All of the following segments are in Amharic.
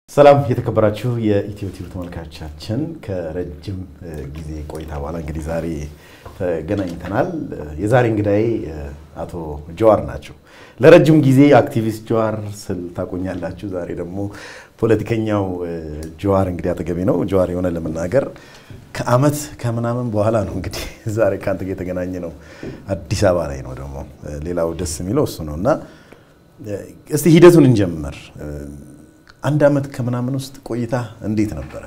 ሰላም የተከበራችሁ የኢትዮ ቲቪ ተመልካቾቻችን፣ ከረጅም ጊዜ ቆይታ በኋላ እንግዲህ ዛሬ ተገናኝተናል። የዛሬ እንግዳዬ አቶ ጀዋር ናቸው። ለረጅም ጊዜ አክቲቪስት ጀዋር ስል ታቆኛላችሁ። ዛሬ ደግሞ ፖለቲከኛው ጀዋር እንግዲህ አጠገቤ ነው። ጀዋር የሆነ ለመናገር ከአመት ከምናምን በኋላ ነው እንግዲህ ዛሬ ከአንተ ጋር የተገናኘ ነው። አዲስ አበባ ላይ ነው ደግሞ ሌላው ደስ የሚለው እሱ ነው እና እስቲ ሂደቱን እንጀምር። አንድ አመት ከምናምን ውስጥ ቆይታ እንዴት ነበረ?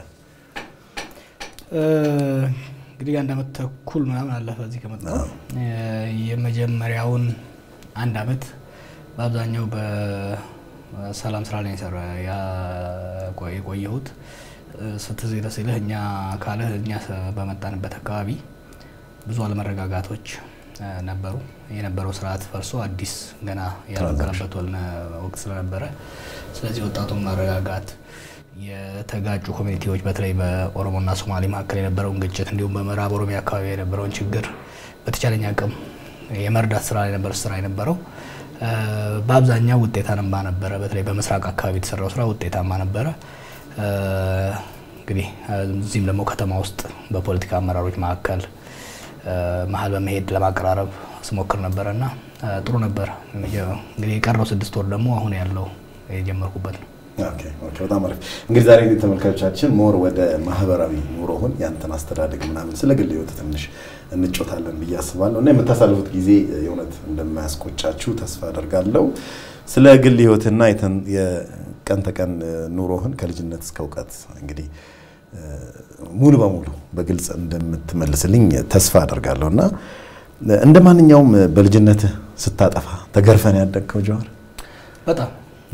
እንግዲህ አንድ አመት ተኩል ምናምን አለፈ እዚህ ከመጣሁ። የመጀመሪያውን አንድ አመት በአብዛኛው በሰላም ስራ ላይ ሰራ የቆየሁት ስትዝ ሲልህ እኛ ካለህ እኛ በመጣንበት አካባቢ ብዙ አለመረጋጋቶች ነበሩ። የነበረው ስርዓት ፈርሶ አዲስ ገና ያልነበረበት ወቅት ስለነበረ ስለዚህ ወጣቱን ማረጋጋት የተጋጩ ኮሚኒቲዎች በተለይ በኦሮሞና ሶማሌ መካከል የነበረውን ግጭት እንዲሁም በምዕራብ ኦሮሚያ አካባቢ የነበረውን ችግር በተቻለኝ አቅም የመርዳት ስራ የነበረ ስራ የነበረው በአብዛኛው ውጤታማ ነበረ። በተለይ በምስራቅ አካባቢ የተሰራው ስራ ውጤታማ ነበረ። እንግዲህ እዚህም ደግሞ ከተማ ውስጥ በፖለቲካ አመራሮች መካከል መሀል በመሄድ ለማቀራረብ ስሞክር ነበረ እና ጥሩ ነበር። እንግዲህ የቀረው ስድስት ወር ደግሞ አሁን ያለው የጀመርኩበት ነው። በጣም አሪፍ። እንግዲህ ዛሬ ተመልካቾቻችን ሞር ወደ ማህበራዊ ኑሮህን ያንተን አስተዳደግ ምናምን ስለ ግል ህይወት ትንሽ እንጮታለን ብዬ አስባለሁ እና የምታሳልፉት ጊዜ የእውነት እንደማያስቆጫችሁ ተስፋ አደርጋለሁ። ስለ ግል ህይወትና የቀን ተቀን ኑሮህን ከልጅነት እስከ እውቀት እንግዲህ ሙሉ በሙሉ በግልጽ እንደምትመልስልኝ ተስፋ አደርጋለሁ እና እንደ ማንኛውም በልጅነትህ ስታጠፋ ተገርፈን ያደግከው ጀዋር? በጣም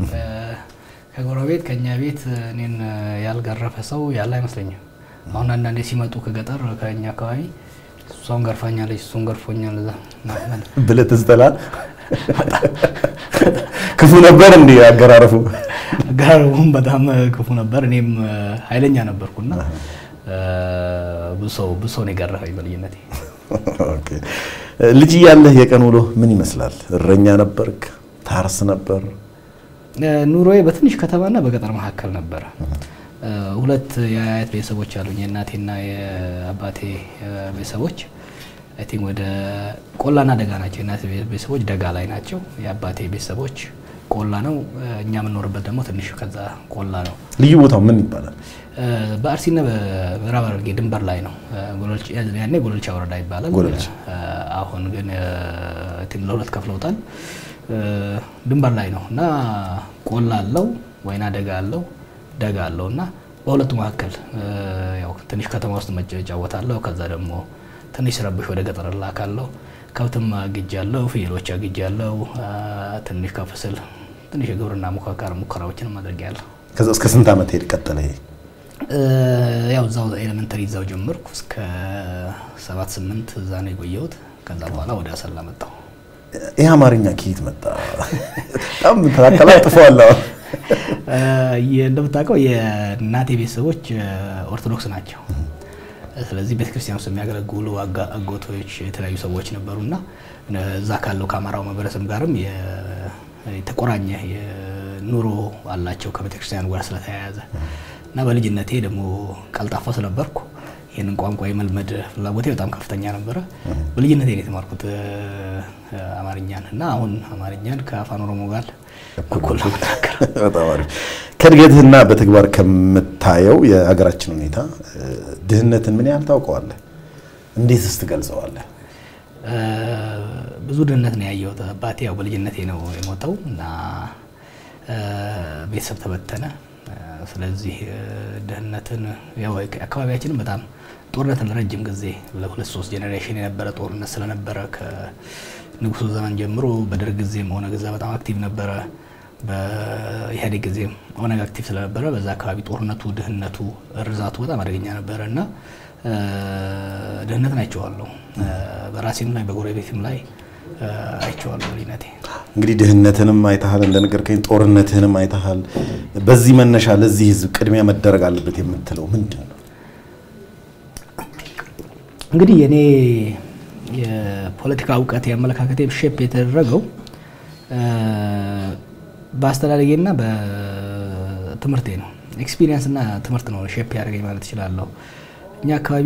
ከጎረቤት ከእኛ ቤት እኔን ያልገረፈ ሰው ያለ አይመስለኝም። አሁን አንዳንዴ ሲመጡ ከገጠር ከእኛ አካባቢ እሷን ገርፋኛለች፣ እሱን ገርፎኛል ብለህ ትዝ ትላለህ? ክፉ ነበር እንዲ አገራረፉ? አገራረቡም በጣም ክፉ ነበር። እኔም ኃይለኛ ነበርኩና ብዙ ሰው ነው የገረፈኝ በልጅነቴ። ልጅ እያለህ የቀን ውሎ ምን ይመስላል? እረኛ ነበርክ? ታርስ ነበር? ኑሮዬ በትንሽ ከተማና በገጠር መካከል ነበረ። ሁለት የአያት ቤተሰቦች አሉኝ። የእናቴና የአባቴ ቤተሰቦች አይ ቲንክ ወደ ቆላና ደጋ ናቸው። የእናቴ ቤተሰቦች ደጋ ላይ ናቸው። የአባቴ ቤተሰቦች ቆላ ነው። እኛ የምንኖርበት ደግሞ ትንሽ ከዛ ቆላ ነው። ልዩ ቦታው ምን ይባላል? በአርሲና በምዕራብ ሐረርጌ ድንበር ላይ ነው። ያኔ ጎለልቻ ወረዳ ይባላል። አሁን ግን ለሁለት ከፍለውታል። ድንበር ላይ ነው እና ቆላ አለው፣ ወይና ደጋ አለው፣ ደጋ አለው እና በሁለቱ መካከል ያው ትንሽ ከተማ ውስጥ እጫወታለሁ። ከዛ ደግሞ ትንሽ ስረብሽ ወደ ገጠር እላካለሁ። ከብትም አግጃለሁ፣ ፍየሎች አግጃለሁ። ትንሽ ከፍ ስል ትንሽ የግብርና ሙከካር ሙከራዎችንም አድርጌያለሁ። ከዛ እስከ ስንት ዓመት ሄድ ቀጠለ? ያው እዛው ኤሌመንተሪ እዛው ጀመርኩ እስከ ሰባት ስምንት እዛ ነው የቆየሁት። ከዛ በኋላ ወደ አሰላ መጣሁ። ይህ አማርኛ ከየት መጣ? በጣም ተቀላጥፈዋል። እንደምታውቀው የእናቴ ቤተሰቦች ኦርቶዶክስ ናቸው። ስለዚህ ቤተክርስቲያን ውስጥ የሚያገለግሉ አጎቶች፣ የተለያዩ ሰዎች ነበሩና እዛ ካለው ከአማራው ማህበረሰብ ጋርም የተቆራኘ ኑሮ አላቸው ከቤተክርስቲያኑ ጋር ስለተያያዘ እና በልጅነቴ ደግሞ ቀልጣፋ ስለነበርኩ ይህንን ቋንቋ የመልመድ ፍላጎቴ በጣም ከፍተኛ ነበረ። በልጅነቴ ነው የተማርኩት አማርኛን እና አሁን አማርኛን ከአፋን ኦሮሞ ጋር እኩል ነው የምናገረው። በጣም አሪፍ። ከእድገትህና በተግባር ከምታየው የሀገራችን ሁኔታ ድህነትን ምን ያህል ታውቀዋለህ? እንዴትስ ትገልጸዋለህ? ብዙ ድህነት ነው ያየሁት። አባቴ ያው በልጅነቴ ነው የሞተው እና ቤተሰብ ተበተነ። ስለዚህ ድህነትን ያው አካባቢያችንም በጣም ጦርነት ለረጅም ጊዜ ለሁለት ሶስት ጄኔሬሽን የነበረ ጦርነት ስለነበረ ከንጉሱ ዘመን ጀምሮ በደርግ ጊዜም ኦነግ እዛ በጣም አክቲቭ ነበረ። በኢህአዴግ ጊዜም ኦነግ አክቲቭ ስለነበረ በዛ አካባቢ ጦርነቱ፣ ድህነቱ፣ እርዛቱ በጣም አደገኛ ነበረ እና ድህነትን አይቼዋለሁ። በራሴም ላይ በጎረቤትም ላይ አይቼዋለሁ ልጅነቴ። እንግዲህ ድህነትንም አይተሃል፣ እንደነገርከኝ ጦርነትህንም አይተሃል። በዚህ መነሻ ለዚህ ህዝብ ቅድሚያ መደረግ አለበት የምትለው ምንድን ነው? እንግዲህ የኔ የፖለቲካ እውቀት የአመለካከቴ ሼፕ የተደረገው በአስተዳደጌና በትምህርቴ ነው። ኤክስፒሪየንስ እና ትምህርት ነው ሼፕ ያደርገኝ ማለት እችላለሁ። እኛ አካባቢ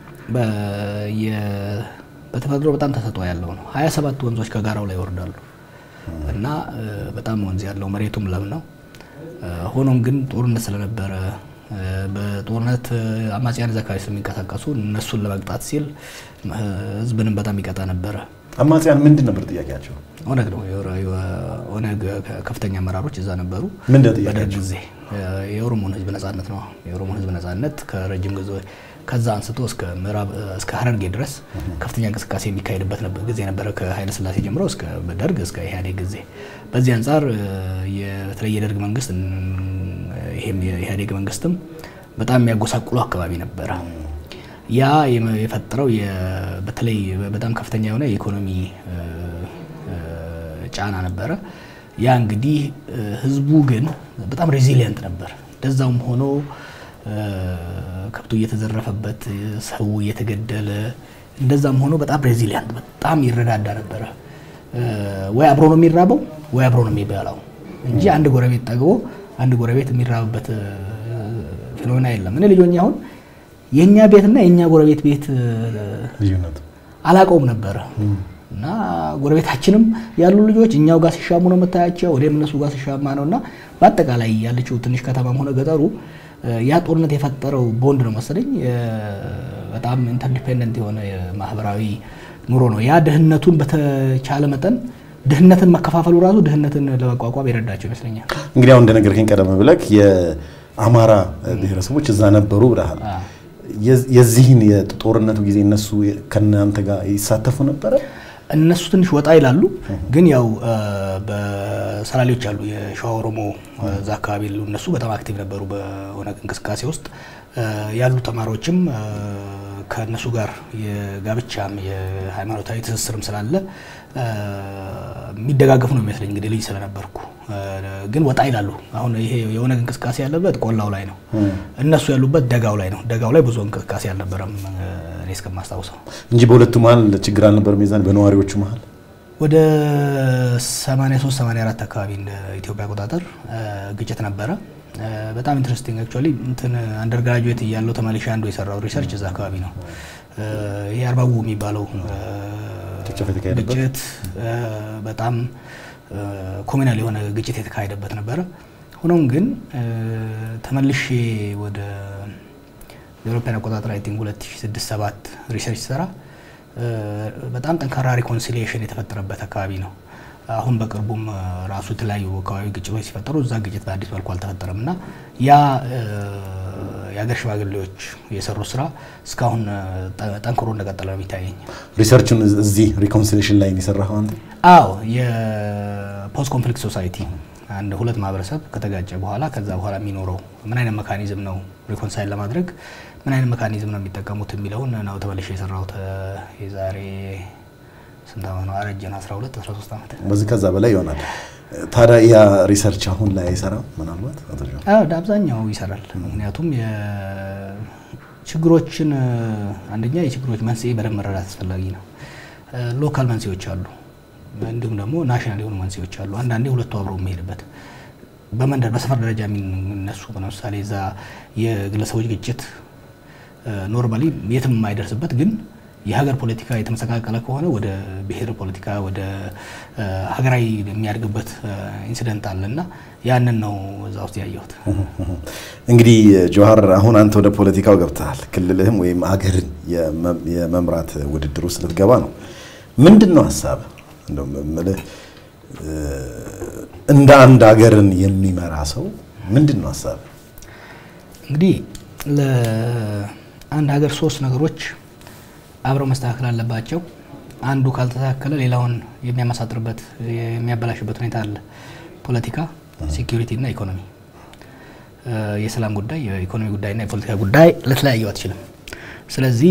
በተፈጥሮ በጣም ተሰጥኦ ያለው ነው። ሀያ ሰባት ወንዞች ከጋራው ላይ ይወርዳሉ እና በጣም ወንዝ ያለው መሬቱም ለም ነው። ሆኖም ግን ጦርነት ስለነበረ በጦርነት አማጽያን እዛ አካባቢ ስለሚንቀሳቀሱ እነሱን ለመቅጣት ሲል ህዝብንም በጣም ይቀጣ ነበረ። አማጽያን ምንድን ነበር ጥያቄያቸው? ኦነግ ነው። ኦነግ ከፍተኛ አመራሮች እዛ ነበሩ። ምንድን ነው በደርግ ጥያቄያቸው? ጊዜ የኦሮሞን ህዝብ ነጻነት ነው። የኦሮሞን ህዝብ ነጻነት ከረጅም ጊዜ ከዛ አንስቶ እስከ ምዕራብ እስከ ሀረርጌ ድረስ ከፍተኛ እንቅስቃሴ የሚካሄድበት ነበር ጊዜ ነበረ። ከኃይለ ስላሴ ጀምሮ እስከ ደርግ እስከ ኢህአዴግ ጊዜ። በዚህ አንጻር በተለይ የደርግ መንግስት ይሄም የኢህአዴግ መንግስትም በጣም የሚያጎሳቁሉ አካባቢ ነበረ። ያ የፈጠረው በተለይ በጣም ከፍተኛ የሆነ የኢኮኖሚ ጫና ነበረ። ያ እንግዲህ ህዝቡ ግን በጣም ሬዚሊየንት ነበር። እንደዛውም ሆኖ ከብቱ እየተዘረፈበት ሰው እየተገደለ እንደዛም ሆኖ በጣም ሬዚሊየንት በጣም ይረዳዳ ነበረ። ወይ አብሮ ነው የሚራበው ወይ አብሮ ነው የሚበላው እንጂ አንድ ጎረቤት ጠግቦ አንድ ጎረቤት የሚራብበት ፊኖና የለም። እኔ ልጆኛ አሁን የእኛ ቤትና የእኛ ጎረቤት ቤት ልዩነቱ አላቀውም ነበረ እና ጎረቤታችንም ያሉ ልጆች እኛው ጋር ሲሻሙ ነው የምታያቸው፣ ወደም እነሱ ጋር ሲሻማ ነው እና በአጠቃላይ ያለችው ትንሽ ከተማም ሆነ ገጠሩ ያ ጦርነት የፈጠረው ቦንድ ነው መሰለኝ በጣም ኢንተርዲፔንደንት የሆነ ማህበራዊ ኑሮ ነው። ያ ድህነቱን በተቻለ መጠን ድህነትን መከፋፈሉ ራሱ ድህነትን ለመቋቋም የረዳቸው ይመስለኛል። እንግዲህ አሁን እንደነገርከኝ ቀደም ብለህ የአማራ ብሔረሰቦች እዛ ነበሩ ብለሃል። የዚህን የጦርነቱ ጊዜ እነሱ ከእናንተ ጋር ይሳተፉ ነበረ? እነሱ ትንሽ ወጣ ይላሉ፣ ግን ያው በሰላሌዎች አሉ የሸዋ ኦሮሞ እዛ አካባቢ ያሉ እነሱ በጣም አክቲቭ ነበሩ በኦነግ እንቅስቃሴ ውስጥ ያሉ ተማሪዎችም ከእነሱ ጋር የጋብቻም የሃይማኖታዊ ትስስርም ስላለ የሚደጋገፉ ነው የሚመስለኝ። እንግዲህ ልጅ ስለነበርኩ ግን ወጣ ይላሉ። አሁን ይሄ የኦነግ እንቅስቃሴ ያለበት ቆላው ላይ ነው፣ እነሱ ያሉበት ደጋው ላይ ነው። ደጋው ላይ ብዙ እንቅስቃሴ አልነበረም እኔ እስከማስታውሰው እንጂ በሁለቱ መሀል ችግር አልነበረም። የዛን በነዋሪዎቹ መሀል ወደ 83 84 አካባቢ እንደ ኢትዮጵያ አቆጣጠር ግጭት ነበረ። በጣም ኢንትረስቲንግ አክቹዋሊ እንትን አንደር ግራጁዌት እያለሁ ተመልሼ አንዱ የሰራው ሪሰርች እዛ አካባቢ ነው። ይሄ አርባቡ የሚባለው ጭፍጨፋ የተካሄደበት ግጭት በጣም ኮሚናል የሆነ ግጭት የተካሄደበት ነበረ። ሆኖም ግን ተመልሼ ወደ የአውሮፓውያን አቆጣጠር አይ ቲንክ 2006 7 ሪሰርች ሰራ በጣም ጠንካራ ሪኮንሲሊዬሽን የተፈጠረበት አካባቢ ነው። አሁን በቅርቡም ራሱ የተለያዩ አካባቢ ግጭቶች ሲፈጠሩ እዛ ግጭት በአዲስ መልኩ አልተፈጠረም እና ያ የሀገር ሽማግሌዎች የሰሩት ስራ እስካሁን ጠንክሮ እንደቀጠለ ነው የሚታየኝ። ሪሰርቹን እዚህ ሪኮንሲሌሽን ላይ የሰራኸው አንተ? አዎ የፖስት ኮንፍሊክት ሶሳይቲ አንድ ሁለት ማህበረሰብ ከተጋጨ በኋላ ከዛ በኋላ የሚኖረው ምን አይነት መካኒዝም ነው ሪኮንሳይል ለማድረግ ምን አይነት መካኒዝም ነው የሚጠቀሙት የሚለውን ነው ተመልሼ የሰራሁት የዛሬ ስንት ዓመት ነው? አረጀን 12 13 ዓመት በዚህ ከዛ በላይ ይሆናል። ታዲያ ያ ሪሰርች አሁን ላይ አይሰራም? ምናልባት አቶ ጆን? አዎ አብዛኛው ይሰራል። ምክንያቱም ችግሮችን አንደኛ የችግሮች መንስኤ በደንብ መረዳት አስፈላጊ ነው። ሎካል መንስኤዎች አሉ፣ እንዲሁም ደግሞ ናሽናል የሆኑ መንስኤዎች አሉ። አንዳንዴ ሁለቱ አብረው የሚሄድበት በመንደር በሰፈር ደረጃ የሚነሱ ለምሳሌ እዛ የግለሰቦች ግጭት ኖርማሊ የትም የማይደርስበት ግን የሀገር ፖለቲካ የተመሰቃቀለ ከሆነ ወደ ብሔር ፖለቲካ ወደ ሀገራዊ የሚያድግበት ኢንሲደንት አለ እና ያንን ነው እዛ ውስጥ ያየሁት። እንግዲህ ጀዋር አሁን አንተ ወደ ፖለቲካው ገብተሃል። ክልልህም ወይም አገርን የመምራት ውድድር ውስጥ ልትገባ ነው። ምንድን ነው ሀሳብ እንደው የምልህ እንደ አንድ ሀገርን የሚመራ ሰው ምንድን ነው ሀሳብ? እንግዲህ ለአንድ ሀገር ሶስት ነገሮች አብረው መስተካከል አለባቸው። አንዱ ካልተስተካከለ ሌላውን የሚያመሳጥርበት የሚያበላሽበት ሁኔታ አለ። ፖለቲካ፣ ሴኪሪቲ እና ኢኮኖሚ። የሰላም ጉዳይ፣ የኢኮኖሚ ጉዳይና የፖለቲካ ጉዳይ ልትለያየው አትችልም። ስለዚህ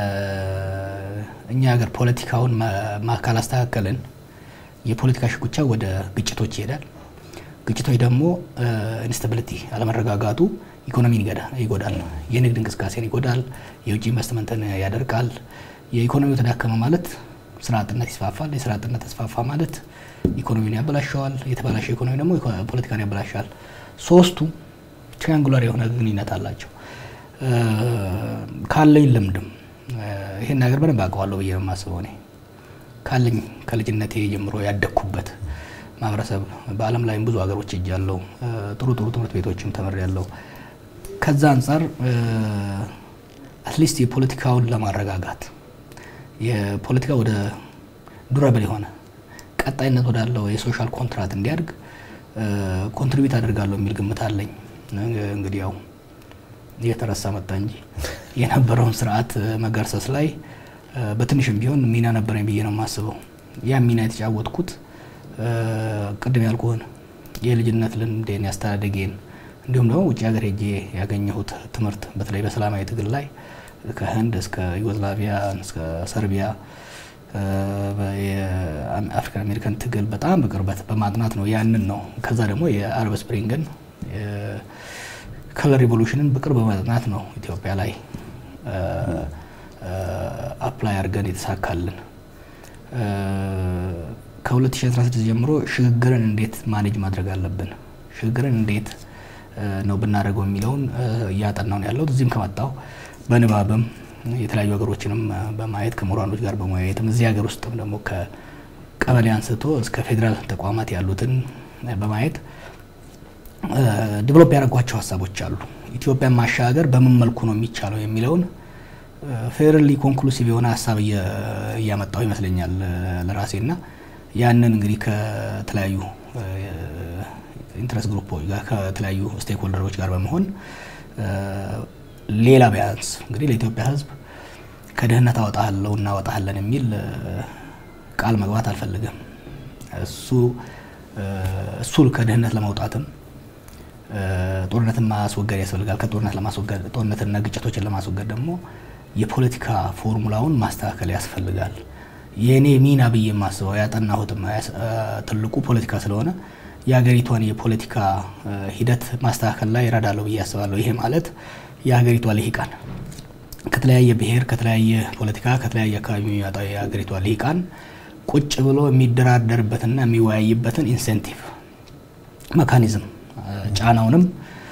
እኛ ሀገር ፖለቲካውን ካላስተካከልን የፖለቲካ ሽኩቻ ወደ ግጭቶች ይሄዳል። ግጭቶች ደግሞ ኢንስታቢሊቲ አለመረጋጋቱ ኢኮኖሚን ይጎዳል፣ የንግድ እንቅስቃሴን ይጎዳል፣ የውጭ ኢንቨስትመንትን ያደርቃል። የኢኮኖሚው ተዳከመ ማለት ስራ አጥነት ይስፋፋል። የስራ አጥነት ተስፋፋ ማለት ኢኮኖሚውን ያበላሸዋል። የተበላሸ ኢኮኖሚ ደግሞ ፖለቲካን ያበላሻል። ሶስቱ ትሪያንጉላር የሆነ ግንኙነት አላቸው። ካለኝ ልምድም ይሄን ነገር በደንብ አውቀዋለሁ ብዬ ነው የማስበው። እኔ ካለኝ ከልጅነቴ ጀምሮ ያደግኩበት ማህበረሰብ በዓለም ላይም ብዙ ሀገሮች ሄጃለሁ። ጥሩ ጥሩ ትምህርት ቤቶችም ተምሬያለሁ። ከዛ አንጻር አትሊስት የፖለቲካውን ለማረጋጋት የፖለቲካ ወደ ዱረብል የሆነ ቀጣይነት ወዳለው የሶሻል ኮንትራት እንዲያድግ ኮንትሪቢዩት አደርጋለሁ የሚል ግምት አለኝ። እንግዲህ ያው እየተረሳ መጣ እንጂ የነበረውን ስርዓት መገርሰስ ላይ በትንሽም ቢሆን ሚና ነበረኝ ብዬ ነው የማስበው። ያ ሚና የተጫወትኩት ቅድም ያልኩህን የልጅነት ልምዴን ያስተዳደጌን እንዲሁም ደግሞ ውጭ ሀገር ሄጄ ያገኘሁት ትምህርት በተለይ በሰላማዊ ትግል ላይ ከህንድ እስከ ዩጎዝላቪያ እስከ ሰርቢያ የአፍሪካን አሜሪካን ትግል በጣም በቅርበት በማጥናት ነው ያንን ነው። ከዛ ደግሞ የአረብ ስፕሪንግን ከለር ሪቮሉሽንን በቅርብ በማጥናት ነው ኢትዮጵያ ላይ አፕላይ አድርገን የተሳካልን። ከ2016 ጀምሮ ሽግግርን እንዴት ማኔጅ ማድረግ አለብን፣ ሽግግርን እንዴት ነው ብናደርገው የሚለውን እያጠናው ነው ያለሁት። እዚህም ከመጣሁ በንባብም የተለያዩ ሀገሮችንም በማየት ከምሁራኖች ጋር በመወያየትም እዚህ ሀገር ውስጥም ደግሞ ከቀበሌ አንስቶ እስከ ፌዴራል ተቋማት ያሉትን በማየት ዲቨሎፕ ያደረጓቸው ሀሳቦች አሉ። ኢትዮጵያን ማሻገር በምን መልኩ ነው የሚቻለው የሚለውን ፌርሊ ኮንክሉሲቭ የሆነ ሀሳብ እያመጣው ይመስለኛል ለራሴ እና ያንን እንግዲህ ከተለያዩ ኢንትረስት ግሩፖች ጋር ከተለያዩ ስቴክ ሆልደሮች ጋር በመሆን ሌላ ቢያንስ እንግዲህ ለኢትዮጵያ ሕዝብ ከድህነት አወጣለሁ እናወጣለን የሚል ቃል መግባት አልፈልግም። እሱ እሱ ከድህነት ለመውጣትም ጦርነትን ማስወገድ ያስፈልጋል። ከጦርነት ለማስወገድ ጦርነትና ግጭቶችን ለማስወገድ ደግሞ የፖለቲካ ፎርሙላውን ማስተካከል ያስፈልጋል። የእኔ ሚና ብዬ የማስበው ያጠናሁትም ትልቁ ፖለቲካ ስለሆነ የሀገሪቷን የፖለቲካ ሂደት ማስተካከል ላይ ይረዳለሁ ብዬ አስባለሁ። ይሄ ማለት የሀገሪቷ ልሂቃን ከተለያየ ብሔር፣ ከተለያየ ፖለቲካ፣ ከተለያየ አካባቢ የሚመጣ የሀገሪቷ ልሂቃን ቁጭ ብሎ የሚደራደርበትና የሚወያይበትን ኢንሴንቲቭ መካኒዝም ጫናውንም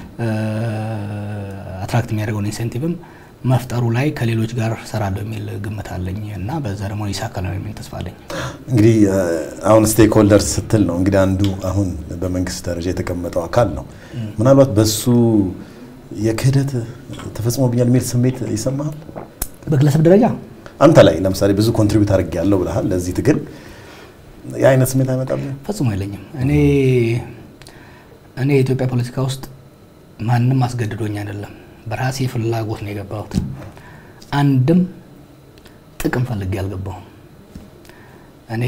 አትራክት የሚያደርገውን ኢንሴንቲቭም መፍጠሩ ላይ ከሌሎች ጋር ሰራለሁ የሚል ግምት አለኝ እና በዛ ደግሞ ይሳካል ነው የሚል ተስፋ አለኝ። እንግዲህ አሁን ስቴክ ሆልደርስ ስትል ነው እንግዲህ አንዱ አሁን በመንግስት ደረጃ የተቀመጠው አካል ነው። ምናልባት በሱ የክህደት ተፈጽሞብኛል የሚል ስሜት ይሰማሃል? በግለሰብ ደረጃ አንተ ላይ ለምሳሌ ብዙ ኮንትሪቢዩት አድርጌያለሁ ብለሃል ለዚህ ትግል የአይነት ስሜት አይመጣም? ፈጽሞ የለኝም። እኔ እኔ የኢትዮጵያ ፖለቲካ ውስጥ ማንም አስገድዶኝ አይደለም፣ በራሴ ፍላጎት ነው የገባሁት። አንድም ጥቅም ፈልጌ አልገባሁም። እኔ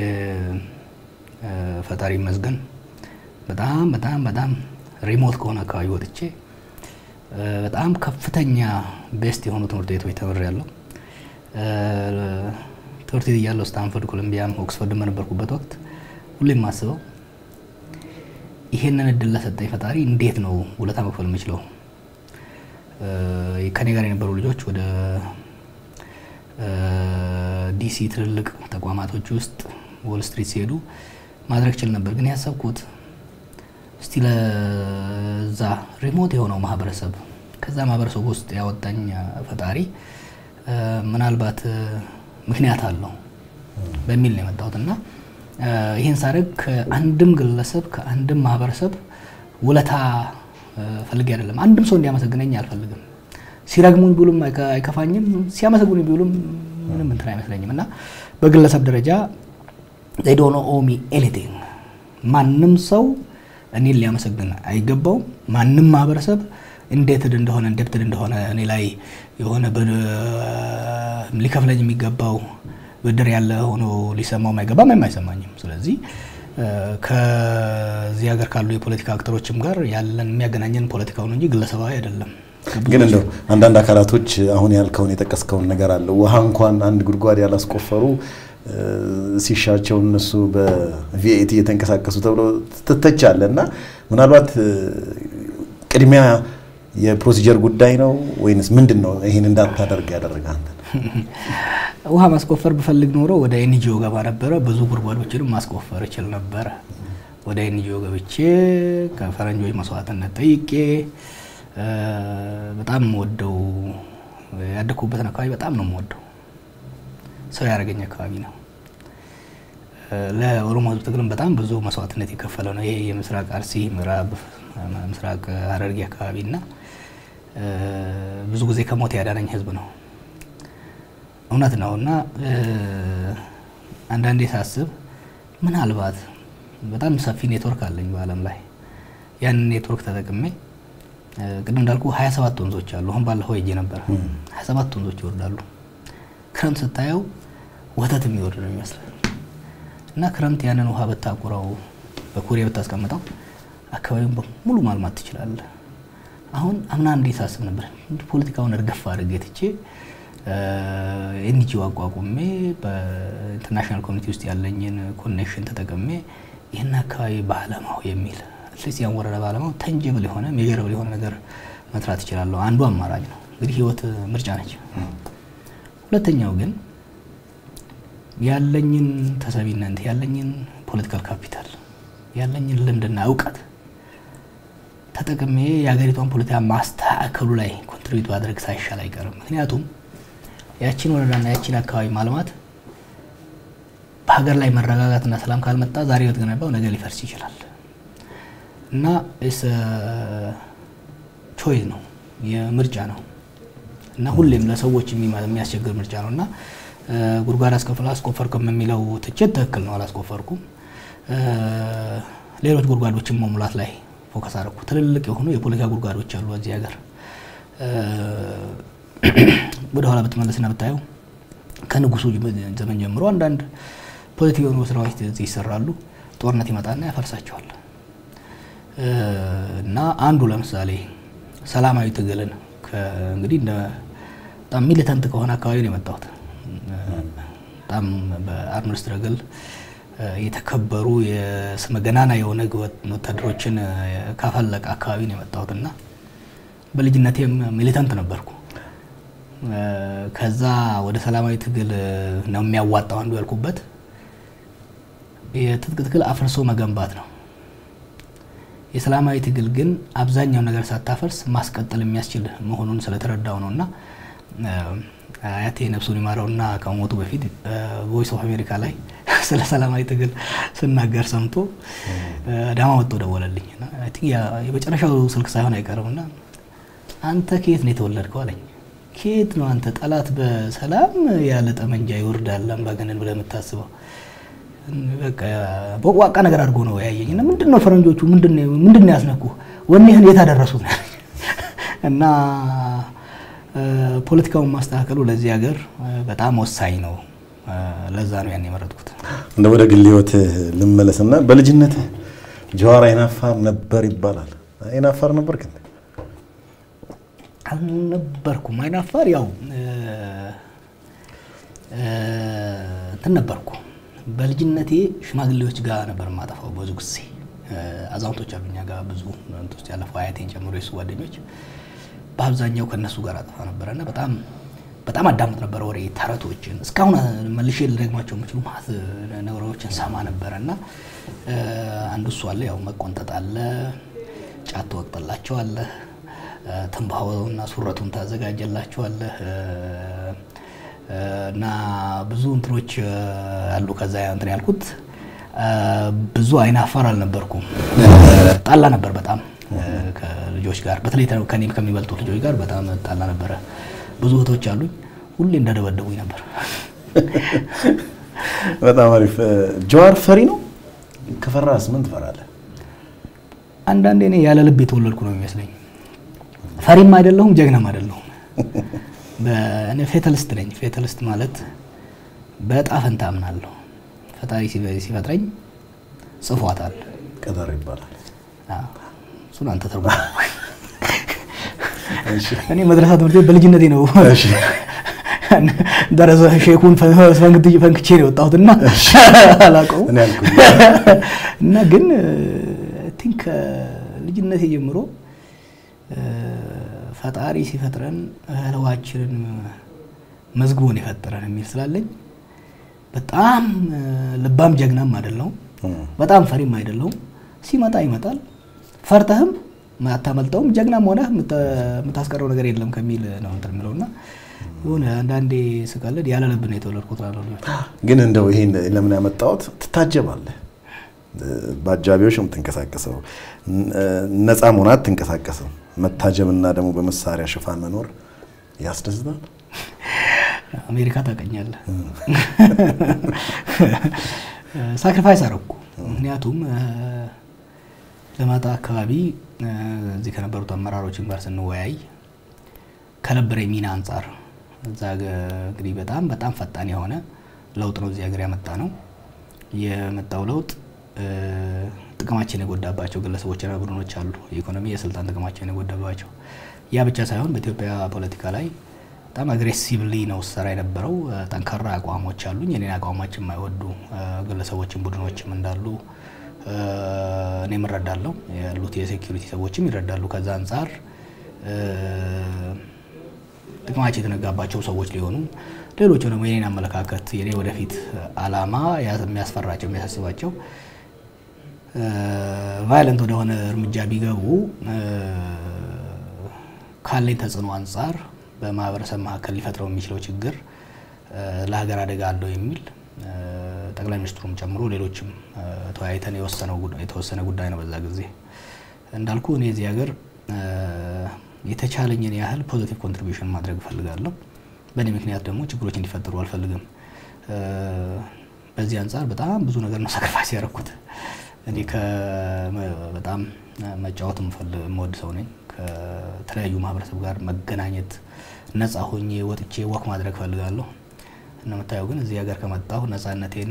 ፈጣሪ ይመስገን በጣም በጣም በጣም ሪሞት ከሆነ አካባቢ ወጥቼ በጣም ከፍተኛ ቤስት የሆኑ ትምህርት ቤቶች ተምሬያለሁ። ትምህርት ቤት እያለሁ ስታንፈርድ፣ ኮሎምቢያም ኦክስፎርድ በነበርኩበት ወቅት ሁሌም የማስበው ይሄንን እድል ለሰጠኝ ፈጣሪ እንዴት ነው ውለታ መክፈል የምችለው? ከኔ ጋር የነበሩ ልጆች ወደ ዲሲ ትልልቅ ተቋማቶች ውስጥ ዎል ስትሪት ሲሄዱ ማድረግ ችል ነበር። ግን ያሰብኩት እስቲ ለዛ ሪሞት የሆነው ማህበረሰብ ከዛ ማህበረሰብ ውስጥ ያወጣኝ ፈጣሪ ምናልባት ምክንያት አለው በሚል ነው የመጣሁት እና ይህን ሳደርግ ከአንድም ግለሰብ ከአንድም ማህበረሰብ ውለታ ፈልጌ አይደለም። አንድም ሰው እንዲያመሰግነኝ አልፈልግም። ሲረግሙኝ ቢውሉም አይከፋኝም፣ ሲያመሰግኑኝ ቢውሉም ምንም እንትን አይመስለኝም እና በግለሰብ ደረጃ they don't owe me anything ማንም ሰው እኔን ሊያመሰግን አይገባውም። ማንም ማህበረሰብ እንዴትድ እንደሆነ እንደብትድ እንደሆነ እኔ ላይ የሆነ ሊከፍለኝ የሚገባው ብድር ያለ ሆኖ ሊሰማውም አይገባም፣ አይሰማኝም። ስለዚህ ከዚህ ሀገር ካሉ የፖለቲካ አክተሮችም ጋር ያለን የሚያገናኘን ፖለቲካውን እንጂ ግለሰባዊ አይደለም። ግን እንደው አንዳንድ አካላቶች አሁን ያልከውን የጠቀስከውን ነገር አለ ውሃ እንኳን አንድ ጉድጓድ ያላስቆፈሩ ሲሻቸው እነሱ በቪኤቲ እየተንቀሳቀሱ ተብሎ ትተቻለ እና ምናልባት ቅድሚያ የፕሮሲጀር ጉዳይ ነው ወይንስ ምንድን ነው ይህን እንዳታደርግ ያደረገ አንተ? ውሃ ማስቆፈር ብፈልግ ኖሮ ወደ ኤንጂኦ ገባ ነበረ። ብዙ ጉድጓዶችንም ማስቆፈር እችል ነበረ። ወደ ኤንጂኦ ገብቼ ከፈረንጆች መስዋዕትነት ጠይቄ በጣም የምወደው ያደግኩበትን አካባቢ በጣም ነው የምወደው። ሰው ያደረገኝ አካባቢ ነው። ለኦሮሞ ሕዝብ ትግልም በጣም ብዙ መስዋዕትነት የከፈለ ነው። ይሄ የምስራቅ አርሲ፣ ምዕራብ ምስራቅ ሐረርጌ አካባቢ እና ብዙ ጊዜ ከሞት ያዳነኝ ሕዝብ ነው። እውነት ነው እና አንዳንዴ ሳስብ ምናልባት በጣም ሰፊ ኔትወርክ አለኝ በዓለም ላይ ያንን ኔትወርክ ተጠቅሜ ቅድም እንዳልኩ 27 ወንዞች አሉ። አሁን ባለፈው ሄጄ ነበር። 27 ወንዞች ይወርዳሉ። ክረምት ስታየው ወተት የሚወርድ ነው ይመስላል እና ክረምት ያንን ውሃ ብታቁረው በኩሬ ብታስቀምጠው አካባቢውን በሙሉ ማልማት ትችላለህ። አሁን አምና እንዴ ሳስብ ነበር ፖለቲካውን እርገፍ አድርጌ ትቼ ኤንጂኦ አቋቁሜ በኢንተርናሽናል ኮሚኒቲ ውስጥ ያለኝን ኮኔክሽን ተጠቅሜ ይህን አካባቢ በአለማው የሚል አትሊስት ያን ወረዳ በአለማው ተንጅብል የሆነ ሜጀረብል የሆነ ነገር መስራት ይችላለሁ። አንዱ አማራጭ ነው። እንግዲህ ህይወት ምርጫ ነች። ሁለተኛው ግን ያለኝን ተሰቢነት ያለኝን ፖለቲካል ካፒታል ያለኝን ልምድና እውቀት ተጠቅሜ የሀገሪቷን ፖለቲካ ማስተካከሉ ላይ ኮንትሪቢዩት ማድረግ ሳይሻል አይቀርም። ምክንያቱም ያቺን ወረዳና ያቺን አካባቢ ማልማት በሀገር ላይ መረጋጋትና ሰላም ካልመጣ ዛሬ በተገነባው ነገ ሊፈርስ ይችላል እና ቾይዝ ነው የምርጫ ነው እና ሁሌም ለሰዎች የሚያስቸግር ምርጫ ነው እና ጉድጓድ አስከፍላ አስቆፈርክም የሚለው ትችት ትክክል ነው። አላስቆፈርኩም። ሌሎች ጉድጓዶችን መሙላት ላይ ፎከስ አደረኩ። ትልልቅ የሆኑ የፖለቲካ ጉድጓዶች አሉ እዚህ ሀገር። ወደኋላ ብትመለስና ብታየው ከንጉሱ ዘመን ጀምሮ አንዳንድ ፖለቲካ የሆኑ ስራዎች እዚህ ይሰራሉ። ጦርነት ይመጣና ያፈርሳቸዋል። እና አንዱ ለምሳሌ ሰላማዊ ትግልን እንግዲህ በጣም ሚሊተንት ከሆነ አካባቢ ነው የመጣሁት። በጣም በአርምድ ስትረግል የተከበሩ የስመ ገናና የሆነ ወታደሮችን ካፈለቀ አካባቢ ነው የመጣሁት እና በልጅነቴም ሚሊተንት ነበርኩ። ከዛ ወደ ሰላማዊ ትግል ነው የሚያዋጣው አንዱ ያልኩበት የትጥቅ ትግል አፍርሶ መገንባት ነው። የሰላማዊ ትግል ግን አብዛኛው ነገር ሳታፈርስ ማስቀጠል የሚያስችል መሆኑን ስለተረዳው ነው እና አያቴ ነፍሱን ይማረውና ከሞቱ በፊት ቮይስ ኦፍ አሜሪካ ላይ ስለ ሰላማዊ ትግል ስናገር ሰምቶ አዳማ ወጥቶ ደወለልኝ። የመጨረሻው ስልክ ሳይሆን አይቀርም እና አንተ ከየት ነው የተወለድከው አለኝ። ከየት ነው አንተ ጠላት በሰላም ያለ ጠመንጃ ይወርዳል አምባገነን ብለህ የምታስበው? በቃ ቦቅቧቃ ነገር አድርጎ ነው ያየኝ እና ምንድን ነው ፈረንጆቹ ምንድን ነው ያስነኩ ወኔህን የት አደረሱት እና ፖለቲካውን ማስተካከሉ ለዚህ ሀገር በጣም ወሳኝ ነው። ለዛ ነው ያን የመረጥኩት። እንደ ወደ ግል ህይወት ልመለስና በልጅነት ጀዋር አይናፋር ነበር ይባላል። አይናፋር ነበር ግን አልነበርኩም። አይናፋር ያው እንትን ነበርኩ። በልጅነቴ ሽማግሌዎች ጋር ነበር የማጠፋው ብዙ ጊዜ። አዛውንቶች አሉ እኛ ጋር ብዙ ውስጥ ያለፈው አያቴን ጨምሮ የሱ ጓደኞች በአብዛኛው ከእነሱ ጋር አጠፋ ነበረ እና በጣም በጣም አዳምጥ ነበረ ወሬ፣ ተረቶችን እስካሁን መልሼ ልደግማቸው የምችሉ ማለት ነገሮችን ሰማ ነበረ እና አንዱ እሱ አለ። ያው መቆንጠጥ አለ፣ ጫት ትወቅጥላቸዋለህ፣ ትንባሆና ሱረቱን ታዘጋጀላቸዋለህ እና ብዙ እንትኖች አሉ። ከዛ እንትን ያልኩት ብዙ አይናፋር አልነበርኩም። ጣላ ነበር በጣም ከልጆች ጋር በተለይ ከኔም ከሚበልጡት ልጆች ጋር በጣም ጣላ ነበረ። ብዙ እህቶች አሉኝ። ሁሌ እንዳደበደቡኝ ነበር። በጣም አሪፍ። ጀዋር ፈሪ ነው? ከፈራስ ምን ትፈራለህ? አንዳንዴ እኔ ያለ ልብ የተወለድኩ ነው የሚመስለኝ። ፈሪም አይደለሁም ጀግናም አይደለሁም። እኔ ፌተልስት ነኝ። ፌተልስት ማለት በዕጣ ፈንታ አምናለሁ። ፈጣሪ ሲፈጥረኝ ጽፏታል። ቀደር ይባላል። እሱን አንተ ተርጉ። እኔ መድረሳ ትምህርት ቤት በልጅነቴ ነው ደረሰ ሼኩን ፈንክቼ ነው የወጣሁት እና አላውቀውም እና ግን ቲንክ ከልጅነቴ ጀምሮ ፈጣሪ ሲፈጥረን እህልዋችንን መዝግቦን የፈጠረን የሚል ስላለኝ በጣም ልባም ጀግናም አይደለሁም፣ በጣም ፈሪም አይደለሁም። ሲመጣ ይመጣል። ፈርተህም አታመልጠውም። ጀግናም ሆነህ የምታስቀረው ነገር የለም ከሚል ነው እንትን የምለው እና የሆነ አንዳንዴ ስቀልድ ያለ ልብ ነው የተወለድኩት እላለሁ። ግን እንደው ይሄን ለምን ያመጣሁት ትታጀባለህ። በአጃቢዎች ነው የምትንቀሳቀሰው። ነፃ መሆን አትንቀሳቀስም። መታጀብና ደግሞ በመሳሪያ ሽፋን መኖር ያስደስታል። አሜሪካ ታውቀኛለህ። ሳክሪፋይስ አረኩ። ምክንያቱም ለማጣ አካባቢ እዚህ ከነበሩት አመራሮችን ጋር ስንወያይ ከነበረ ሚና አንጻር እዛ እንግዲህ በጣም በጣም ፈጣን የሆነ ለውጥ ነው እዚህ ሀገር ያመጣ ነው። የመጣው ለውጥ ጥቅማችን የጎዳባቸው ግለሰቦችና ቡድኖች አሉ። የኢኮኖሚ የስልጣን ጥቅማቸውን የጎዳባቸው ያ ብቻ ሳይሆን በኢትዮጵያ ፖለቲካ ላይ በጣም አግሬሲቭሊ ነው ሰራ የነበረው። ጠንካራ አቋሞች አሉኝ። የኔን አቋሞች የማይወዱ ግለሰቦችም ቡድኖችም እንዳሉ እኔም እረዳለሁ። ያሉት የሴኪሪቲ ሰዎችም ይረዳሉ። ከዛ አንጻር ጥቅማቸው የተነጋባቸው ሰዎች ሊሆኑ ሌሎቹ ደግሞ የኔን አመለካከት የኔ ወደፊት አላማ የሚያስፈራቸው የሚያሳስባቸው ቫይለንት ወደሆነ እርምጃ ቢገቡ ካለኝ ተጽዕኖ አንጻር በማህበረሰብ መካከል ሊፈጥረው የሚችለው ችግር ለሀገር አደጋ አለው የሚል ጠቅላይ ሚኒስትሩም ጨምሮ ሌሎችም ተወያይተን የተወሰነ ጉዳይ ነው። በዛ ጊዜ እንዳልኩ እኔ እዚህ ሀገር የተቻለኝን ያህል ፖዚቲቭ ኮንትሪቢሽን ማድረግ እፈልጋለሁ። በእኔ ምክንያት ደግሞ ችግሮች እንዲፈጠሩ አልፈልግም። በዚህ አንጻር በጣም ብዙ ነገር ነው ሳክሪፋይስ ያደረኩት። እኔ በጣም መጫወት የምወድ ሰው ነኝ። ከተለያዩ ማህበረሰብ ጋር መገናኘት፣ ነፃ ሆኜ ወጥቼ ወክ ማድረግ እፈልጋለሁ። እንደምታየው ግን እዚህ ሀገር ከመጣሁ ነፃነቴን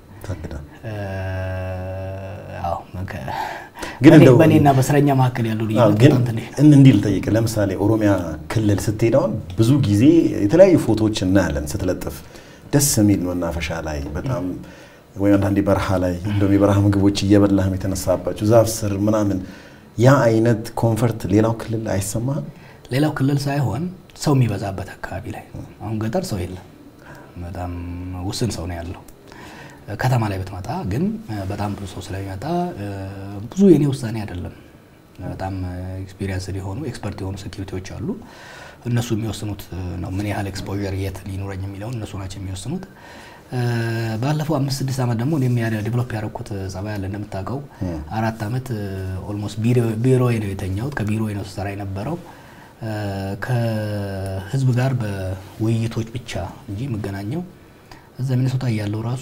በእኔና በእስረኛ መካከል ያለው ልዩነት በጣም ትንሽ ነው። እንዲህ ልጠይቅ፣ ለምሳሌ ኦሮሚያ ክልል ስትሄድ አሁን ብዙ ጊዜ የተለያዩ ፎቶዎች እናያለን ስትለጥፍ፣ ደስ የሚል መናፈሻ ላይ በጣም ወይም አንዳንዴ በረሃ ላይ እንደውም የበረሃ ምግቦች እየበላህም የተነሳባቸው ዛፍ ስር ምናምን ያ አይነት ኮንፈርት ሌላው ክልል አይሰማህም? ሌላው ክልል ሳይሆን ሰው የሚበዛበት አካባቢ ላይ አሁን ገጠር ሰው የለም፣ በጣም ውስን ሰው ነው ያለው። ከተማ ላይ ብትመጣ ግን በጣም ብዙ ሰው ስለሚመጣ ብዙ የኔ ውሳኔ አይደለም። በጣም ኤክስፒሪየንስ የሆኑ ኤክስፐርት የሆኑ ሴኪሪቲዎች አሉ። እነሱ የሚወስኑት ነው ምን ያህል ኤክስፖዠር የት ሊኖረኝ የሚለውን እነሱ ናቸው የሚወስኑት። ባለፈው አምስት ስድስት ዓመት ደግሞ እኔም ዲቨሎፕ ያደረኩት ጸባይ አለ። እንደምታውቀው አራት ዓመት ኦልሞስት ቢሮዬ ነው የተኛሁት። ከቢሮዬ ነው ስሰራ የነበረው ከህዝብ ጋር በውይይቶች ብቻ እንጂ የምገናኘው እዛ ሚኒሶታ እያለው ራሱ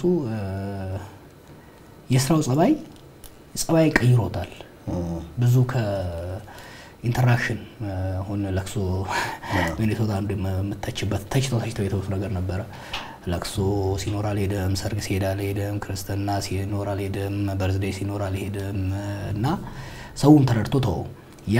የስራው ጸባይ ጸባይ ቀይሮታል። ብዙ ከኢንተራክሽን አሁን ለቅሶ ሚኒሶታ አንዱ የምተችበት ተችተው ተችተው የተውት ነገር ነበረ። ለቅሶ ሲኖር አልሄደም፣ ሰርግ ሲሄድ አልሄደም፣ ክርስትና ሲኖር አልሄደም፣ በርዝዴይ ሲኖር አልሄደም እና ሰውም ተረድቶ ተወው። ያ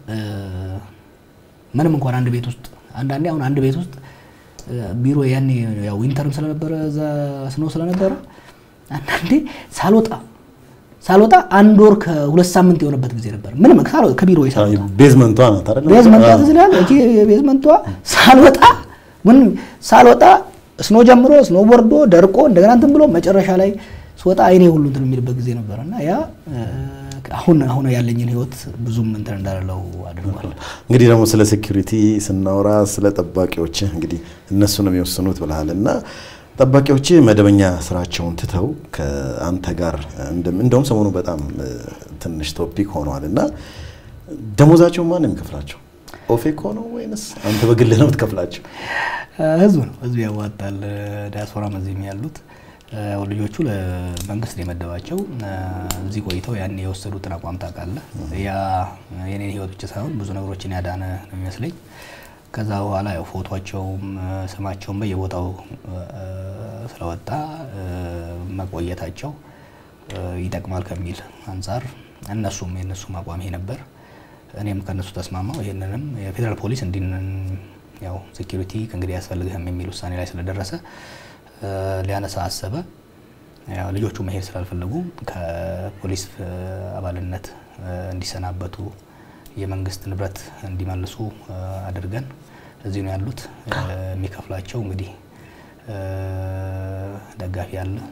ምንም እንኳን አንድ ቤት ውስጥ አንዳንዴ አሁን አንድ ቤት ውስጥ ቢሮ ያኔ ያው ዊንተርም ስለነበረ እዛ ስኖ ስለነበረ አንዳንዴ ሳልወጣ ሳልወጣ አንድ ወር ከሁለት ሳምንት የሆነበት ጊዜ ነበር። ምንም ሳልወጣ ከቢሮ ሳልወጣ ቤዝመንቷ ናት አይደል? ቤዝመንቷ ትዝላል እቺ ቤዝመንቷ ሳልወጣ ምን ሳልወጣ ስኖ ጀምሮ ስኖ ቦርዶ ደርቆ እንደገና እንትን ብሎ መጨረሻ ላይ ስወጣ አይኔ ሁሉ እንትን የሚልበት ጊዜ ነበር እና ያ አሁን አሁን ያለኝን ህይወት ብዙም እንትን እንዳለው አድርጓል። እንግዲህ ደግሞ ስለ ሴኩሪቲ ስናወራ ስለ ጠባቂዎች እንግዲህ እነሱ ነው የሚወስኑት ብለሃል እና ጠባቂዎች መደበኛ ስራቸውን ትተው ከአንተ ጋር እንደውም ሰሞኑ በጣም ትንሽ ቶፒክ ሆነዋል እና ደሞዛቸውን ማን ነው የሚከፍላቸው? ኦፌኮ ነው ወይንስ አንተ በግልህ ነው የምትከፍላቸው? ህዝብ ነው ህዝብ ያዋጣል። ዲያስፖራም እዚህም ያሉት ልጆቹ ለመንግስት የመደባቸው እዚህ ቆይተው ያን የወሰዱትን አቋም ታውቃለህ። ያ የኔን ህይወት ብቻ ሳይሆን ብዙ ነገሮችን ያዳነ ነው የሚመስለኝ። ከዛ በኋላ ያው ፎቶቸውም ስማቸውም በየቦታው ስለወጣ መቆየታቸው ይጠቅማል ከሚል አንጻር እነሱም የእነሱም አቋም ይሄ ነበር። እኔም ከእነሱ ተስማማው። ይህንንም የፌዴራል ፖሊስ እንዲህ ያው ሴኪሪቲ ከእንግዲህ አያስፈልግህም የሚል ውሳኔ ላይ ስለደረሰ ሊያነሳ አሰበ። ያው ልጆቹ መሄድ ስላልፈለጉ ከፖሊስ አባልነት እንዲሰናበቱ የመንግስት ንብረት እንዲመልሱ አድርገን እዚህ ነው ያሉት። የሚከፍላቸው እንግዲህ ደጋፊ አለ፣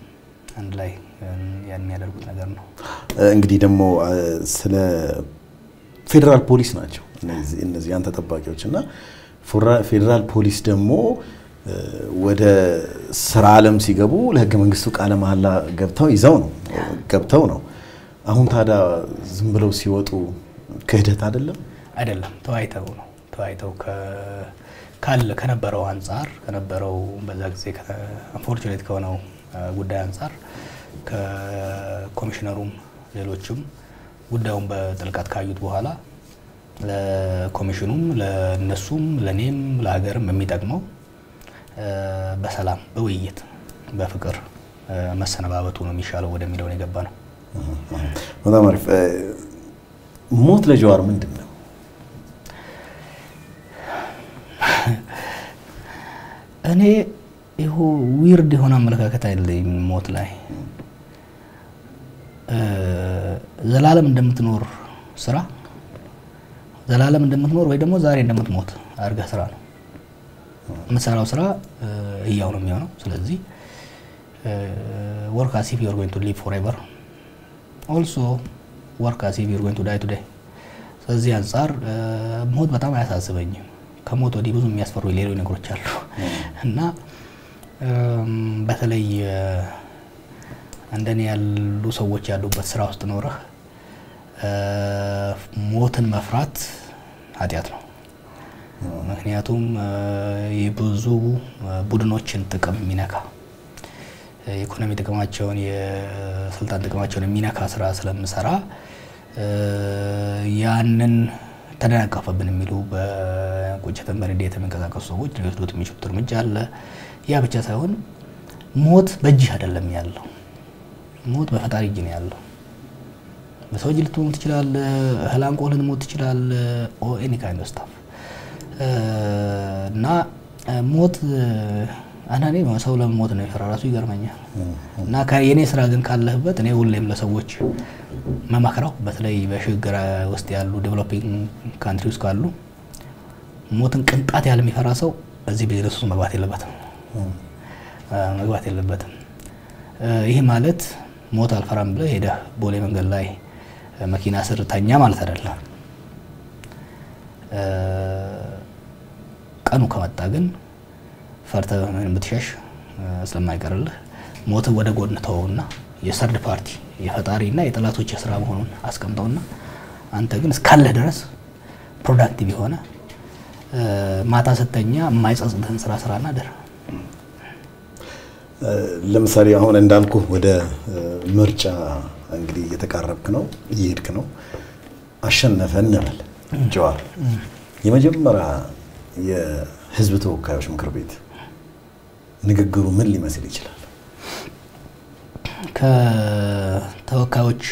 አንድ ላይ ያን የሚያደርጉት ነገር ነው። እንግዲህ ደግሞ ስለ ፌዴራል ፖሊስ ናቸው እነዚህ አንተ ጠባቂዎች እና ፌዴራል ፖሊስ ደግሞ ወደ ስራ ዓለም ሲገቡ ለህገ መንግስቱ ቃለ መሐላ ገብተው ይዘው ነው ገብተው ነው። አሁን ታዲያ ዝም ብለው ሲወጡ ክህደት አይደለም? አይደለም፣ ተወያይተው ነው ተወያይተው ካለ ከነበረው አንጻር ከነበረው በዛ ጊዜ አንፎርቹኔት ከሆነው ጉዳይ አንጻር ከኮሚሽነሩም ሌሎችም ጉዳዩን በጥልቀት ካዩት በኋላ ለኮሚሽኑም ለነሱም ለእኔም ለሀገርም የሚጠቅመው በሰላም በውይይት በፍቅር መሰነባበቱ ነው የሚሻለው ወደሚለው ነው የገባ ነው። በጣም አሪፍ። ሞት ለጀዋር ምንድን ነው? እኔ ይሁ ዊርድ የሆነ አመለካከት አይደለም ሞት ላይ ዘላለም እንደምትኖር ስራ ዘላለም እንደምትኖር ወይ ደግሞ ዛሬ እንደምትሞት አድርገህ ስራ ነው የምትሰራው ስራ እያው ነው የሚሆነው። ስለዚህ ወርክ አስ ኢፍ ዩ አር ጎይንግ ቱ ሊቭ ፎርኤቨር ኦልሶ ወርክ አስ ኢፍ ዩ አር ጎይንግ ቱ ዳይ ቱዴይ። ስለዚህ አንጻር ሞት በጣም አያሳስበኝም። ከሞት ወዲህ ብዙ የሚያስፈሩ ሌሎች ነገሮች አሉ እና በተለይ እንደኔ ያሉ ሰዎች ያሉበት ስራ ውስጥ ኖረህ ሞትን መፍራት ኃጢአት ነው። ምክንያቱም የብዙ ቡድኖችን ጥቅም የሚነካ የኢኮኖሚ ጥቅማቸውን የስልጣን ጥቅማቸውን የሚነካ ስራ ስለምሰራ ያንን ተደናቀፈብን የሚሉ በቁጭትን በንዴት የሚንቀሳቀሱ ሰዎች ሊወስዱት የሚችሉት እርምጃ አለ። ያ ብቻ ሳይሆን ሞት በእጅህ አይደለም ያለው፣ ሞት በፈጣሪ እጅ ነው ያለው። በሰው እጅ ልትሞት ትችላለህ። እህል አንቆ ልትሞት ትችላለህ። ኦ ኤኒ ካይንድ ኦፍ ስታፍ እና ሞት አንዳንዴ ሰው ለሞት ነው የፈራ ራሱ ይገርመኛል። እና የእኔ ስራ ግን ካለህበት እኔ ሁሌም ለሰዎች መመክረው በተለይ በሽግግር ውስጥ ያሉ ዴቨሎፒንግ ካንትሪ ውስጥ ካሉ ሞትን ቅንጣት ያህል የሚፈራ ሰው እዚህ ቢዝነስ ውስጥ መግባት የለበትም መግባት የለበትም። ይህ ማለት ሞት አልፈራም ብለህ ሄደህ ቦሌ መንገድ ላይ መኪና ስር ተኛ ማለት አይደለም። ቀኑ ከመጣ ግን ፈርተህ ብትሸሽ ስለማይቀርልህ ሞትን ወደ ጎን ተወውና የሰርድ ፓርቲ የፈጣሪና የጠላቶች ስራ መሆኑን አስቀምጠውና አንተ ግን እስካለህ ድረስ ፕሮዳክቲቭ የሆነ ማታ ስተኛ የማይጸጽትህን ስራ ስራና ድር ለምሳሌ አሁን እንዳልኩ ወደ ምርጫ እንግዲህ እየተቃረብክ ነው፣ እየሄድክ ነው። አሸነፈ እንበል ጀዋር የመጀመሪያ የህዝብ ተወካዮች ምክር ቤት ንግግሩ ምን ሊመስል ይችላል? ከተወካዮች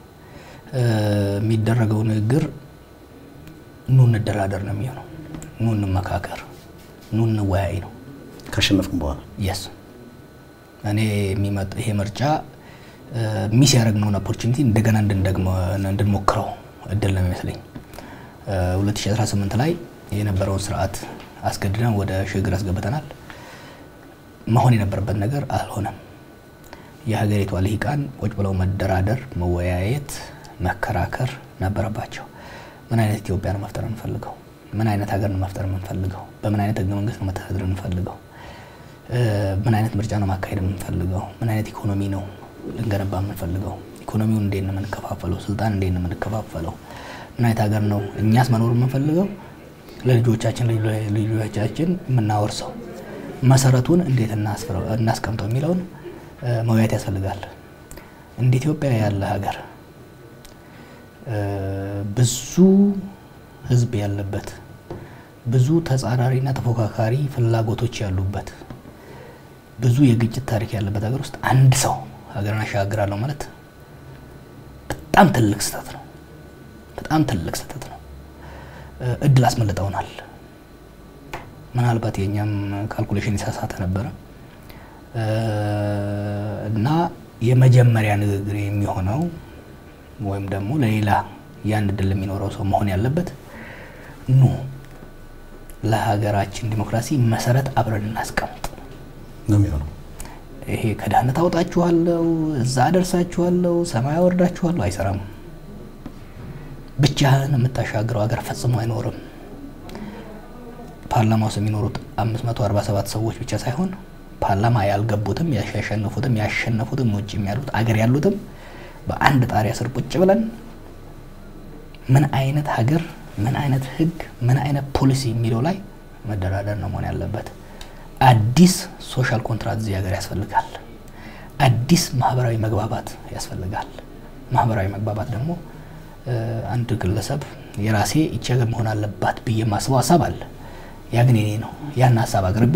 የሚደረገው ንግግር ኑ እንደራደር ነው የሚሆነው። ኑ እንመካከር፣ ኑ እንወያይ ነው። ካሸነፍኩም በኋላ የስ እኔ የሚመጣ ይሄ ምርጫ ሚስ ያደረግነውን ኦፖርቹኒቲ እንደገና እንድንሞክረው እድል ነው የሚመስለኝ። 2018 ላይ የነበረውን ስርዓት አስገድደን ወደ ሽግግር አስገብተናል። መሆን የነበረበት ነገር አልሆነም። የሀገሪቷ ልሂቃን ቁጭ ብለው መደራደር፣ መወያየት፣ መከራከር ነበረባቸው። ምን አይነት ኢትዮጵያ ነው መፍጠር የምንፈልገው? ምን አይነት ሀገር ነው መፍጠር የምንፈልገው? በምን አይነት ህገ መንግስት ነው መተዳደር የምንፈልገው? ምን አይነት ምርጫ ነው ማካሄድ የምንፈልገው? ምን አይነት ኢኮኖሚ ነው ልንገነባ የምንፈልገው? ኢኮኖሚውን እንዴት ነው የምንከፋፈለው? ስልጣን እንዴት ነው የምንከፋፈለው? ምን አይነት ሀገር ነው እኛስ መኖር የምንፈልገው? ለልጆቻችን ልጆቻችን የምናወርሰው መሰረቱን እንዴት እናስቀምጠው የሚለውን መወያየት ያስፈልጋል። እንደ ኢትዮጵያ ያለ ሀገር ብዙ ህዝብ ያለበት ብዙ ተጻራሪና ተፎካካሪ ፍላጎቶች ያሉበት ብዙ የግጭት ታሪክ ያለበት ሀገር ውስጥ አንድ ሰው ሀገርን አሻግራለሁ ማለት በጣም ትልቅ ስህተት ነው። በጣም ትልቅ ስህተት ነው። እድል አስመልጠውናል። ምናልባት የእኛም ካልኩሌሽን የተሳሳተ ነበረ እና የመጀመሪያ ንግግር የሚሆነው ወይም ደግሞ ለሌላ ያን እድል የሚኖረው ሰው መሆን ያለበት ኑ ለሀገራችን ዲሞክራሲ መሰረት አብረን እናስቀምጥ ነው የሚሆነው። ይሄ ከድህነት አውጣችኋለሁ፣ እዛ አደርሳችኋለሁ፣ ሰማይ አወርዳችኋለሁ አይሰራም። ብቻህን የምታሻግረው ሀገር ፈጽሞ አይኖርም። ፓርላማ ውስጥ የሚኖሩት 547 ሰዎች ብቻ ሳይሆን ፓርላማ ያልገቡትም ያሸነፉትም ያሸነፉትም ውጭ ያሉት አገር ያሉትም በአንድ ጣሪያ ስር ቁጭ ብለን ምን አይነት ሀገር ምን አይነት ህግ ምን አይነት ፖሊሲ የሚለው ላይ መደራደር ነው መሆን ያለበት። አዲስ ሶሻል ኮንትራት እዚህ ሀገር ያስፈልጋል። አዲስ ማህበራዊ መግባባት ያስፈልጋል። ማህበራዊ መግባባት ደግሞ አንድ ግለሰብ የራሴ ይቺ ሀገር መሆን አለባት ብዬ የማስበው ሀሳብ አለ። ያ ግን የኔ ነው። ያን ሀሳብ አቅርቤ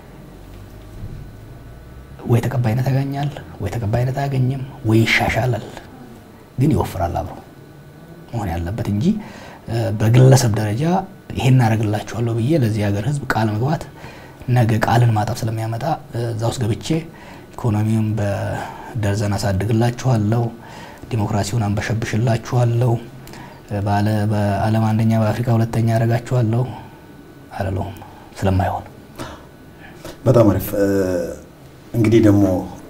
ወይ ተቀባይነት ያገኛል፣ ወይ ተቀባይነት አያገኝም፣ ወይ ይሻሻላል፣ ግን ይወፍራል አብሮ መሆን ያለበት እንጂ በግለሰብ ደረጃ ይሄን እናደርግላችኋለሁ ብዬ ለዚህ ሀገር ህዝብ ቃል መግባት ነገ ቃልን ማጠፍ ስለሚያመጣ እዛ ውስጥ ገብቼ ኢኮኖሚውን በደርዘን አሳድግላችኋለሁ፣ ዲሞክራሲውን አንበሸብሽላችኋለሁ፣ በዓለም አንደኛ በአፍሪካ ሁለተኛ ያደርጋችኋለሁ አለለውም ስለማይሆን በጣም አሪፍ። እንግዲህ ደግሞ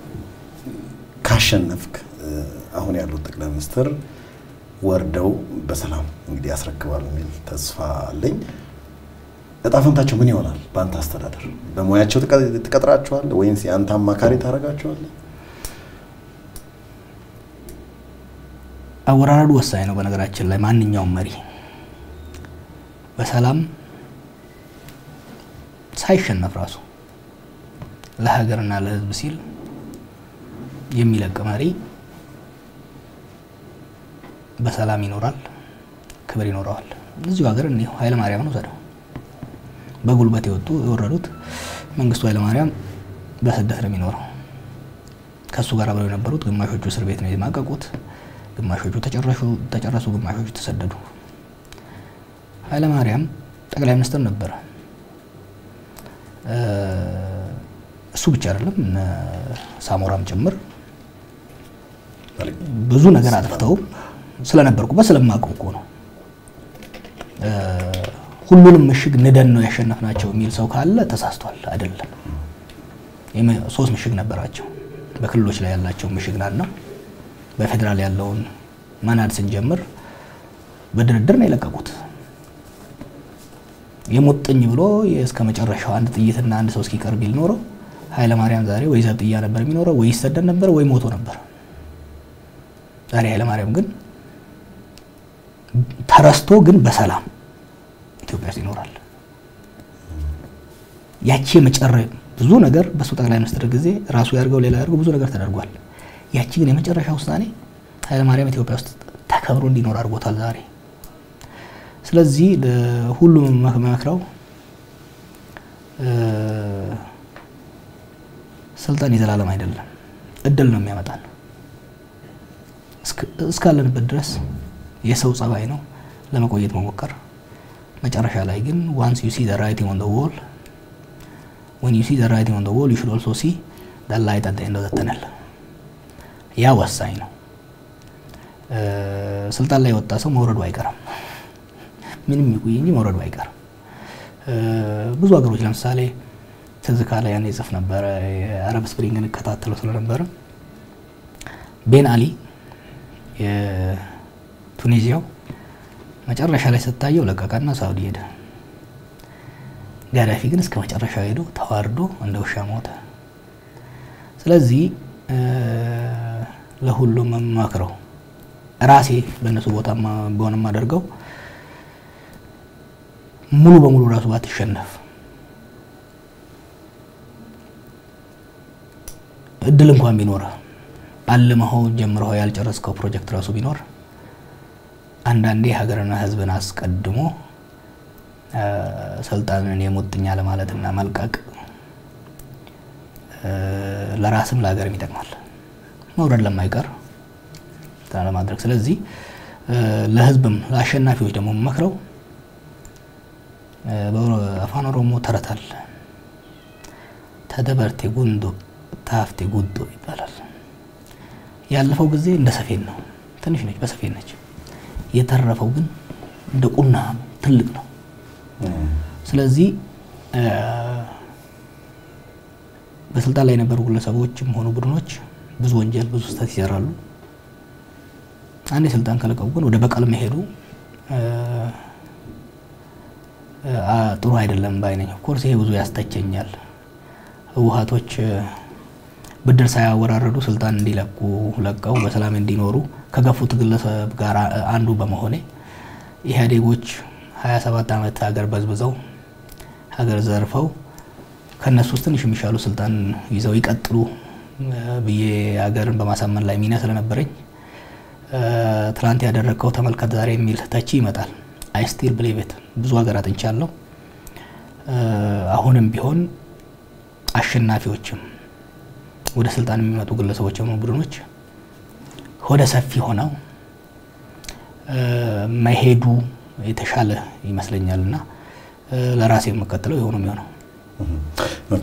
ካሸነፍክ አሁን ያሉት ጠቅላይ ሚኒስትር ወርደው በሰላም እንግዲህ ያስረክባሉ የሚል ተስፋ አለኝ። እጣ ፈንታቸው ምን ይሆናል? በአንተ አስተዳደር በሙያቸው ትቀጥራቸዋለህ ወይንስ የአንተ አማካሪ ታደርጋቸዋለህ? አወራረዱ ወሳኝ ነው። በነገራችን ላይ ማንኛውም መሪ በሰላም ሳይሸነፍ ራሱ ለሀገርና ለሕዝብ ሲል የሚለቅ መሪ በሰላም ይኖራል፣ ክብር ይኖረዋል። እዚሁ ሀገር እኒሁ ኃይለ ማርያምን ውሰደው። በጉልበት የወጡ የወረዱት መንግስቱ ኃይለ ማርያም በስደት ነው የሚኖረው። ከእሱ ጋር አብረው የነበሩት ግማሾቹ እስር ቤት ነው የማቀቁት፣ ግማሾቹ ተጨረሱ፣ ግማሾቹ ተሰደዱ። ኃይለ ማርያም ጠቅላይ ሚኒስትር ነበረ። እሱ ብቻ አይደለም እነ ሳሞራም ጭምር ብዙ ነገር አጥፍተው ስለነበርኩበት ስለማውቀው እኮ ነው። ሁሉንም ምሽግ ንደን ነው ያሸነፍናቸው የሚል ሰው ካለ ተሳስቷል። አይደለም። ሶስት ምሽግ ነበራቸው። በክልሎች ላይ ያላቸው ምሽግ ናድ ነው። በፌዴራል ያለውን መናድ ስንጀምር በድርድር ነው የለቀቁት። የሙጥኝ ብሎ እስከ መጨረሻው አንድ ጥይትና አንድ ሰው እስኪቀር ቢል ኖረው ኃይለማርያም ዛሬ ወይ ዘብጥያ ነበር የሚኖረው ወይ ይሰደድ ነበር ወይ ሞቶ ነበር። ዛሬ ኃይለማርያም ግን ተረስቶ ግን በሰላም ኢትዮጵያ ውስጥ ይኖራል። ያቺ የመጨረ ብዙ ነገር በሱ ጠቅላይ ሚኒስትር ጊዜ ራሱ ያድርገው ሌላ ያድርገው ብዙ ነገር ተደርጓል። ያቺ ግን የመጨረሻ ውሳኔ ኃይለማርያም ኢትዮጵያ ውስጥ ተከብሮ እንዲኖር አድርጎታል ዛሬ። ስለዚህ ሁሉም መክረው ስልጣን የዘላለም አይደለም፣ እድል ነው የሚያመጣን እስካለንበት ድረስ የሰው ጸባይ ነው ለመቆየት መሞከር። መጨረሻ ላይ ግን ዋንስ ዩ ሲ ዘ ራይቲንግ ኦን ዘ ዎል ወን ዩ ሲ ዘ ራይቲንግ ኦን ዘ ዎል ዩ ሹድ ኦልሶ ሲ ዘ ላይት አት ዘ ኤንድ ኦፍ ዘ ተነል። ያ ወሳኝ ነው። ስልጣን ላይ የወጣ ሰው መውረዱ አይቀርም። ምንም ይቆይ እንጂ መውረዱ አይቀርም። ብዙ ሀገሮች ለምሳሌ ትዝ ካለ ያኔ ጽፍ ነበረ የአረብ ስፕሪንግን እከታተለው ስለነበረ ቤን አሊ የቱኒዚያው መጨረሻ ላይ ስታየው ለቀቀና ሳውዲ ሄደ። ጋዳፊ ግን እስከ መጨረሻው ሄዶ ተዋርዶ እንደ ውሻ ሞተ። ስለዚህ ለሁሉም መክረው ራሴ በእነሱ ቦታ በሆነ የማደርገው ሙሉ በሙሉ ራሱ ባትሸነፍ እድል እንኳን ቢኖር አልመኸው ጀምረው ያልጨረስከው ፕሮጀክት ራሱ ቢኖር አንዳንዴ ሀገርና ሕዝብን አስቀድሞ ስልጣንን የሙጥኛ ለማለትና መልቀቅ ለራስም ለሀገርም ይጠቅማል። መውረድ ለማይቀር ለማድረግ ስለዚህ ለሕዝብም ለአሸናፊዎች ደግሞ መክረው በአፋን ኦሮሞ ተረት አለ። ተደበርቴ ጉንዶ ታፍቴ ጉዶ ይባላል። ያለፈው ጊዜ እንደ ሰፌን ነው፣ ትንሽ ነች፣ በሰፌን ነች። የተረፈው ግን እንደ ቁና ትልቅ ነው። ስለዚህ በስልጣን ላይ የነበሩ ግለሰቦችም ሆኑ ቡድኖች ብዙ ወንጀል፣ ብዙ ስህተት ይሰራሉ። አንድ የስልጣን ከለቀቁ ግን ወደ በቀል መሄዱ ጥሩ አይደለም ባይነኝ። ኦፍኮርስ ይሄ ብዙ ያስተቸኛል። ህወሀቶች ብድር ሳያወራረዱ ስልጣን እንዲለቁ ለቀው በሰላም እንዲኖሩ ከገፉት ግለሰብ ጋር አንዱ በመሆኔ ኢህአዴጎች 27 ዓመት ሀገር በዝብዘው ሀገር ዘርፈው ከእነሱ ውስጥ ትንሽ የሚሻሉ ስልጣን ይዘው ይቀጥሉ ብዬ ሀገርን በማሳመን ላይ ሚና ስለነበረኝ ትናንት ያደረግከው ተመልከት ዛሬ የሚል ተቺ ይመጣል። አይ ስቲል ብሊቭ ኢት ብዙ ሀገር አጥንቻለሁ። አሁንም ቢሆን አሸናፊዎችም ወደ ስልጣን የሚመጡ ግለሰቦች የሆኑ ቡድኖች ወደ ሰፊ ሆነው መሄዱ የተሻለ ይመስለኛል እና ለራሴ የምከተለው የሆኑ የሚሆነው ኦኬ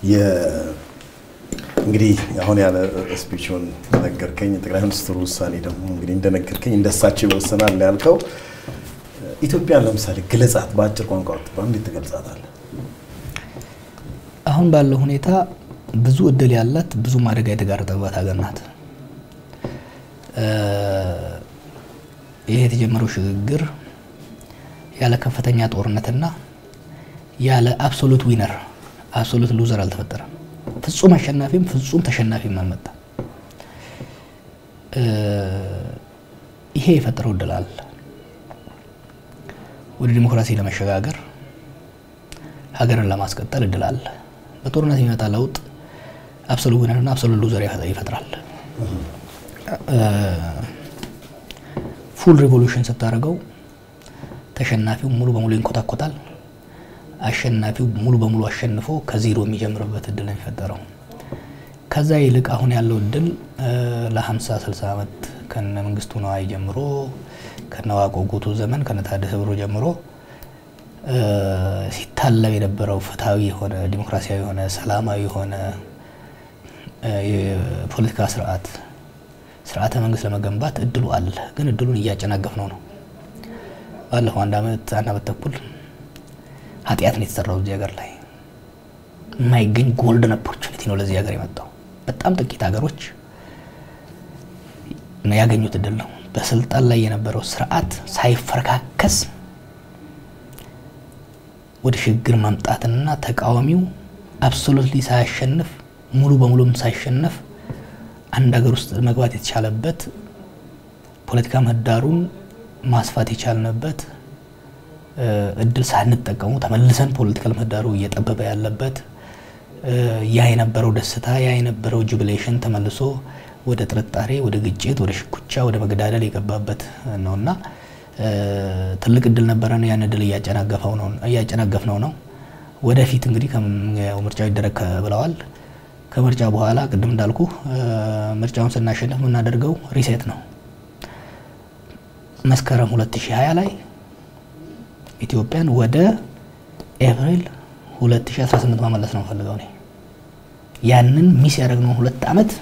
እንግዲህ አሁን ያለ ስፒቹን ነገርከኝ። ጠቅላይ ሚኒስትሩ ውሳኔ ደግሞ እንግዲህ እንደነገርከኝ እንደሳቸው ይወሰናል ያልከው ኢትዮጵያን ለምሳሌ ግለጻት፣ በአጭር ቋንቋ ብትባል እንዴት ትገልጻታለህ? አሁን ባለው ሁኔታ ብዙ እድል ያላት ብዙም አደጋ የተጋረጠባት ሀገር ናት። ይህ የተጀመረው ሽግግር ያለ ከፍተኛ ጦርነትና ያለ አብሶሉት ዊነር አብሶሉት ሉዘር አልተፈጠረም። ፍጹም አሸናፊም ፍጹም ተሸናፊም አልመጣም። ይሄ የፈጠረው እድል አለ። ወደ ዲሞክራሲ ለመሸጋገር ሀገርን ለማስቀጠል እድል አለ። በጦርነት የሚመጣ ለውጥ አብሶሉት ዊነርና አብሶሉት ሉዘር ይፈጥራል። ፉል ሪቮሉሽን ስታደርገው ተሸናፊው ሙሉ በሙሉ ይንኮታኮታል። አሸናፊው ሙሉ በሙሉ አሸንፎ ከዜሮ የሚጀምርበት እድል ነው የሚፈጠረው። ከዛ ይልቅ አሁን ያለው እድል ለ50 60 ዓመት ከነ መንግስቱ ነዋይ ጀምሮ ከነ ዋቆ ጉቱ ዘመን ከነ ታደሰ ብሩ ጀምሮ ሲታለብ የነበረው ፍትሐዊ የሆነ ዲሞክራሲያዊ የሆነ ሰላማዊ የሆነ የፖለቲካ ስርዓት ስርዓተ መንግስት ለመገንባት እድሉ አለ። ግን እድሉን እያጨናገፍ ነው ነው ባለፈው አንድ አመት አንድ አመት ተኩል ኃጢአት ነው የተሰራው እዚህ ሀገር ላይ የማይገኝ ጎልደን ኦፖርቹኒቲ ነው ለዚህ ሀገር የመጣው። በጣም ጥቂት ሀገሮች ያገኙት እድል ነው። በስልጣን ላይ የነበረው ስርዓት ሳይፈረካከስ ወደ ሽግግር ማምጣትና ተቃዋሚው አብሶሉትሊ ሳያሸንፍ ሙሉ በሙሉም ሳይሸነፍ አንድ ሀገር ውስጥ መግባት የተቻለበት ፖለቲካ ምህዳሩን ማስፋት የቻልንበት እድል ሳንጠቀሙ ተመልሰን ፖለቲካል ምህዳሩ እየጠበበ ያለበት ያ የነበረው ደስታ ያ የነበረው ጁቢሌሽን ተመልሶ ወደ ጥርጣሬ፣ ወደ ግጭት፣ ወደ ሽኩቻ፣ ወደ መገዳደል የገባበት ነውና ትልቅ እድል ነበረን። ያን እድል እያጨናገፍነው ነው። ወደፊት እንግዲህ ምርጫው ይደረግ ብለዋል። ከምርጫ በኋላ ቅድም እንዳልኩ ምርጫውን ስናሸንፍ የምናደርገው ሪሴት ነው። መስከረም 2020 ላይ ኢትዮጵያን ወደ ኤፕሪል 2018 መመለስ ነው ፈልገው እኔ ያንን ሚስ ያደረግነው ሁለት ዓመት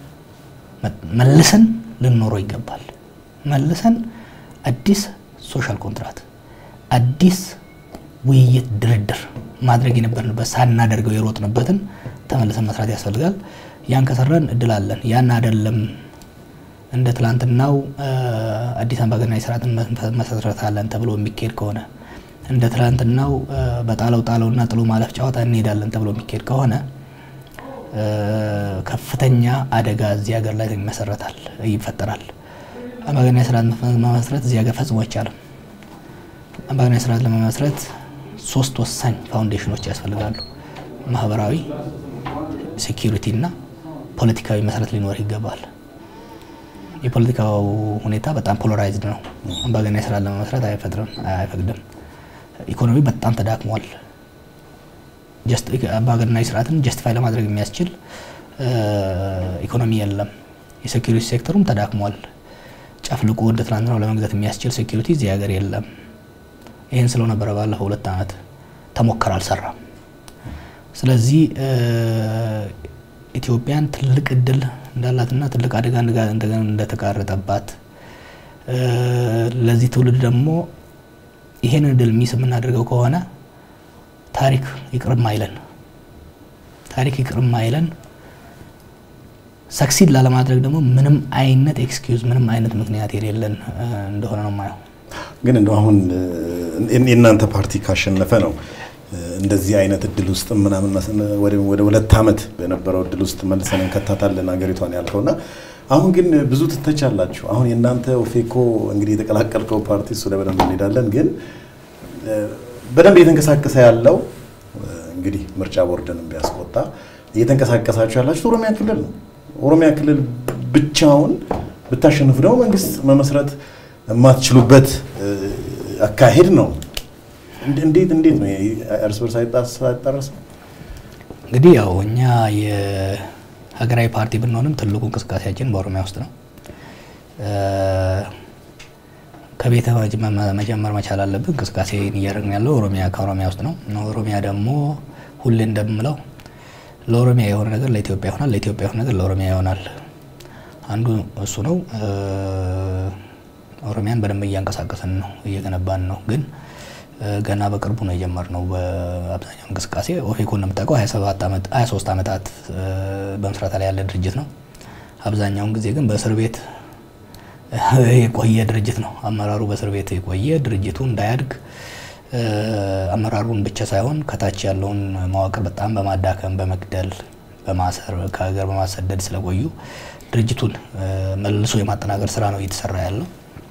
መልሰን ልንኖረው ይገባል። መልሰን አዲስ ሶሻል ኮንትራት፣ አዲስ ውይይት፣ ድርድር ማድረግ የነበርንበት ሳናደርገው የሮጥንበትን ተመልሰን መስራት ያስፈልጋል። ያን ከሰራን እድል አለን። ያን አይደለም እንደ ትላንትናው አዲስ አምባገነናዊ ስርዓትን መሰረታለን ተብሎ የሚካሄድ ከሆነ እንደ ትላንትናው በጣለው ጣለውና ጥሎ ማለፍ ጨዋታ እንሄዳለን ተብሎ የሚካሄድ ከሆነ ከፍተኛ አደጋ እዚህ ሀገር ላይ ይመሰረታል፣ ይፈጠራል። አምባገነናዊ ስርዓት መመስረት እዚህ ሀገር ፈጽሞ አይቻልም። አምባገነናዊ ስርዓት ለመመስረት ሶስት ወሳኝ ፋውንዴሽኖች ያስፈልጋሉ። ማህበራዊ፣ ሴኪሪቲ እና ፖለቲካዊ መሰረት ሊኖር ይገባል። የፖለቲካው ሁኔታ በጣም ፖላራይዝድ ነው። አምባገነናዊ ስርዓት ለመመስረት አይፈጥርም፣ አይፈቅድም። ኢኮኖሚ በጣም ተዳክሟል። አምባገነናዊ ስርዓትን ጀስቲፋይ ለማድረግ የሚያስችል ኢኮኖሚ የለም። የሴኪሪቲ ሴክተሩም ተዳክሟል። ጨፍልቆ እንደ ትናንትናው ለመግዛት የሚያስችል ሴኪሪቲ እዚህ ሀገር የለም። ይህን ስለው ነበረ ባለፈው ሁለት ዓመት ተሞከረ፣ አልሰራም። ስለዚህ ኢትዮጵያን ትልቅ እድል እንዳላትና ትልቅ አደጋ እንደተጋረጠባት ለዚህ ትውልድ ደግሞ ይሄን እድል ሚስ የምናደርገው ከሆነ ታሪክ ይቅርም አይለን። ታሪክ ይቅር የማይለን ሰክሲድ ላለማድረግ ደግሞ ምንም አይነት ኤክስኪውዝ ምንም አይነት ምክንያት የሌለን እንደሆነ ነው የማየው። ግን እንደው አሁን የእናንተ ፓርቲ ካሸነፈ ነው እንደዚህ አይነት እድል ውስጥ ምናምን ወደ ሁለት ዓመት በነበረው እድል ውስጥ መልሰን እንከታታለን ሀገሪቷን ያልከውና አሁን ግን ብዙ ትተቻላችሁ። አሁን የእናንተ ኦፌኮ እንግዲህ የተቀላቀልከው ፓርቲ እሱ ላይ በደንብ እንሄዳለን። ግን በደንብ እየተንቀሳቀሰ ያለው እንግዲህ ምርጫ ቦርድንም ቢያስቆጣ እየተንቀሳቀሳችሁ ያላችሁ ኦሮሚያ ክልል ነው። ኦሮሚያ ክልል ብቻውን ብታሸንፉ ደግሞ መንግስት መመስረት የማትችሉበት አካሄድ ነው። እንዴት እንዴት ነው እርስ በርስ አይጣረስም? እንግዲህ ያው እኛ የሀገራዊ ፓርቲ ብንሆንም ትልቁ እንቅስቃሴያችን በኦሮሚያ ውስጥ ነው። ከቤተ መጀመር መቻል አለብን። እንቅስቃሴ እያደረግን ያለው ኦሮሚያ ከኦሮሚያ ውስጥ ነው። ኦሮሚያ ደግሞ ሁሌ እንደምለው ለኦሮሚያ የሆነ ነገር ለኢትዮጵያ ይሆናል፣ ለኢትዮጵያ የሆነ ነገር ለኦሮሚያ ይሆናል። አንዱ እሱ ነው። ኦሮሚያን በደንብ እያንቀሳቀስን ነው፣ እየገነባን ነው። ግን ገና በቅርቡ ነው የጀመርነው። በአብዛኛው እንቅስቃሴ ኦፌኮ እንደምታውቀው 23 ዓመታት በምስረታ ላይ ያለ ድርጅት ነው። አብዛኛውን ጊዜ ግን በእስር ቤት የቆየ ድርጅት ነው። አመራሩ በእስር ቤት የቆየ ድርጅቱ እንዳያድግ አመራሩን ብቻ ሳይሆን ከታች ያለውን መዋቅር በጣም በማዳከም በመግደል፣ በማሰር ከሀገር በማሰደድ ስለቆዩ ድርጅቱን መልሶ የማጠናከር ስራ ነው እየተሰራ ያለው።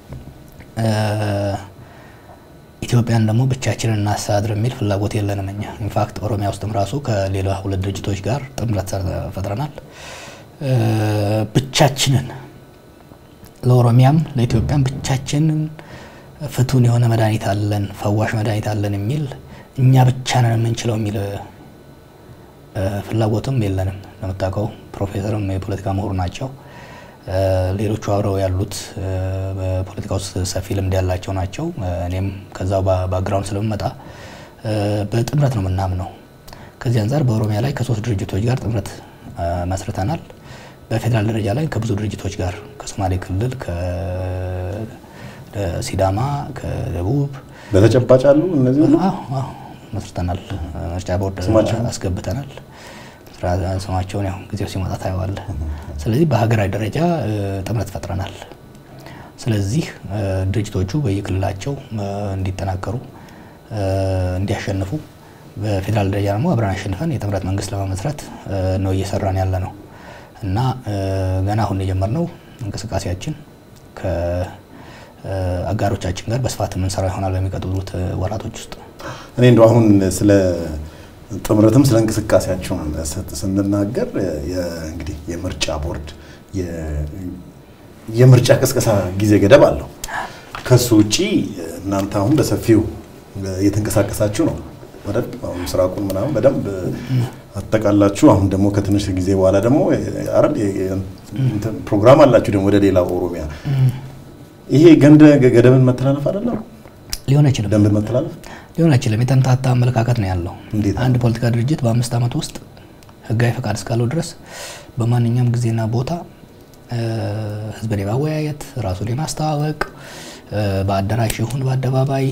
ኢትዮጵያን ደግሞ ብቻችንን እናስተዳድር የሚል ፍላጎት የለንም እኛ። ኢንፋክት ኦሮሚያ ውስጥም ራሱ ከሌላ ሁለት ድርጅቶች ጋር ጥምረት ፈጥረናል። ብቻችንን ለኦሮሚያም ለኢትዮጵያም ብቻችንን ፍቱን የሆነ መድኃኒት አለን፣ ፈዋሽ መድኃኒት አለን የሚል እኛ ብቻ ነን የምንችለው የሚል ፍላጎትም የለንም። እንደምታውቀው ፕሮፌሰርም የፖለቲካ ምሁር ናቸው። ሌሎቹ አብረው ያሉት በፖለቲካ ውስጥ ሰፊ ልምድ ያላቸው ናቸው። እኔም ከዛው ባክግራውንድ ስለምመጣ በጥምረት ነው የምናምነው። ከዚህ አንጻር በኦሮሚያ ላይ ከሶስት ድርጅቶች ጋር ጥምረት መስርተናል። በፌዴራል ደረጃ ላይ ከብዙ ድርጅቶች ጋር ከሶማሌ ክልል፣ ከሲዳማ፣ ከደቡብ በተጨባጭ አሉ እነዚህ ሁሉ መስርተናል። ምርጫ ቦርድ አስገብተናል። ስማቸውን ያው ጊዜው ሲመጣ ታየዋለህ። ስለዚህ በሀገራዊ ደረጃ ጥምረት ፈጥረናል። ስለዚህ ድርጅቶቹ በየክልላቸው እንዲጠናከሩ እንዲያሸንፉ፣ በፌዴራል ደረጃ ደግሞ አብረን አሸንፈን የጥምረት መንግስት ለመመስረት ነው እየሰራን ያለ ነው እና ገና አሁን የጀመርነው እንቅስቃሴያችን ከአጋሮቻችን ጋር በስፋት የምንሰራ ይሆናል በሚቀጥሉት ወራቶች ውስጥ። እኔ እንደው አሁን ስለ ጥምረትም ስለ እንቅስቃሴያቸው ስንናገር እንግዲህ የምርጫ ቦርድ የምርጫ ቅስቀሳ ጊዜ ገደብ አለው። ከሱ ውጪ እናንተ አሁን በሰፊው እየተንቀሳቀሳችሁ ነው አይደል? አሁን ምስራቁን ምናምን በደንብ አጠቃላችሁ። አሁን ደግሞ ከትንሽ ጊዜ በኋላ ደግሞ አይደል ፕሮግራም አላችሁ ደግሞ ወደ ሌላ ኦሮሚያ። ይሄ ገንደ ገደብን መተላለፍ አይደለም ሊሆን አይችልም። ደንብን መተላለፍ ሊሆን አይችልም። የተምታታ አመለካከት ነው ያለው። እንዴት? አንድ ፖለቲካ ድርጅት በአምስት ዓመት ውስጥ ህጋዊ ፈቃድ እስካለው ድረስ በማንኛውም ጊዜና ቦታ ህዝብን የማወያየት ራሱን የማስተዋወቅ በአዳራሽ ይሁን በአደባባይ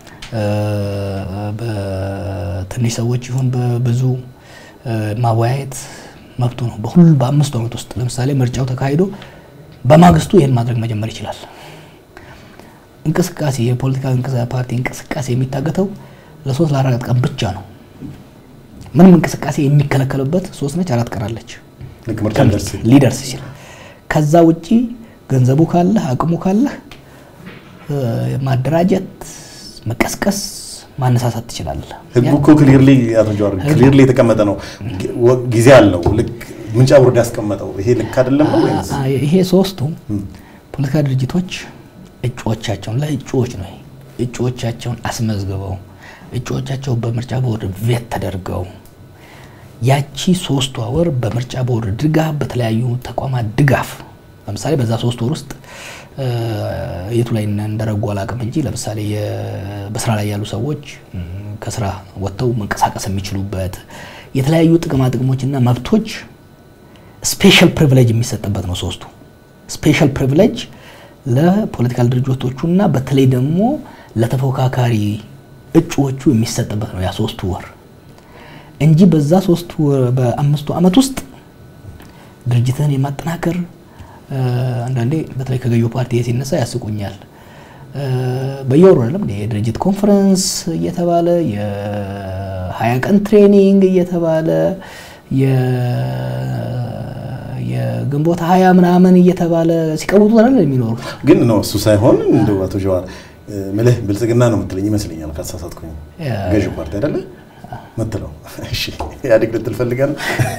በትንሽ ሰዎች ይሁን በብዙ ማወያየት መብቱ ነው። በሁሉ በአምስቱ ዓመት ውስጥ ለምሳሌ ምርጫው ተካሂዶ በማግስቱ ይህን ማድረግ መጀመር ይችላል። እንቅስቃሴ የፖለቲካ ፓርቲ እንቅስቃሴ የሚታገተው ለሶስት ለአራት ቀን ብቻ ነው። ምንም እንቅስቃሴ የሚከለከልበት ሶስት ነች አራት ቀን አለች ልክ ምርጫ ደርስ ሊደርስ ይችላል። ከዛ ውጪ ገንዘቡ ካለህ አቅሙ ካለህ ማደራጀት፣ መቀስቀስ፣ ማነሳሳት ትችላለህ። ህጉ እኮ ክሊርሊ ያተጀዋር ክሊርሊ የተቀመጠ ነው። ጊዜ አለው። ልክ ምርጫ ቦርድ ያስቀመጠው ይሄ ልክ አይደለም ነው ወይስ ይሄ ሶስቱ ፖለቲካ ድርጅቶች እጩዎቻቸውን ለእጩዎች ነው እጩዎቻቸውን አስመዝግበው እጩዎቻቸው በምርጫ ቦርድ ቬት ተደርገው ያቺ ሶስት ወር በምርጫ ቦርድ ድጋፍ በተለያዩ ተቋማት ድጋፍ ለምሳሌ በዛ ሶስት ወር ውስጥ የቱ ላይ እንደረጉ አላውቅም እንጂ ለምሳሌ በስራ ላይ ያሉ ሰዎች ከስራ ወጥተው መንቀሳቀስ የሚችሉበት የተለያዩ ጥቅማ ጥቅሞችና መብቶች ስፔሻል ፕሪቪሌጅ የሚሰጥበት ነው። ሶስቱ ስፔሻል ፕሪቪሌጅ ለፖለቲካል ድርጅቶቹና በተለይ ደግሞ ለተፎካካሪ እጩዎቹ የሚሰጥበት ነው ያ ሶስቱ ወር። እንጂ በዛ ሶስቱ በአምስቱ ዓመት ውስጥ ድርጅትህን የማጠናከር አንዳንዴ በተለይ ከገዢው ፓርቲ ሲነሳ ያስቁኛል። በየወሩ አይደለም የድርጅት ኮንፈረንስ እየተባለ የሀያ ቀን ትሬኒንግ እየተባለ የግንቦት ሀያ ምናምን እየተባለ ሲቀውጡ አይደል የሚኖሩ ግን ነው እሱ ሳይሆን እንደው አቶ ጀዋር ምልህ ብልጽግና ነው የምትለኝ ይመስለኛል ካሳሳትኩኝ። ገዢው ፓርቲ አይደለ ምትለው? እሺ ኢህአዴግ ልትል ፈልጋለህ?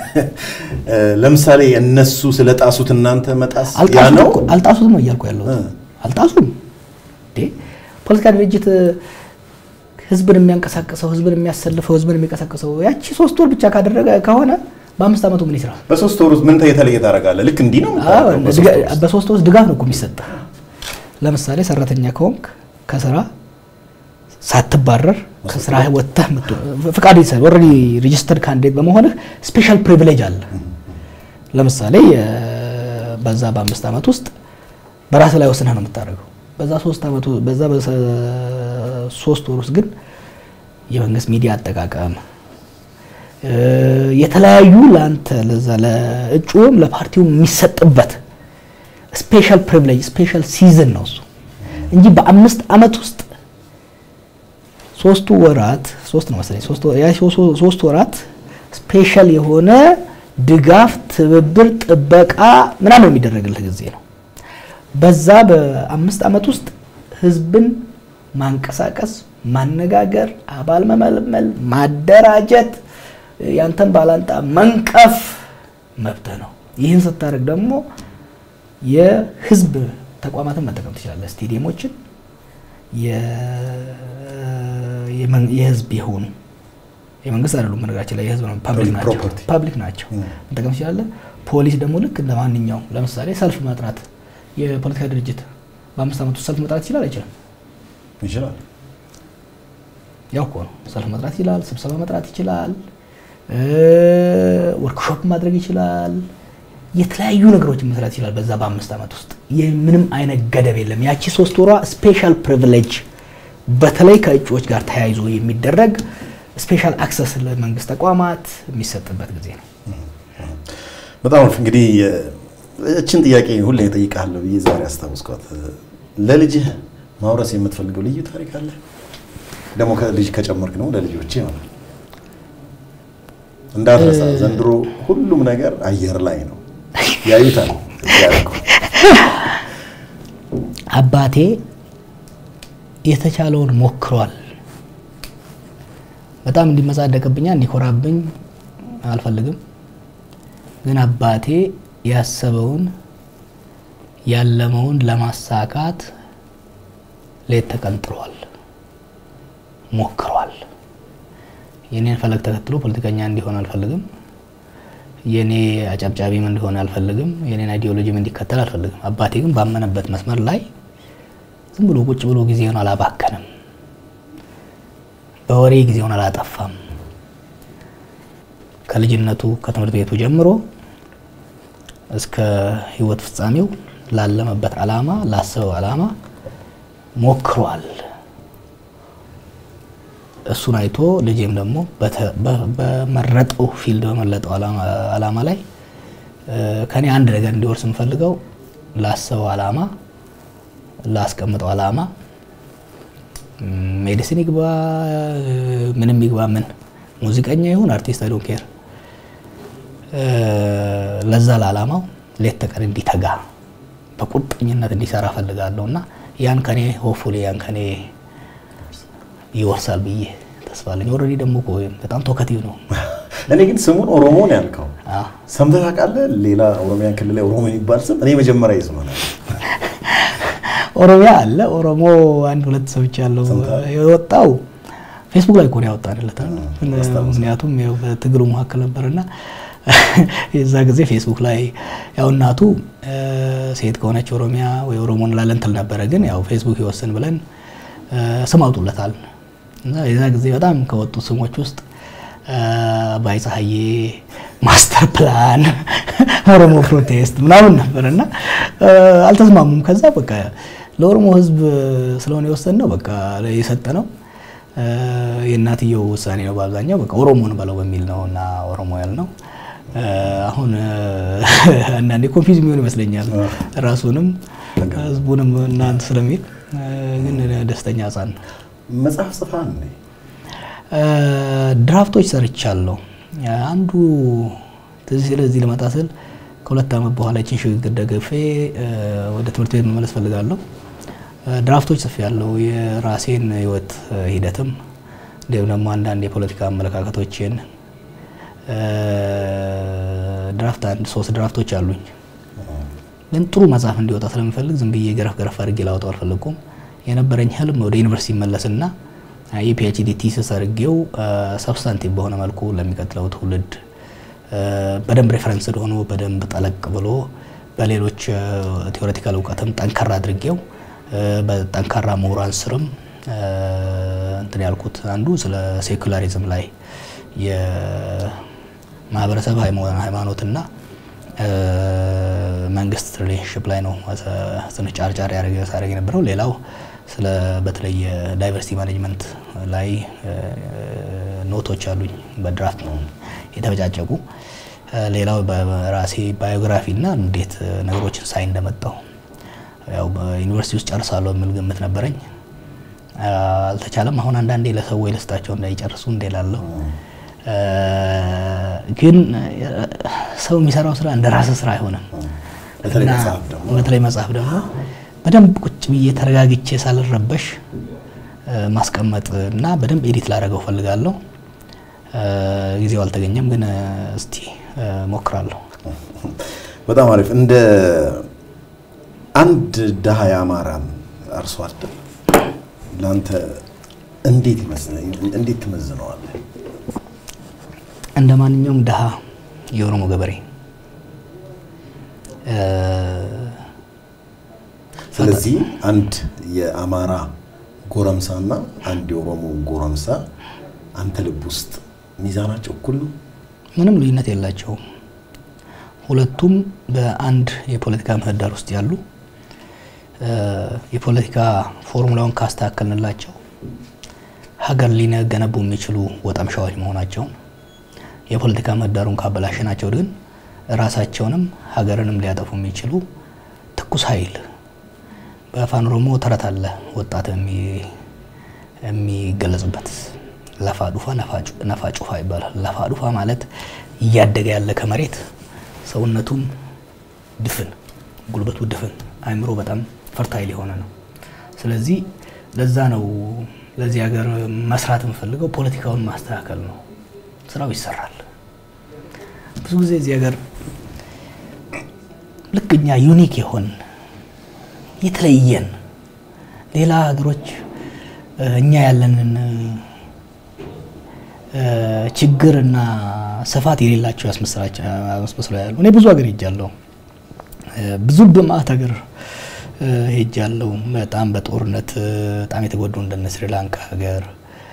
ለምሳሌ እነሱ ስለ ጣሱት እናንተ መጣስ ያ ነው? አልጣሱትም ነው እያልኩ ያለሁት። አልጣሱም። ፖለቲካ ድርጅት ህዝብን የሚያንቀሳቅሰው ህዝብን የሚያሰልፈው ህዝብን የሚቀሳቅሰው ያቺ ሶስት ወር ብቻ ካደረገ ከሆነ በአምስት ዓመቱ ምን ይስራ? በሶስት ወር ውስጥ ምን የተለየ ታደርጋለህ? ልክ እንዲህ ነው በሶስት ወር ውስጥ ድጋፍ ነው እኮ የሚሰጠህ። ለምሳሌ ሰራተኛ ከሆንክ ከስራ ሳትባረር ከስራ ወጥተህ ፍቃድ ይሰጥ ኦልሬዲ ሬጂስተርድ ካንዲዴት በመሆንህ ስፔሻል ፕሪቪሌጅ አለ። ለምሳሌ በዛ በአምስት ዓመት ውስጥ በራስ ላይ ወስነህ ነው የምታደርገው። በዛ ሶስት ዓመቱ በዛ በሶስት ወር ውስጥ ግን የመንግስት ሚዲያ አጠቃቀም የተለያዩ ለአንተ ለዛ ለእጩም ለፓርቲው የሚሰጥበት ስፔሻል ፕሪቪሌጅ ስፔሻል ሲዝን ነው እሱ እንጂ በአምስት ዓመት ውስጥ ሶስቱ ወራት ሶስት ነው መሰለኝ ሶስት ወራት ስፔሻል የሆነ ድጋፍ፣ ትብብር፣ ጥበቃ ምናምን የሚደረግልህ ጊዜ ነው። በዛ በአምስት ዓመት ውስጥ ህዝብን ማንቀሳቀስ፣ ማነጋገር፣ አባል መመልመል፣ ማደራጀት፣ ያንተን ባላንጣ መንቀፍ መብትህ ነው። ይህን ስታደርግ ደግሞ የህዝብ ተቋማትን መጠቀም ትችላለህ። ስቴዲየሞችን የህዝብ የሆኑ የመንግስት አይደሉም፣ በነገራችን ላይ የህዝብ ነው፣ ፐብሊክ ናቸው። መጠቀም ትችላለህ። ፖሊስ ደግሞ ልክ እንደ ማንኛውም ለምሳሌ ሰልፍ መጥራት የፖለቲካ ድርጅት በአምስት ዓመት ውስጥ ሰልፍ መጥራት ይችላል አይችልም? ይችላል። ያው እኮ ነው። ሰልፍ መጥራት ይችላል፣ ስብሰባ መጥራት ይችላል፣ ወርክሾፕ ማድረግ ይችላል፣ የተለያዩ ነገሮችን መስራት ይችላል። በዛ በአምስት ዓመት ውስጥ ምንም አይነት ገደብ የለም። ያቺ ሶስት ወሯ ስፔሻል ፕሪቪሌጅ በተለይ ከእጩዎች ጋር ተያይዞ የሚደረግ ስፔሻል አክሰስ ለመንግስት ተቋማት የሚሰጥበት ጊዜ ነው። በጣም እንግዲህ እችን ጥያቄ ሁሌ እጠይቅሃለሁ ብዬ ዛሬ አስታውስኳት። ለልጅህ ማውረስ የምትፈልገው ልዩ ታሪክ አለ? ደግሞ ከልጅ ከጨመርክ ነው ለልጆች ይሆናል። እንዳትረሳ፣ ዘንድሮ ሁሉም ነገር አየር ላይ ነው፣ ያዩታል። አባቴ የተቻለውን ሞክሯል። በጣም እንዲመጻደቅብኛ እንዲኮራብኝ አልፈልግም። ግን አባቴ ያሰበውን ያለመውን ለማሳካት ሌት ተቀን ጥሯል፣ ሞክሯል። የኔን ፈለግ ተከትሎ ፖለቲከኛ እንዲሆን አልፈልግም። የኔ አጨብጫቢም እንዲሆን አልፈልግም። የኔን አይዲዮሎጂም እንዲከተል አልፈልግም። አባቴ ግን ባመነበት መስመር ላይ ዝም ብሎ ቁጭ ብሎ ጊዜውን አላባከንም። በወሬ ጊዜውን አላጠፋም። ከልጅነቱ ከትምህርት ቤቱ ጀምሮ እስከ ሕይወት ፍጻሜው ላለመበት ዓላማ ላሰበው ዓላማ ሞክሯል። እሱን አይቶ ልጄም ደግሞ በመረጠው ፊልድ በመለጠው ዓላማ ላይ ከኔ አንድ ነገር እንዲወርስ የምፈልገው ላሰበው ዓላማ ላስቀምጠው ዓላማ ሜዲሲን ይግባ ምንም ይግባ ምን ሙዚቀኛ ይሁን አርቲስት አይ ዶንት ኬር ለዛ ለዓላማው ሌት ተቀን እንዲተጋ በቁርጠኝነት እንዲሰራ ፈልጋለሁ እና ያን ከኔ ሆፉሊ ያን ከኔ ይወርሳል ብዬ ተስፋ አለኝ። ኦልሬዲ ደግሞ እኮ በጣም ቶከቲቭ ነው። እኔ ግን ስሙን ኦሮሞ ነው ያልከው፣ ሰምተህ ታውቃለህ? ሌላ ኦሮሚያ ክልል ላይ ኦሮሞ የሚባል ስም እኔ መጀመሪያ ይስማል። ኦሮሚያ አለ ኦሮሞ አንድ ሁለት ሰዎች ያለው የወጣው ፌስቡክ ላይ እኮ ነው ያወጣንለት። ምክንያቱም ያው በትግሉ መካከል ነበርና የዛ ጊዜ ፌስቡክ ላይ ያው እናቱ ሴት ከሆነች ኦሮሚያ ወይ ኦሮሞ እንላለን ትል ነበረ። ግን ያው ፌስቡክ ይወስን ብለን ስም አውጡለታል እና የዛ ጊዜ በጣም ከወጡ ስሞች ውስጥ አባይ ፀሐዬ፣ ማስተር ፕላን፣ ኦሮሞ ፕሮቴስት ምናምን ነበር እና አልተስማሙም። ከዛ በቃ ለኦሮሞ ሕዝብ ስለሆነ የወሰን ነው በቃ የሰጠ ነው። የእናትየው ውሳኔ ነው በአብዛኛው በቃ ኦሮሞን በለው በሚል ነው እና ኦሮሞ ያልነው። አሁን አንዳንዴ ኮንፊዝ የሚሆን ይመስለኛል ራሱንም ህዝቡንም እናንት ስለሚል ግን ደስተኛ ህጻን ነው። መጽሐፍ ጽፋ እንዴ? ድራፍቶች ሰርቻለሁ። አንዱ ትዝ ስለዚህ ልመጣ ስል ከሁለት ዓመት በኋላ ይችን ሽግግር ደግፌ ወደ ትምህርት ቤት መመለስ ፈልጋለሁ። ድራፍቶች ጽፌ ያለው የራሴን ህይወት ሂደትም እንዲሁም ደግሞ አንዳንድ የፖለቲካ አመለካከቶችን ድራፍት አንድ ሶስት ድራፍቶች አሉኝ። ግን ጥሩ መጽሐፍ እንዲወጣ ስለምፈልግ ዝም ብዬ ገረፍ ገረፍ አድርጌ ላወጣው አልፈለግኩም። የነበረኝ ህልም ወደ ዩኒቨርሲቲ መለስና የፒኤችዲ ቲስስ አድርጌው ሰብስታንቲቭ በሆነ መልኩ ለሚቀጥለው ትውልድ በደንብ ሬፈረንስ ሆኖ በደንብ ጠለቅ ብሎ በሌሎች ቴዎሬቲካል እውቀትም ጠንከራ አድርጌው በጠንካራ ምሁራን ስርም እንትን ያልኩት አንዱ ስለ ሴኩላሪዝም ላይ የማህበረሰብ ሃይማኖትና መንግስት ሪሌሽንሽፕ ላይ ነው ትንሽ ጫርጫር ሳደርግ የነበረው። ሌላው ስለ በተለይ ዳይቨርሲቲ ማኔጅመንት ላይ ኖቶች አሉኝ በድራፍት የተበጫጨቁ። ሌላው በራሴ ባዮግራፊ እና እንዴት ነገሮችን ሳይ እንደመጣው ያው በዩኒቨርሲቲ ውስጥ ጨርሳለሁ የሚል ግምት ነበረኝ። አልተቻለም። አሁን አንዳንዴ ለሰዎች ልስጣቸው እንዳይጨርሱ እንደላለሁ ግን ሰው የሚሰራው ስራ እንደ ራስ ስራ አይሆንም። በተለይ መጽሐፍ ደግሞ በደንብ ቁጭ ብዬ ተረጋግቼ ሳልረበሽ ማስቀመጥ እና በደንብ ኤዲት ላደረገው ፈልጋለሁ። ጊዜው አልተገኘም፣ ግን እስቲ ሞክራለሁ። በጣም አሪፍ። እንደ አንድ ድሃ የአማራን አርሶ አደር ለአንተ እንዴት እንዴት ትመዝነዋለህ? እንደ ማንኛውም ድሃ የኦሮሞ ገበሬ ስለዚህ አንድ የአማራ ጎረምሳና አንድ የኦሮሞ ጎረምሳ አንተ ልብ ውስጥ ሚዛናቸው እኩል ነው? ምንም ልዩነት የላቸውም። ሁለቱም በአንድ የፖለቲካ ምህዳር ውስጥ ያሉ የፖለቲካ ፎርሙላውን ካስተካከልንላቸው ሀገር ሊገነቡ የሚችሉ ወጠምሻዎች መሆናቸውን የፖለቲካ ምህዳሩን ካበላሽናቸው ግን ራሳቸውንም ሀገርንም ሊያጠፉ የሚችሉ ትኩስ ኃይል በአፋን ኦሮሞ ተረት አለ ወጣት የሚገለጽበት ለፋ ዱፋ ነፋ ጩፋ ይባላል። ለፋ ዱፋ ማለት እያደገ ያለ ከመሬት ሰውነቱም ድፍን፣ ጉልበቱ ድፍን፣ አእምሮ በጣም ፈርታይል የሆነ ነው። ስለዚህ ለዛ ነው ለዚህ ሀገር መስራት የምፈልገው ፖለቲካውን ማስተካከል ነው። ስራው ይሰራል። ብዙ ጊዜ እዚህ ሀገር ልክ እኛ ዩኒክ የሆን የተለየን ሌላ ሀገሮች እኛ ያለንን ችግርና ስፋት የሌላቸው ያስመስለው ያሉ። እኔ ብዙ ሀገር ሄጃለሁ። ብዙ በማዕት ሀገር ሄጃለሁ። በጣም በጦርነት በጣም የተጎዱ እንደነ ስሪላንካ ሀገር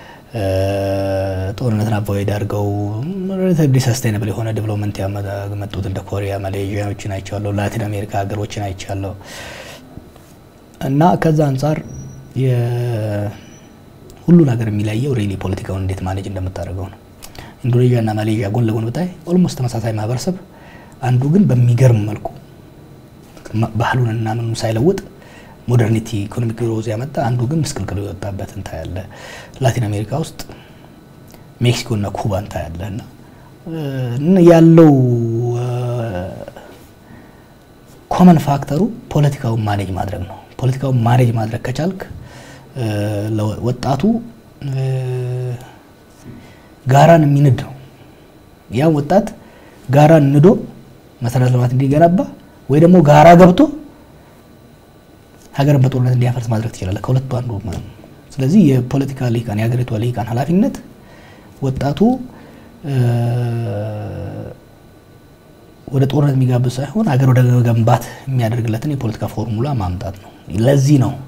ጦርነትን አቮይድ አድርገው ሪሌቲቭሊ ሰስቴናብል የሆነ ዴቨሎፕመንት ያመጡት እንደ ኮሪያ፣ ማሌዥያዎችን አይቻለሁ። ላቲን አሜሪካ ሀገሮችን አይቻለሁ። እና ከዛ አንጻር ሁሉን ሀገር የሚለየው ሪሊ ፖለቲካውን እንዴት ማኔጅ እንደምታደርገው ነው። ኢንዶኔዥያ እና ማሌዥያ ጎን ለጎን ብታይ ኦልሞስት ተመሳሳይ ማህበረሰብ፣ አንዱ ግን በሚገርም መልኩ ባህሉን እና ምኑ ሳይለውጥ ሞደርኒቲ ኢኮኖሚክ ግሮዝ ያመጣ፣ አንዱ ግን ምስቅልቅሉ የወጣበት እንታያለ። ላቲን አሜሪካ ውስጥ ሜክሲኮ እና ኩባ እንታያለ እና ያለው ኮመን ፋክተሩ ፖለቲካውን ማኔጅ ማድረግ ነው። ፖለቲካውን ማኔጅ ማድረግ ከቻልክ ወጣቱ ጋራን የሚንድ ነው። ያም ወጣት ጋራን ንዶ መሰረተ ልማት እንዲገነባ ወይ ደግሞ ጋራ ገብቶ ሀገርን በጦርነት እንዲያፈርስ ማድረግ ትችላለህ። ከሁለቱ አንዱ ማለት ነው። ስለዚህ የፖለቲካ ልሂቃን የሀገሪቷ ልሂቃን ኃላፊነት ወጣቱ ወደ ጦርነት የሚጋብዝ ሳይሆን ሀገር ወደ መገንባት የሚያደርግለትን የፖለቲካ ፎርሙላ ማምጣት ነው። ለዚህ ነው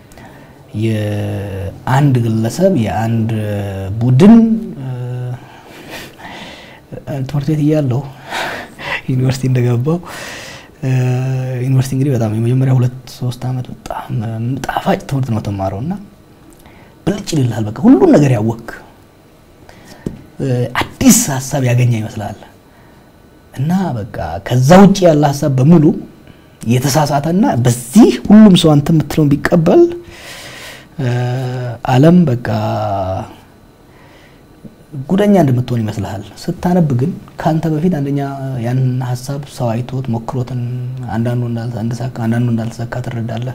የአንድ ግለሰብ የአንድ ቡድን ትምህርት ቤት እያለሁ ዩኒቨርሲቲ እንደገባው ዩኒቨርሲቲ እንግዲህ በጣም የመጀመሪያ ሁለት ሶስት ዓመት በጣም ጣፋጭ ትምህርት ነው ተማረው እና ብልጭ ይልልሃል። በቃ ሁሉን ነገር ያወክ አዲስ ሀሳብ ያገኘ ይመስላል እና በቃ ከዛ ውጭ ያለ ሀሳብ በሙሉ የተሳሳተና በዚህ ሁሉም ሰው አንተ የምትለውን ቢቀበል ዓለም በቃ ጉደኛ እንደምትሆን ይመስልሃል። ስታነብ ግን ከአንተ በፊት አንደኛ ያን ሀሳብ ሰው አይቶት ሞክሮትን አንዳንዱ እንዳልተሳካ አንዳንዱ እንዳልተሳካ ትረዳለህ።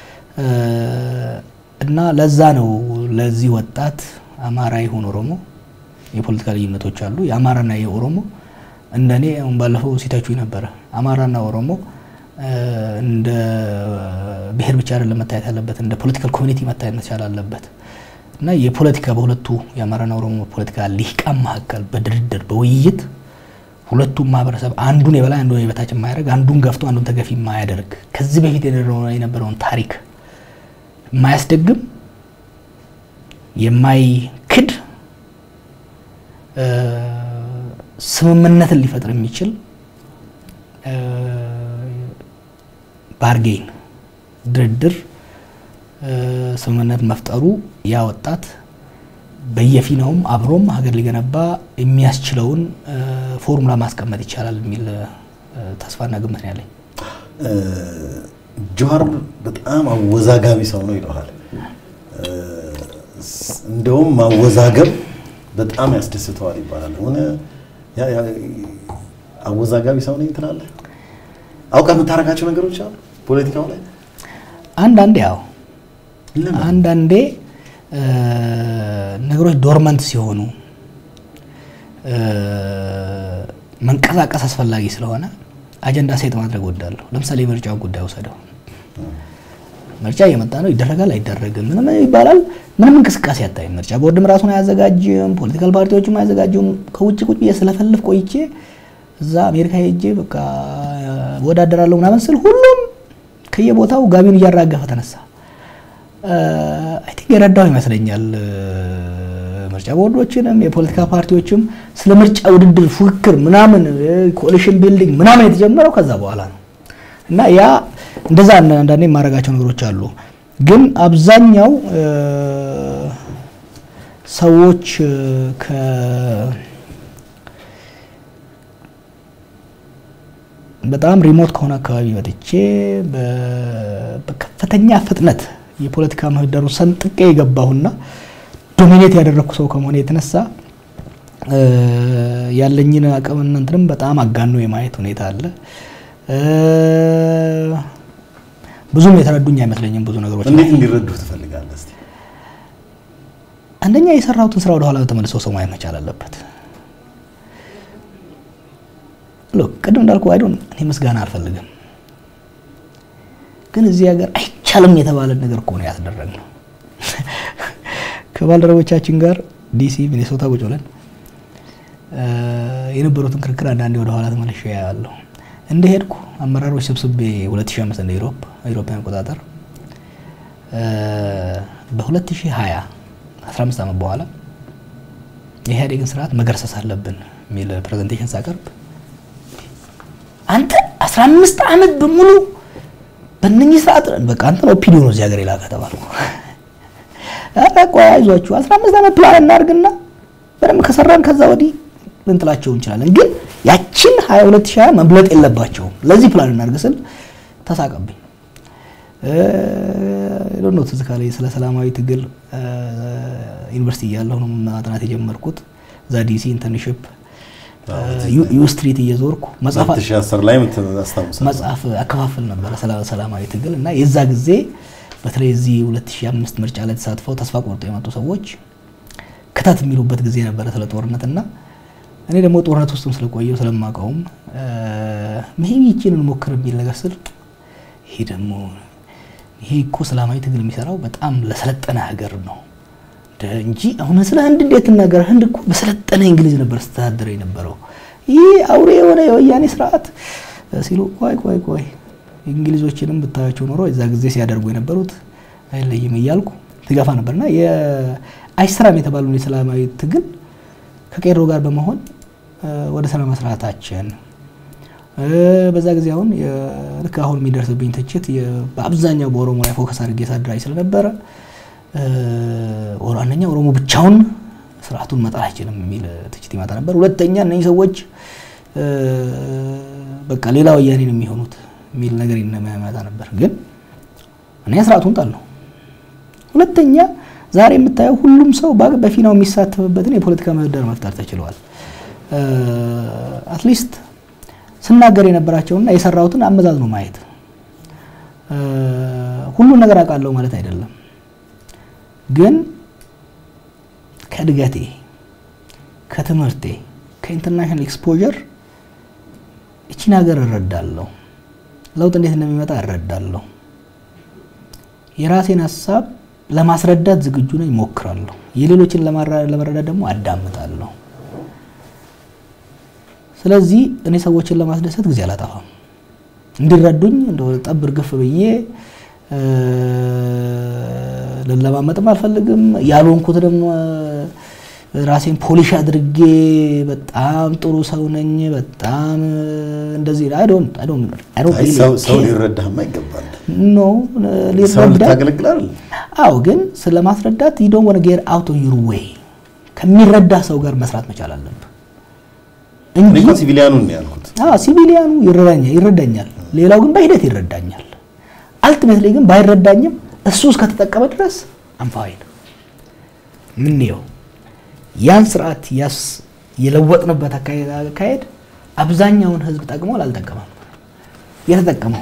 እና ለዛ ነው ለዚህ ወጣት አማራ ይሁን ኦሮሞ የፖለቲካ ልዩነቶች አሉ። የአማራና የኦሮሞ እንደኔ አሁን ባለፈው ሲተቹ ነበረ። አማራና ኦሮሞ እንደ ብሔር ብቻ አይደለም መታየት ያለበት፣ እንደ ፖለቲካል ኮሚኒቲ መታየት መቻል አለበት እና የፖለቲካ በሁለቱ የአማራና ኦሮሞ ፖለቲካ ሊቃን መካከል በድርድር በውይይት ሁለቱም ማህበረሰብ አንዱን የበላይ አንዱን የበታች የማያደርግ አንዱን ገፍቶ አንዱን ተገፊ የማያደርግ ከዚህ በፊት የነበረውን ታሪክ የማያስደግም የማይክድ ስምምነትን ሊፈጥር የሚችል ባርጌን ድርድር ስምምነት መፍጠሩ ያ ወጣት በየፊናውም አብሮም ሀገር ሊገነባ የሚያስችለውን ፎርሙላ ማስቀመጥ ይቻላል የሚል ተስፋና ግምት ነው ያለኝ። ጀዋር በጣም አወዛጋቢ ሰው ነው ይለዋል። እንደውም ማወዛገብ በጣም ያስደስተዋል ይባላል። ሆነ አወዛጋቢ ሰው ነኝ ትላለህ? አውቀህ የምታደርጋቸው ነገሮች አሉ ፖለቲካው ላይ አንዳንዴ ያው አንዳንዴ ነገሮች ዶርመንት ሲሆኑ መንቀሳቀስ አስፈላጊ ስለሆነ አጀንዳ ሴት ማድረግ ወዳለሁ። ለምሳሌ የምርጫውን ጉዳይ ወሰደው። ምርጫ እየመጣ ነው፣ ይደረጋል አይደረግም፣ ምንም ይባላል፣ ምንም እንቅስቃሴ አታይም። ምርጫ ቦርድም ራሱን አያዘጋጅም፣ ፖለቲካል ፓርቲዎችም አያዘጋጁም። ከውጭ ቁጭ ብዬ ስለፈልፍ ቆይቼ እዛ አሜሪካ ሄጄ በቃ ወዳደራለሁ ምናምን ስል ሁሉም ከየቦታው ጋቢውን እያራገፈ ተነሳ። አይ ቲንክ የረዳው ይመስለኛል። ምርጫ ቦርዶችንም የፖለቲካ ፓርቲዎችም ስለ ምርጫ ውድድር፣ ፉክክር ምናምን ኮሊሽን ቢልዲንግ ምናምን የተጀመረው ከዛ በኋላ ነው እና ያ እንደዛ አንዳንዴ የማደርጋቸው ነገሮች አሉ። ግን አብዛኛው ሰዎች ከ በጣም ሪሞት ከሆነ አካባቢ መጥቼ በከፍተኛ ፍጥነት የፖለቲካ ምህዳሩን ሰንጥቄ የገባሁና ዶሚኔት ያደረግኩ ሰው ከመሆነ የተነሳ ያለኝን አቅምና እንትንም በጣም አጋኖ የማየት ሁኔታ አለ። ብዙም የተረዱኝ አይመስለኝም። ብዙ ነገሮች እንዴት እንዲረዱ ትፈልጋለህ? እስኪ አንደኛ የሰራሁትን ስራ ወደኋላ ተመልሰው ሰው ማየት መቻል አለበት። ሎክ ቅድም እንዳልኩ አይዶን እኔ ምስጋና አልፈልግም፣ ግን እዚህ ሀገር አይቻልም የተባለን ነገር እኮ ነው ያስደረግነው። ከባልደረቦቻችን ጋር ዲሲ ሚኔሶታ ቁጭ ብለን የነበሩትን ክርክር አንዳንዴ ወደኋላ ተመልሼ ያያለሁ። እንደሄድኩ አመራሮች ሰብስቤ 2005 እንደ ኢሮፕ ኢሮፓውያን አቆጣጠር በ2020 15 ዓመት በኋላ የኢህአዴግን ስርዓት መገርሰስ አለብን የሚል ፕሬዘንቴሽን ሳቀርብ አንተ 15 ዓመት በሙሉ በእነኚህ ስርዓት በቃ አንተ ነው ኦፒዲዮ ነው እዚህ ሀገር የላከ ተባልኩ። ኧረ ቆይ አይዟችሁ 15 ዓመት ፕላን እናድርግና በደንብ ከሰራን ከዛ ወዲህ ልንጥላቸው እንችላለን ግን ያችን 22 መብለጥ የለባቸውም። ለዚህ ፕላን እናድርግ ስል ተሳቀብኝ። ዶኖ ትዝ ካለኝ ስለ ሰላማዊ ትግል ዩኒቨርሲቲ እያለሁ ነው ማጥናት የጀመርኩት። እዛ ዲሲ ኢንተርንሽፕ ዩ ስትሪት እየዞርኩ መጽሐፍ አከፋፍል ነበረ ሰላማዊ ትግል እና የዛ ጊዜ በተለይ እዚህ 2005 ምርጫ ላይ ተሳትፈው ተስፋ ቆርጦ የመጡ ሰዎች ክተት የሚሉበት ጊዜ ነበረ ስለ ጦርነት እና እኔ ደግሞ ጦርነት ውስጥም ስለቆየው ስለማውቀውም ሜቢ ይቺን እንሞክር የሚል ነገር ስል ይሄ ደግሞ ይሄ እኮ ሰላማዊ ትግል የሚሰራው በጣም ለሰለጠነ ሀገር ነው እንጂ አሁን ስለ ህንድ እንዴት ትናገር? ህንድ እኮ በሰለጠነ እንግሊዝ ነበር ስተዳደረ የነበረው። ይህ አውሬ የሆነ የወያኔ ስርዓት ሲሉ ቆይ ቆይ ቆይ እንግሊዞችንም ብታያቸው ኖሮ የዛ ጊዜ ሲያደርጉ የነበሩት አይለይም እያልኩ ትገፋ ነበርና አይሰራም የተባለውን የሰላማዊ ትግል ከቄሮ ጋር በመሆን ወደ ስራ መስራታችን በዛ ጊዜ አሁን ልክ አሁን የሚደርስብኝ ትችት በአብዛኛው በኦሮሞ ላይ ፎከስ አድርጌ ሳድራይ ስለነበረ አንደኛ ኦሮሞ ብቻውን ስርዓቱን መጣል አይችልም የሚል ትችት ይመጣ ነበር። ሁለተኛ እነዚህ ሰዎች በቃ ሌላ ወያኔ ነው የሚሆኑት የሚል ነገር ይመጣ ነበር። ግን እኔ ስርዓቱን ጣል ነው። ሁለተኛ ዛሬ የምታየው ሁሉም ሰው በፊናው የሚሳተፍበትን የፖለቲካ ምህዳር መፍጠር ተችለዋል። አትሊስት ስናገር የነበራቸውና የሰራሁትን አመዛዝኖ ማየት ሁሉን ነገር አውቃለሁ ማለት አይደለም። ግን ከእድገቴ፣ ከትምህርቴ፣ ከኢንተርናሽናል ኤክስፖዠር እቺን ሀገር እረዳለሁ። ለውጥ እንዴት እንደሚመጣ እረዳለሁ። የራሴን ሀሳብ ለማስረዳት ዝግጁ ነኝ፣ እሞክራለሁ። የሌሎችን ለመረዳት ደግሞ አዳምጣለሁ። ስለዚህ እኔ ሰዎችን ለማስደሰት ጊዜ አላጠፋም። እንዲረዱኝ እንደ ጠብ እርግፍ ብዬ ልለማመጥም አልፈልግም። ያልሆንኩት ደግሞ ራሴን ፖሊሽ አድርጌ በጣም ጥሩ ሰው ነኝ፣ በጣም እንደዚህ ሰው ሊረዳህማ ይገባል። ኖ ሰው ልታገለግላል። አዎ፣ ግን ስለ ማስረዳት ዶን ወነ ጌር አውት ዩር ዌይ ከሚረዳ ሰው ጋር መስራት መቻል አለብህ እንጂ ሲቪሊያኑን ነው ያልኩት። ሲቪሊያኑ ይረዳኛል፣ ሌላው ግን በሂደት ይረዳኛል። አልቲሜትሊ ግን ባይረዳኝም እሱ እስከተጠቀመ ድረስ አንፋይን ምንየው ያን ስርዓት ያስ የለወጥንበት አካሄድ አብዛኛውን ህዝብ ጠቅሟል አልጠቀመም? የተጠቀመው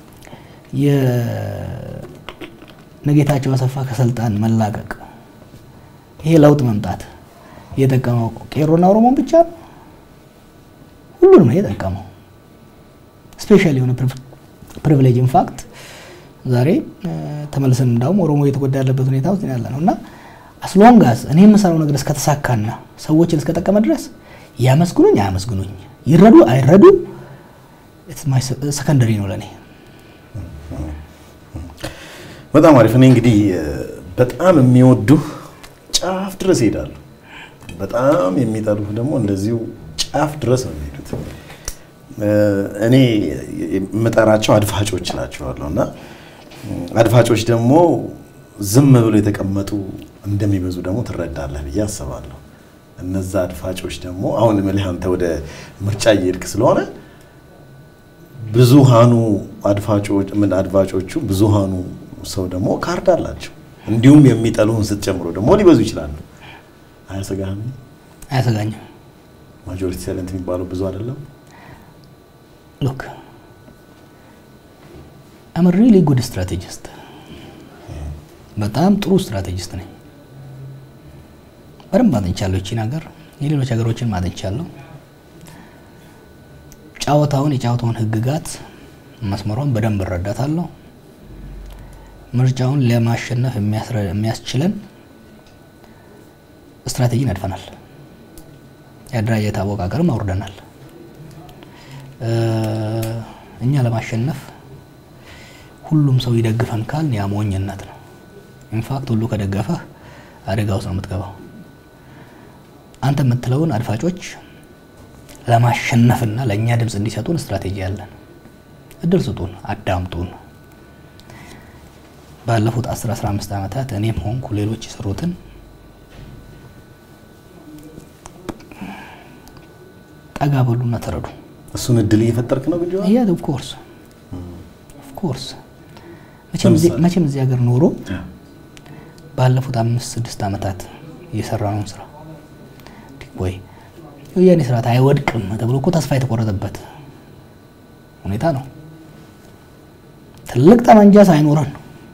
የነጌታቸው አሰፋ ከስልጣን መላቀቅ ይሄ ለውጥ መምጣት የጠቀመው ቄሮና ኦሮሞን ብቻ ነው? ሁሉንም ነው የጠቀመው። ስፔሻል የሆነ ፕሪቪሌጅ ኢንፋክት ዛሬ ተመልሰን እንዳውም ኦሮሞ እየተጎዳ ያለበት ሁኔታ ውስጥ ያለ ነው እና አስሎንጋስ እኔ የምሰራው ነገር እስከተሳካና ሰዎችን እስከጠቀመ ድረስ ያመስግኑኝ አያመስግኑኝ፣ ይረዱ አይረዱ ሰከንደሪ ነው ለእኔ። በጣም አሪፍ። እኔ እንግዲህ በጣም የሚወዱህ ጫፍ ድረስ ይሄዳሉ፣ በጣም የሚጠሉህ ደግሞ እንደዚሁ ጫፍ ድረስ ነው የሚሄዱት። እኔ የምጠራቸው አድፋጮች ናቸዋለሁ እና አድፋጮች ደግሞ ዝም ብሎ የተቀመጡ እንደሚበዙ ደግሞ ትረዳለህ ብዬ አስባለሁ። እነዛ አድፋጮች ደግሞ አሁን እምልህ አንተ ወደ ምርጫ እየሄድክ ስለሆነ ብዙሃኑ አድፋጮች ምን አድፋጮቹ ብዙሃኑ ሰው ደግሞ ካርድ አላቸው። እንዲሁም የሚጠሉህን ስትጨምሮ ደግሞ ሊበዙ ይችላሉ። አያሰጋህም? አያሰጋኝም። ማጆሪቲ ሳይለንት የሚባለው ብዙ አይደለም። ሎክ አም ሪሊ ጉድ ስትራቴጂስት በጣም ጥሩ ስትራቴጂስት ነኝ። በደንብ አጥንቻለሁ ይቺን ሀገር፣ የሌሎች ሀገሮችን አጥንቻለሁ። ጨዋታውን የጨዋታውን ህግጋት መስመሯን በደንብ እረዳታለሁ። ምርጫውን ለማሸነፍ የሚያስችለን ስትራቴጂ ነድፈናል። የአደራጀት አወቃቀርም አውርደናል። እኛ ለማሸነፍ ሁሉም ሰው ይደግፈን ካል ያ ሞኝነት ነው። ኢንፋክት ሁሉ ከደገፈህ አደጋ ውስጥ ነው የምትገባው። አንተ የምትለውን አድፋጮች ለማሸነፍና ለእኛ ድምፅ እንዲሰጡን ስትራቴጂ ያለን፣ እድል ስጡን፣ አዳምጡን። ባለፉት 10 15 ዓመታት እኔም ሆንኩ ሌሎች የሰሩትን ጠጋ በሉና ተረዱ። እሱን እድል እየፈጠርክ ነው ግጆ ያ ኦፍ ኮርስ ኦፍ ኮርስ መቼም እዚህ ሀገር ኖሮ ባለፉት አምስት ስድስት ዓመታት የሰራነውን ስራ ወይ የወያኔ ስርዓት አይወድቅም ተብሎ እኮ ተስፋ የተቆረጠበት ሁኔታ ነው። ትልቅ ጠመንጃ ሳይኖረን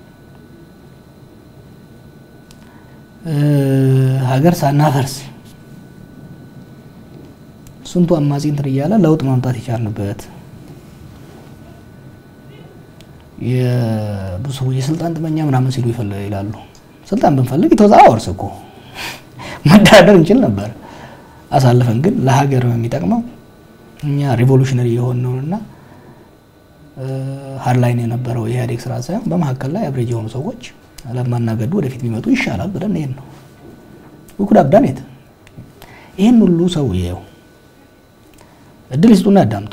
ሀገር ሳናፈርስ ስንቱ አማጺ እንትን እያለ ለውጥ ማምጣት የቻልንበት የብዙ ሰዎች የስልጣን ጥመኛ ምናምን ሲሉ ይላሉ። ስልጣን ብንፈልግ የተወዛ ወርስ እኮ መደራደር እንችል ነበር። አሳልፈን ግን ለሀገር የሚጠቅመው እኛ ሪቮሉሽነሪ የሆነውንና ሀርላይን የነበረው የኢህአዴግ ስርዓት ሳይሆን በመካከል ላይ አብሬጅ የሆኑ ሰዎች ለማናገዱ ወደፊት ቢመጡ ይሻላል ብለን ይሄን ነው ውኩድ አብዳኔት ይህን ሁሉ ሰው ይኸው እድል ይስጡና ያዳምጡ።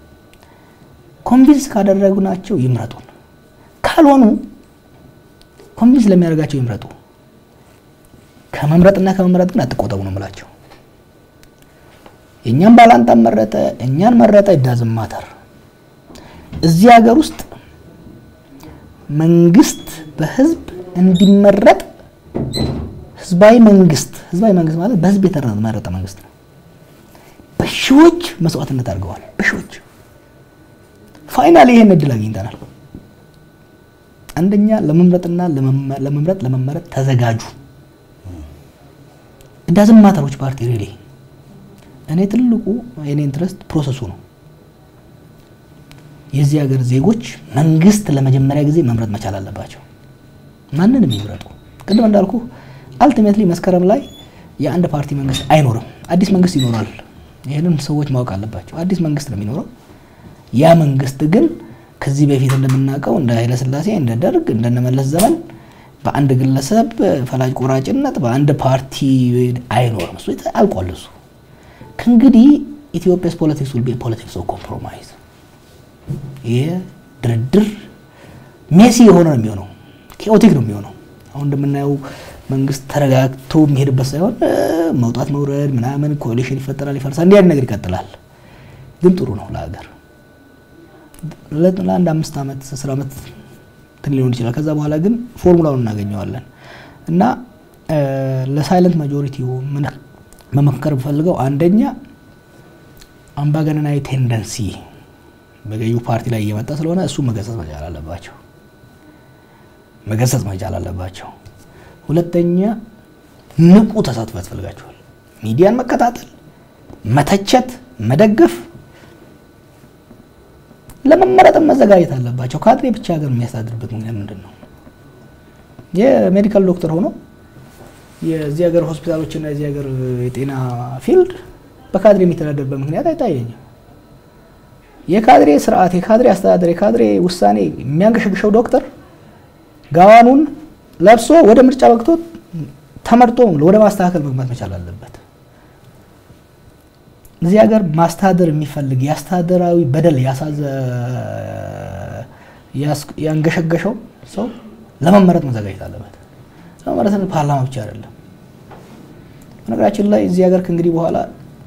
ኮንቪንስ ካደረጉናቸው ይምረጡን፣ ካልሆኑ ኮንቪንስ ለሚያደርጋቸው ይምረጡ። ከመምረጥና ከመምረጥ ግን አትቆጠቡ ነው የምላቸው። የእኛን ባላንጣ መረጠ፣ እኛን መረጠ ዳዝም ማተር። እዚህ ሀገር ውስጥ መንግስት በህዝብ እንዲመረጥ ህዝባዊ መንግስት ህዝባዊ መንግስት ማለት በህዝብ የተመረጠ መንግስት ነው። በሺዎች መስዋዕትነት አድርገዋል። በሺዎች ፋይናል ይሄን እድል አግኝተናል። አንደኛ ለመምረጥና ለመምረጥ ለመመረጥ ተዘጋጁ። ዳዝም ማተሮች ፓርቲ ሪሊ እኔ ትልቁ የኔ ኢንትረስት ፕሮሰሱ ነው። የዚህ ሀገር ዜጎች መንግስት ለመጀመሪያ ጊዜ መምረጥ መቻል አለባቸው። ማንንም ይምረጡ። ቅድም እንዳልኩ አልቲሜትሊ መስከረም ላይ የአንድ ፓርቲ መንግስት አይኖርም። አዲስ መንግስት ይኖራል። ይህንን ሰዎች ማወቅ አለባቸው። አዲስ መንግስት ነው የሚኖረው። ያ መንግስት ግን ከዚህ በፊት እንደምናውቀው እንደ ኃይለስላሴ፣ እንደ ደርግ፣ እንደነመለስ ዘመን በአንድ ግለሰብ ፈላጭ ቆራጭነት በአንድ ፓርቲ አይኖርም። እሱ አልቋል። እሱ ከእንግዲህ ኢትዮጵያስ ፖለቲክስ ውል ፖለቲክስ ኦፍ ኮምፕሮማይዝ ይህ ድርድር ሜሲ የሆነ ነው የሚሆነው፣ ኬኦቲክ ነው የሚሆነው። አሁን እንደምናየው መንግስት ተረጋግቶ የሚሄድበት ሳይሆን መውጣት መውረድ ምናምን ኮሊሽን ይፈጠራል፣ ይፈርሳል፣ እንዲህ አይነት ነገር ይቀጥላል። ግን ጥሩ ነው ለሀገር ለአንድ አምስት ዓመት አስር ዓመት እንትን ሊሆን ይችላል። ከዛ በኋላ ግን ፎርሙላውን እናገኘዋለን እና ለሳይለንት ማጆሪቲው መመከር ብፈልገው አንደኛ አምባገነናዊ ቴንደንሲ በገዢው ፓርቲ ላይ እየመጣ ስለሆነ እሱ መገሰጽ መቻል አለባቸው፣ መገሰጽ መቻል አለባቸው። ሁለተኛ ንቁ ተሳትፎ ያስፈልጋቸዋል። ሚዲያን መከታተል፣ መተቸት፣ መደገፍ ለመመረጥም መዘጋጀት አለባቸው። ካድሬ ብቻ ሀገር የሚያስተዳድርበት ምክንያት ምንድን ነው? የሜዲካል ዶክተር ሆኖ የዚህ ሀገር ሆስፒታሎችና የዚህ ሀገር የጤና ፊልድ በካድሬ የሚተዳደርበት ምክንያት አይታየኝም። የካድሬ ስርዓት፣ የካድሬ አስተዳደር፣ የካድሬ ውሳኔ የሚያንገሸግሸው ዶክተር ጋዋኑን ለብሶ ወደ ምርጫ በቅቶ ተመርጦ ወደ ማስተካከል መግባት መቻል አለበት። እዚህ ሀገር ማስተዳደር የሚፈልግ የአስተዳደራዊ በደል ያንገሸገሸው ሰው ለመመረጥ መዘጋጀት አለበት። ለመመረጥ ፓርላማ ብቻ አይደለም። በነገራችን ላይ እዚህ ሀገር ከእንግዲህ በኋላ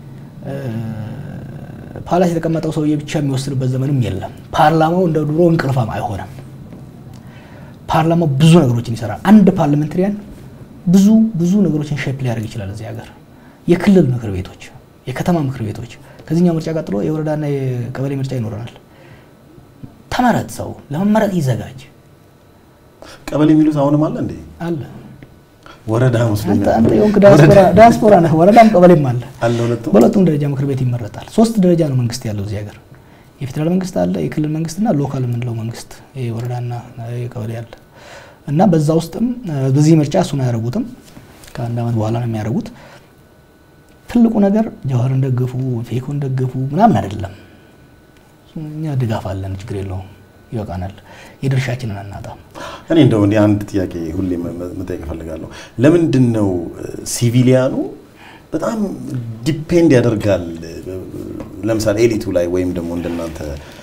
ፓላስ የተቀመጠው ሰውዬ ብቻ የሚወስንበት ዘመንም የለም። ፓርላማው እንደ ድሮ እንቅልፋም አይሆንም። ፓርላማው ብዙ ነገሮችን ይሰራል። አንድ ፓርላሜንታሪያን ብዙ ብዙ ነገሮችን ሼፕ ሊያደርግ ይችላል። እዚህ ሀገር የክልል ምክር ቤቶች፣ የከተማ ምክር ቤቶች ከዚህኛው ምርጫ ቀጥሎ የወረዳና የቀበሌ ምርጫ ይኖረናል። ተመረጥ፣ ሰው ለመመረጥ ይዘጋጅ። ቀበሌ የሚሉት አሁንም አለ እንዴ? አለ ወረዳ መስሎኛል። አንተ የሆንክ ዲያስፖራ ነህ። ወረዳም ቀበሌም አለ። አለ ሁለቱም። በሁለቱም ደረጃ ምክር ቤት ይመረጣል። ሶስት ደረጃ ነው መንግስት ያለው እዚህ ሀገር። የፌዴራል መንግስት አለ፣ የክልል መንግስትና ሎካል የምንለው መንግስት የወረዳና የቀበሌ አለ እና በዛ ውስጥም በዚህ ምርጫ እሱን አያደርጉትም። ከአንድ ዓመት በኋላ ነው የሚያደርጉት። ትልቁ ነገር ጀዋርን ደግፉ፣ ፌኮን ደግፉ ምናምን አይደለም። እኛ ድጋፍ አለን፣ ችግር የለውም፣ ይበቃናል። የድርሻችንን አናጣም። እኔ እንደው እኔ አንድ ጥያቄ ሁሌ መጠየቅ እፈልጋለሁ። ለምንድን ነው ሲቪሊያኑ በጣም ዲፔንድ ያደርጋል ለምሳሌ ኤሊቱ ላይ ወይም ደግሞ እንደናንተ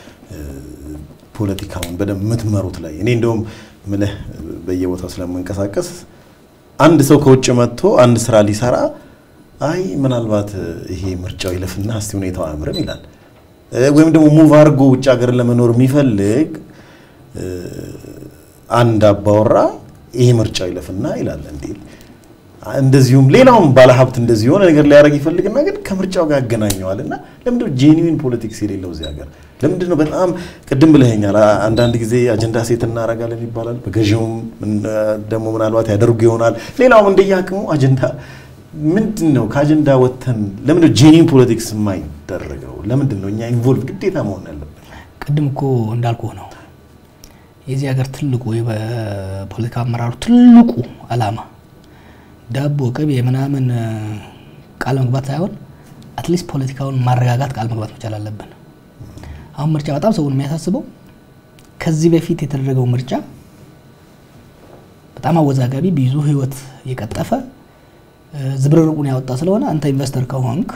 ፖለቲካውን በደንብ የምትመሩት ላይ እኔ እንደውም ምልህ በየቦታው ስለምንቀሳቀስ አንድ ሰው ከውጭ መጥቶ አንድ ስራ ሊሰራ አይ ምናልባት ይሄ ምርጫው ይለፍና እስቲ ሁኔታው አያምርም ይላል። ወይም ደግሞ ሙቭ አድርጎ ውጭ ሀገር ለመኖር የሚፈልግ አንድ አባወራ ይሄ ምርጫው ይለፍና ይላል እንዲል እንደዚሁም ሌላውም ባለሀብት እንደዚህ የሆነ ነገር ሊያደርግ ይፈልግና ግን ከምርጫው ጋር ያገናኘዋል እና ለምንድነው ጄኒዊን ፖለቲክስ የሌለው እዚህ ሀገር? ለምንድን ነው በጣም ቅድም ብለኸኛል፣ አንዳንድ ጊዜ አጀንዳ ሴት እናደርጋለን ይባላል። በገዢውም ደግሞ ምናልባት ያደርጉ ይሆናል። ሌላውም እንደየአቅሙ አጀንዳ ምንድን ነው ከአጀንዳ ወጥተን ለምንድነው ጄኒዊን ፖለቲክስ የማይደረገው? ለምንድን ነው እኛ ኢንቮልቭ ግዴታ መሆን ያለብን? ቅድም እኮ እንዳልኩ ነው የዚህ ሀገር ትልቁ በፖለቲካ አመራሩ ትልቁ አላማ ዳቦ ቅቤ ምናምን ቃል መግባት ሳይሆን አትሊስት ፖለቲካውን ማረጋጋት ቃል መግባት መቻል አለብን። አሁን ምርጫ በጣም ሰውን የሚያሳስበው ከዚህ በፊት የተደረገው ምርጫ በጣም አወዛጋቢ ብዙ ሕይወት የቀጠፈ ዝብርርቁን ያወጣ ስለሆነ አንተ ኢንቨስተር ከሆንክ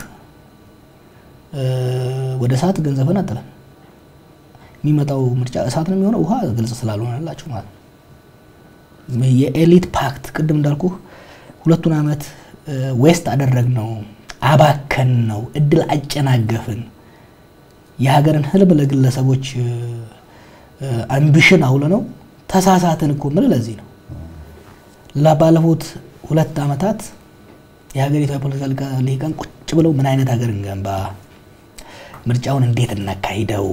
ወደ እሳት ገንዘብን አጥለን የሚመጣው ምርጫ እሳት ነው የሚሆነው ውሃ ግልጽ ስላልሆነላችሁ ማለት ነው። የኤሊት ፓክት ቅድም እንዳልኩ ሁለቱን ዓመት ዌስት አደረግ ነው፣ አባከን ነው፣ እድል አጨናገፍን፣ የሀገርን ህልም ለግለሰቦች አምቢሽን አውለ ነው ተሳሳትን እኮ ምል ለዚህ ነው ባለፉት ሁለት ዓመታት የሀገሪቷ የፖለቲካ ልሂቃን ቁጭ ብለው ምን አይነት ሀገር እንገንባ፣ ምርጫውን እንዴት እናካሂደው፣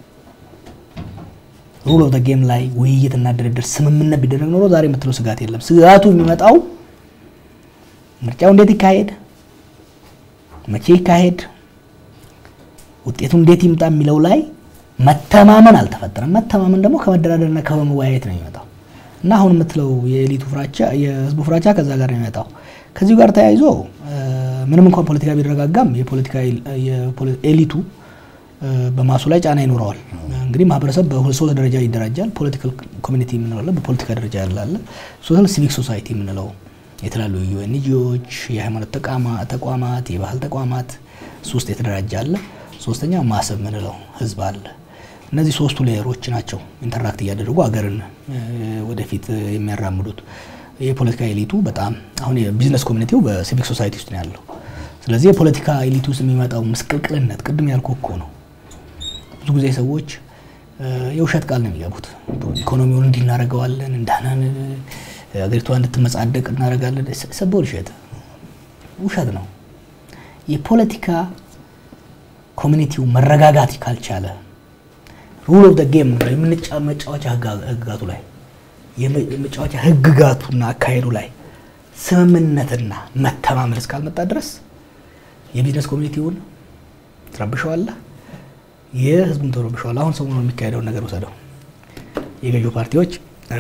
ሩል ኦፍ ጌም ላይ ውይይትና ድርድር ስምምነት ቢደረግ ኖሮ ዛሬ የምትለው ስጋት የለም። ስጋቱ የሚመጣው ምርጫው እንዴት ይካሄድ፣ መቼ ይካሄድ፣ ውጤቱ እንዴት ይምጣ የሚለው ላይ መተማመን አልተፈጠረም። መተማመን ደግሞ ከመደራደርና ከመወያየት ነው የሚመጣው እና አሁን የምትለው የኤሊቱ ፍራቻ የህዝቡ ፍራቻ ከዛ ጋር ነው የሚመጣው። ከዚሁ ጋር ተያይዞ ምንም እንኳን ፖለቲካ ቢረጋጋም የፖለቲካ ኤሊቱ በማሱ ላይ ጫና ይኖረዋል። እንግዲህ ማህበረሰብ በሶስት ደረጃ ይደራጃል። ፖለቲካል ኮሚኒቲ የምንለው አለ፣ በፖለቲካ ደረጃ ያላለ ሶሻል ሲቪክ ሶሳይቲ የምንለው የተለያዩ ዩኤንጂዎች፣ የሃይማኖት ተቋማት፣ የባህል ተቋማት ሶስት የተደራጀ አለ። ሶስተኛ ማሰብ የምንለው ህዝብ አለ። እነዚህ ሶስቱ ሌየሮች ናቸው ኢንተራክት እያደረጉ ሀገርን ወደፊት የሚያራምዱት። የፖለቲካ ኤሊቱ በጣም አሁን የቢዝነስ ኮሚኒቲው በሲቪክ ሶሳይቲ ውስጥ ነው ያለው። ስለዚህ የፖለቲካ ኤሊቱ ውስጥ የሚመጣው ምስቅልቅልነት ቅድም ያልኩ እኮ ነው። ብዙ ጊዜ ሰዎች የውሸት ቃል ነው የሚገቡት። ኢኮኖሚውን እንዲህ እናደርገዋለን፣ እንዳናን ሀገሪቷ እንድትመጻደቅ እናደርጋለን። ሰቦል ውሸት ውሸት ነው። የፖለቲካ ኮሚኒቲው መረጋጋት ካልቻለ ሩል ኦፍ ጌም የመጫወቻ ህግጋቱ ላይ የመጫወቻ ህግጋቱና አካሄዱ ላይ ስምምነትና መተማመን እስካልመጣ ድረስ የቢዝነስ ኮሚኒቲውን ትረብሸዋለህ፣ የህዝቡን ትረብሸዋለህ። አሁን ሰሞኑን የሚካሄደውን ነገር ወሰደው። የገዢው ፓርቲዎች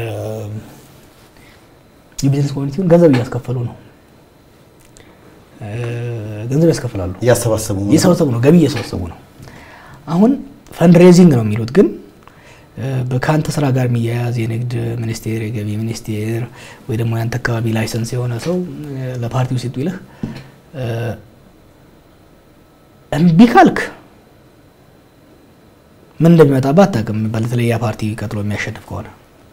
የቢዝነስ ኮሚኒቲውን ገንዘብ እያስከፈሉ ነው። ገንዘብ ያስከፍላሉ፣ እያሰባሰቡ ነው እየሰበሰቡ ነው፣ ገቢ እየሰበሰቡ ነው። አሁን ፈንድሬዚንግ ነው የሚሉት ግን ከአንተ ስራ ጋር የሚያያዝ የንግድ ሚኒስቴር፣ የገቢ ሚኒስቴር ወይ ደግሞ ያንተ አካባቢ ላይሰንስ የሆነ ሰው ለፓርቲው ሲጡ ይልህ እምቢ ካልክ ምን እንደሚመጣብህ አታውቅም። በተለይ ያ ፓርቲ ቀጥሎ የሚያሸንፍ ከሆነ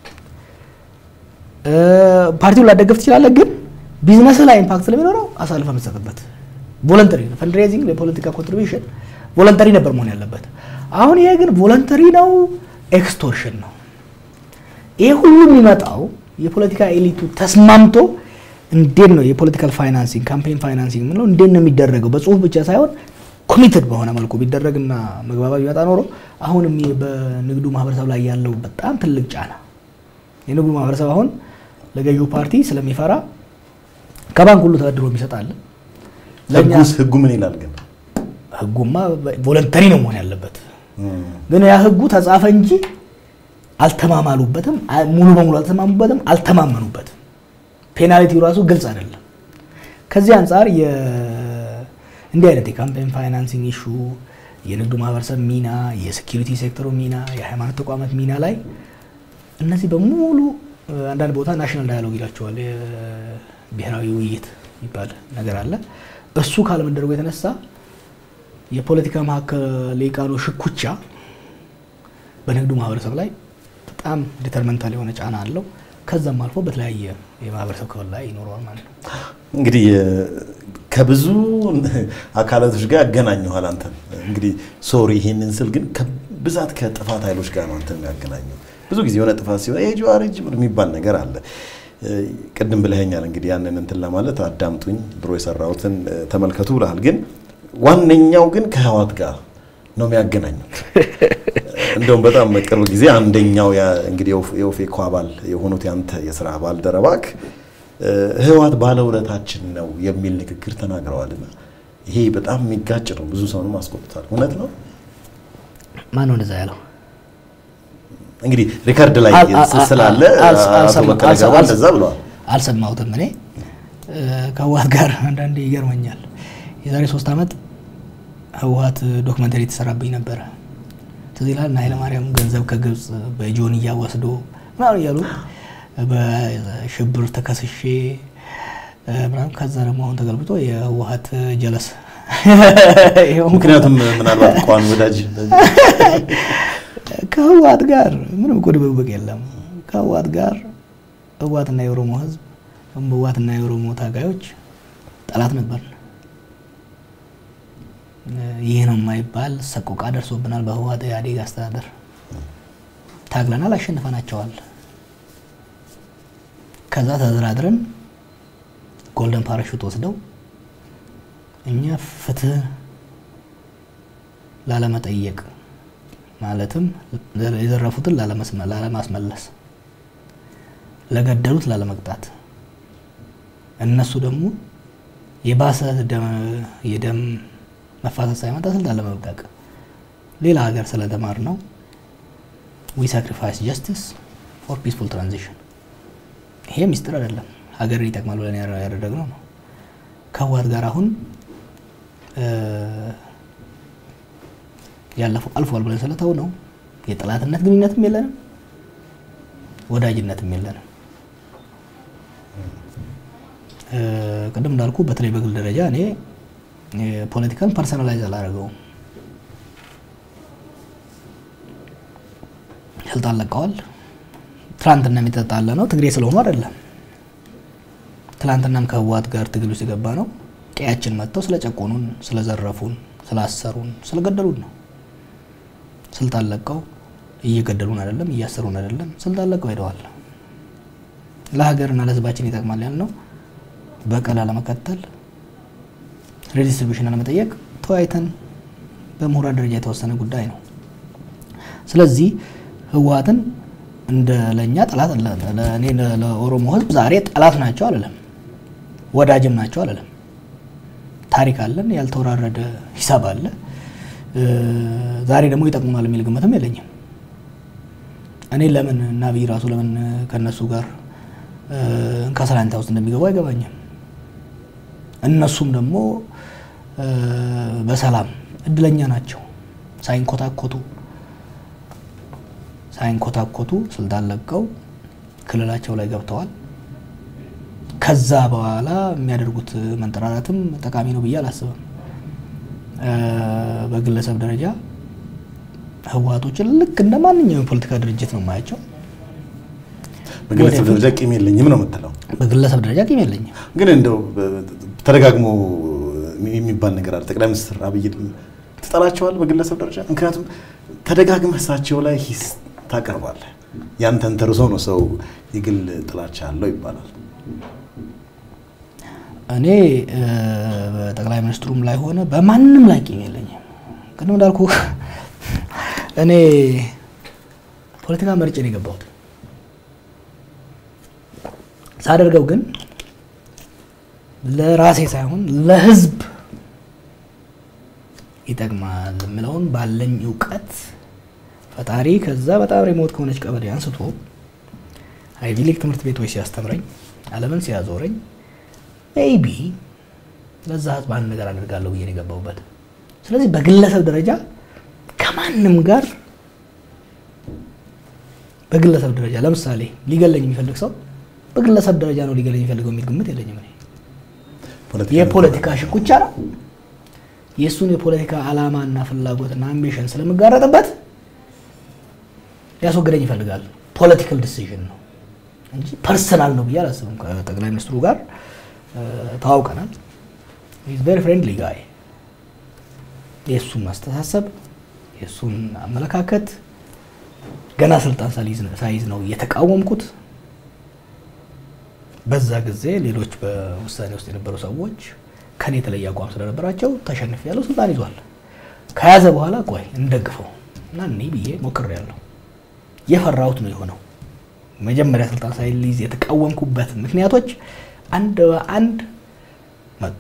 ፓርቲውን ላደገፍ ትችላለህ፣ ግን ቢዝነስ ላይ ኢምፓክት ስለሚኖረው አሳልፈ የምትሰጥበት ቮለንተሪ ነው። ፈንድሬዚንግ የፖለቲካ ኮንትሪቢሽን ቮለንተሪ ነበር መሆን ያለበት። አሁን ይሄ ግን ቮለንተሪ ነው፣ ኤክስቶርሽን ነው። ይሄ ሁሉ የሚመጣው የፖለቲካ ኤሊቱ ተስማምቶ እንዴት ነው የፖለቲካል ፋይናንሲንግ ካምፔን ፋይናንሲንግ የምንለው እንዴት ነው የሚደረገው? በጽሁፍ ብቻ ሳይሆን ኮሚትድ በሆነ መልኩ ቢደረግና መግባባት ቢመጣ ኖሮ አሁንም በንግዱ ማህበረሰብ ላይ ያለው በጣም ትልቅ ጫና የንግዱ ማህበረሰብ አሁን ለገዢው ፓርቲ ስለሚፈራ ከባንክ ሁሉ ተበድሮ የሚሰጣል። ህጉስ ህጉ ምን ይላል ግን? ህጉማ ቮለንተሪ ነው መሆን ያለበት። ግን ያ ህጉ ተጻፈ እንጂ አልተማማሉበትም። ሙሉ በሙሉ አልተማሙበትም፣ አልተማመኑበትም። ፔናልቲው ራሱ ግልጽ አይደለም። ከዚህ አንጻር እንዲህ አይነት የካምፔን ፋይናንሲንግ ኢሹ፣ የንግዱ ማህበረሰብ ሚና፣ የሴኪሪቲ ሴክተሩ ሚና፣ የሃይማኖት ተቋማት ሚና ላይ እነዚህ በሙሉ አንዳንድ ቦታ ናሽናል ዳያሎግ ይላቸዋል። ብሔራዊ ውይይት የሚባል ነገር አለ። እሱ ካለመደረጉ የተነሳ የፖለቲካ መካከል ሊቃኑ ሽኩቻ በንግዱ ማህበረሰብ ላይ በጣም ዲተርመንታል የሆነ ጫና አለው። ከዛም አልፎ በተለያየ የማህበረሰብ ክፍል ላይ ይኖረዋል ማለት ነው። እንግዲህ ከብዙ አካላቶች ጋር ያገናኘኋል አንተን። እንግዲህ ሶሪ ይሄንን ስል ግን ብዛት ከጥፋት ኃይሎች ጋር ነው አንተን የሚያገናኘው። ብዙ ጊዜ የሆነ ጥፋት ሲሆን ይሄ ጀዋር እጅ የሚባል ነገር አለ። ቅድም ብለኸኛል። እንግዲህ ያንን እንትን ለማለት አዳምጡኝ፣ ድሮ የሰራሁትን ተመልከቱ ብለሃል። ግን ዋነኛው ግን ከህዋት ጋር ነው የሚያገናኘው። እንደውም በጣም ቅርብ ጊዜ አንደኛው እንግዲህ የኦፌኮ አባል የሆኑት ያንተ የስራ ባልደረባክ ህዋት ባለውለታችን ነው የሚል ንግግር ተናግረዋልና ይሄ በጣም የሚጋጭ ነው። ብዙ ሰውንም አስቆጥቷል። እውነት ነው? ማን ነው እንደዛ ያለው? እንግዲህ ሪከርድ ላይ ስላለ አቶ በቀለ ገርባ እንደዛ ብለዋል። አልሰማሁትም። እኔ ከህወሓት ጋር አንዳንዴ ይገርመኛል። የዛሬ ሶስት ዓመት ህወሓት ዶክመንተሪ የተሰራብኝ ነበረ። ትዝ ይላል እና ኃይለማርያም ገንዘብ ከግብፅ በጆንያ ወስዶ ምናምን እያሉ በሽብር ተከስሼ ምናምን ከዛ ደግሞ አሁን ተገልብጦ የህወሓት ጀለስ ምክንያቱም ምናልባት ቋሚ ወዳጅ ከህወሓት ጋር ምንም እኮ ድብብቅ የለም። ከህወሓት ጋር ህወሓትና የኦሮሞ ህዝብ ህወሓትና የኦሮሞ ታጋዮች ጠላት ነበር። ይህ ነው የማይባል ሰቆቃ ደርሶብናል። በህወሓት ኢህአዴግ አስተዳደር ታግለናል፣ አሸንፈናቸዋል። ከዛ ተደራድረን ጎልደን ፓራሹት ወስደው እኛ ፍትህ ላለመጠየቅ ማለትም የዘረፉትን ላለማስመለስ፣ ለገደሉት ላለመቅጣት፣ እነሱ ደግሞ የባሰ የደም መፋሰስ ሳይመጣ ስልጣን ለመልቀቅ ሌላ ሀገር ስለተማር ነው ዊ ሳክሪፋይስ ጀስቲስ ፎር ፒስፉል ትራንዚሽን። ይሄ ሚስጥር አይደለም፣ ሀገርን ይጠቅማል ብለን ያደረግነው ነው። ከህወሓት ጋር አሁን ያለፈው አልፏል ብለን ስለተው ነው የጠላትነት ግንኙነትም የለንም፣ ወዳጅነትም የለንም። ቅድም እንዳልኩ በተለይ በግል ደረጃ እኔ ፖለቲካን ፐርሰናላይዝ አላደረገውም። ስልጣን ለቀዋል። ትላንትና የሚተጣለ ነው ትግሬ ስለሆኑ አይደለም። ትላንትናም ከህወሓት ጋር ትግል ውስጥ የገባ ነው ቀያችን መጥተው ስለጨቆኑን፣ ስለዘረፉን፣ ስላሰሩን፣ ስለገደሉን ነው። ስልጣን ለቀው እየገደሉን አይደለም፣ እያሰሩን አይደለም፣ ስልጣን ለቀው ሄደዋል። ለሀገርና ለህዝባችን ይጠቅማል ያልነው በቀል አለመከተል ሬዲስትሪቢሽን አለመጠየቅ ተወያይተን በምሁራን ደረጃ የተወሰነ ጉዳይ ነው። ስለዚህ ህወሓትን እንደ ለእኛ ጠላት ለእኔ ለኦሮሞ ህዝብ ዛሬ ጠላት ናቸው አለለም፣ ወዳጅም ናቸው አለለም። ታሪክ አለን፣ ያልተወራረደ ሂሳብ አለ። ዛሬ ደግሞ ይጠቅሙናል የሚል ግምትም የለኝም። እኔ ለምን እና አብይ ራሱ ለምን ከእነሱ ጋር ከሰላንታ ውስጥ እንደሚገቡ አይገባኝም። እነሱም ደግሞ በሰላም እድለኛ ናቸው። ሳይንኮታኮቱ ሳይንኮታኮቱ ስልጣን ለቀው ክልላቸው ላይ ገብተዋል። ከዛ በኋላ የሚያደርጉት መንጠራራትም ጠቃሚ ነው ብዬ አላስብም። በግለሰብ ደረጃ ህወሓቶችን ልክ እንደ ማንኛውም የፖለቲካ ድርጅት ነው የማያቸው። በግለሰብ ደረጃ ቂም የለኝም ነው የምትለው? በግለሰብ ደረጃ ቂም የለኝም። ግን እንደው ተደጋግሞ የሚባል ነገር አለ። ጠቅላይ ሚኒስትር አብይ ትጠላቸዋል በግለሰብ ደረጃ? ምክንያቱም ተደጋግመህ እሳቸው ላይ ሂስ ታቀርባለህ። ያንተን ተርሶ ነው ሰው የግል ጥላቻ አለው ይባላል። እኔ በጠቅላይ ሚኒስትሩም ላይ ሆነ በማንም ላይ ቂም የለኝም። ቅድም እንዳልኩ እኔ ፖለቲካ መርጬ ነው የገባሁት። ሳደርገው ግን ለራሴ ሳይሆን ለህዝብ ይጠቅማል የምለውን ባለኝ እውቀት ፈጣሪ ከዛ በጣም ሪሞት ከሆነች ቀበሌ አንስቶ አይቪ ሊግ ትምህርት ቤቶች ሲያስተምረኝ ዓለምን ሲያዞረኝ ሜይቢ ለዛ ህዝብ አንድ ነገር አደርጋለሁ ብዬ ነው የገባሁበት። ስለዚህ በግለሰብ ደረጃ ከማንም ጋር በግለሰብ ደረጃ ለምሳሌ ሊገለኝ የሚፈልግ ሰው በግለሰብ ደረጃ ነው ሊገለኝ የሚፈልገው የሚል ግምት የለኝም። እኔ የፖለቲካ ሽኩቻ ነው የእሱን የፖለቲካ ዓላማና ፍላጎትና አምቢሽን ስለምጋረጥበት ሊያስወግደኝ ይፈልጋል። ፖለቲካል ዲሲዥን ነው እንጂ ፐርሰናል ነው ብዬ አላስብም። ከጠቅላይ ሚኒስትሩ ጋር ተዋውቀናል። ኢዝ ቬሪ ፍሬንድሊ ጋይ። የእሱን አስተሳሰብ የእሱን አመለካከት ገና ስልጣን ሳይዝ ነው እየተቃወምኩት። በዛ ጊዜ ሌሎች በውሳኔ ውስጥ የነበሩ ሰዎች ከኔ የተለየ አቋም ስለነበራቸው ተሸንፍ ያለው ስልጣን ይዟል። ከያዘ በኋላ ቆይ እንደግፈው እና እኔ ብዬ ሞክሬያለሁ። የፈራሁት ነው የሆነው። መጀመሪያ ስልጣን ሳይዝ የተቃወምኩበት ምክንያቶች አንድ በአንድ መጡ።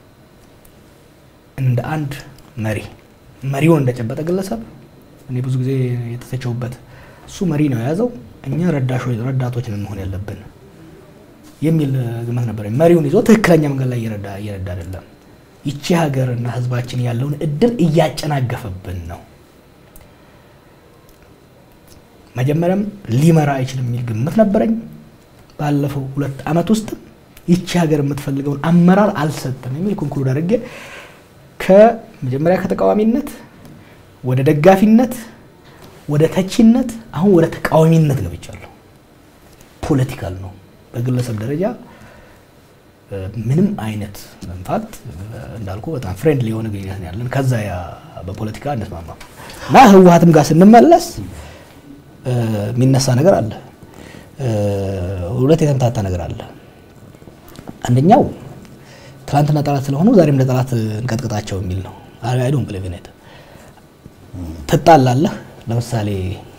እንደ አንድ መሪ መሪውን እንደጨበጠ ግለሰብ እኔ ብዙ ጊዜ የተተቸውበት እሱ መሪ ነው የያዘው፣ እኛ ረዳቶች ነን መሆን ያለብን የሚል ግምት ነበር። መሪውን ይዞ ትክክለኛ መንገድ ላይ እየረዳ እየረዳ አይደለም። ይቺ ሀገርና ሕዝባችን ያለውን እድል እያጨናገፈብን ነው። መጀመሪያም ሊመራ አይችልም የሚል ግምት ነበረኝ። ባለፈው ሁለት ዓመት ውስጥም ይቺ ሀገር የምትፈልገውን አመራር አልሰጥም የሚል ኮንክሉድ አድርጌ ከመጀመሪያ ከተቃዋሚነት ወደ ደጋፊነት ወደ ተቺነት አሁን ወደ ተቃዋሚነት ገብቻለሁ። ፖለቲካል ነው በግለሰብ ደረጃ ምንም አይነት ኢንፋክት እንዳልኩ በጣም ፍሬንድሊ የሆነ ግንኙነት ነው ያለን። ከዛ ያ በፖለቲካ እንስማማም እና ህወሓትም ጋር ስንመለስ የሚነሳ ነገር አለ። ሁለት የተምታታ ነገር አለ። አንደኛው ትናንትና ጠላት ስለሆኑ ዛሬም ለጠላት እንቀጥቅጣቸው የሚል ነው። አይዶን ብለቪኔት ትጣላለህ። ለምሳሌ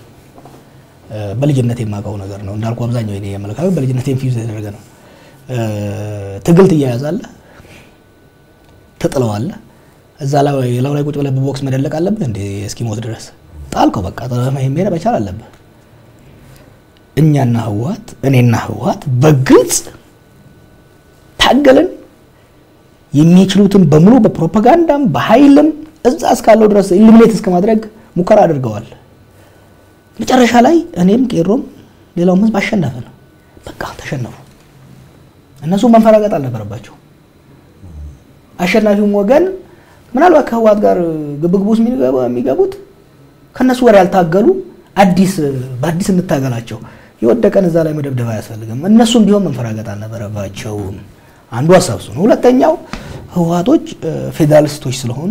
በልጅነት የማውቀው ነገር ነው እንዳልኩ አብዛኛው የኔ አመለካከት በልጅነት ኢንፊውዝ የተደረገ ነው። ትግል ትያያዛለህ፣ ትጥለዋለህ። እዛ ላው ላይ ቁጭ ብለህ በቦክስ መደለቅ አለብህ እንደ እስኪሞት ድረስ ጣልከው። በቃ መሄድ መቻል አለብህ። እኛና ህወሓት እኔና ህወሓት በግልጽ ታገልን። የሚችሉትን በሙሉ በፕሮፓጋንዳም በኃይልም እዛ እስካለው ድረስ ኢሊሚኔት እስከ ማድረግ ሙከራ አድርገዋል። መጨረሻ ላይ እኔም ቄሮም ሌላውም ህዝብ አሸነፈ ነው። በቃ ተሸነፉ። እነሱ መንፈራገጥ አልነበረባቸው። አሸናፊውም ወገን ምናልባት ከህወሓት ጋር ግብግብ ውስጥ የሚገቡት ከእነሱ ወር ያልታገሉ አዲስ በአዲስ እንታገላቸው የወደቀን እዛ ላይ መደብደብ አያስፈልግም። እነሱም ቢሆን መንፈራገጥ አልነበረባቸውም። አንዱ ሀሳብ እሱ ነው። ሁለተኛው ህወሓቶች ፌዴራሊስቶች ስለሆኑ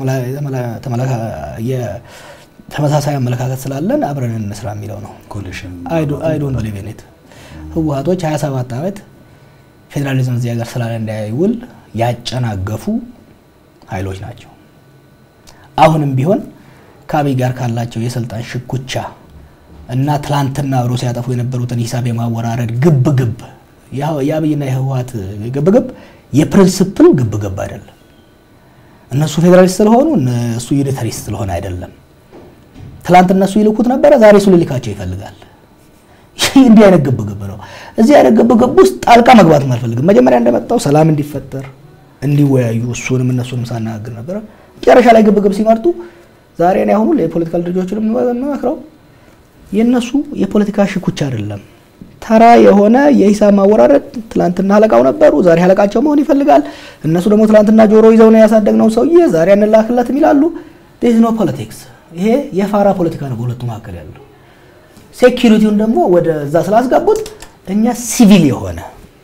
ተመሳሳይ አመለካከት ስላለን አብረን እንስራ የሚለው ነው። አይዶን ብሊቭ ኢን ኢት ህወሓቶች 27 ዓመት ፌዴራሊዝም እዚህ ሀገር ስላለ እንዳይውል ያጨናገፉ ኃይሎች ናቸው። አሁንም ቢሆን ከአብይ ጋር ካላቸው የስልጣን ሽኩቻ እና ትላንትና አብሮ ሲያጠፉ የነበሩትን ሂሳብ የማወራረድ ግብ ግብ የአብይና የህወሓት ግብ ግብ የፕሪንስፕል ግብ ግብ አይደለም። እነሱ ፌዴራሊስት ስለሆኑ እሱ ዩኒታሪስት ስለሆነ አይደለም። ትላንት እነሱ ይልኩት ነበረ፣ ዛሬ እሱ ሊልካቸው ይፈልጋል። እንዲህ አይነት ግብ ግብ ነው። እዚህ አይነት ግብ ግብ ውስጥ ጣልቃ መግባትም አልፈልግም። መጀመሪያ እንደመጣው ሰላም እንዲፈጠር እንዲወያዩ እሱንም እነሱንም ሳናግር ነበረ። መጨረሻ ላይ ግብ ግብ ሲመርጡ ዛሬ እኔ አሁኑ የፖለቲካል ድርጅቶችን የምመክረው የእነሱ የፖለቲካ ሽኩቻ አይደለም። ተራ የሆነ የሂሳብ ማወራረድ ትላንትና አለቃው ነበሩ፣ ዛሬ አለቃቸው መሆን ይፈልጋል። እነሱ ደግሞ ትላንትና ጆሮ ይዘው ነው ያሳደግነው ሰውዬ ዛሬ አንላክለትም ይላሉ። ዴዝ ኖ ፖለቲክስ። ይሄ የፋራ ፖለቲካ ነው በሁለቱ መካከል ያለው። ሴኪሪቲውን ደግሞ ወደ እዛ ስላስገቡት እኛ ሲቪል የሆነ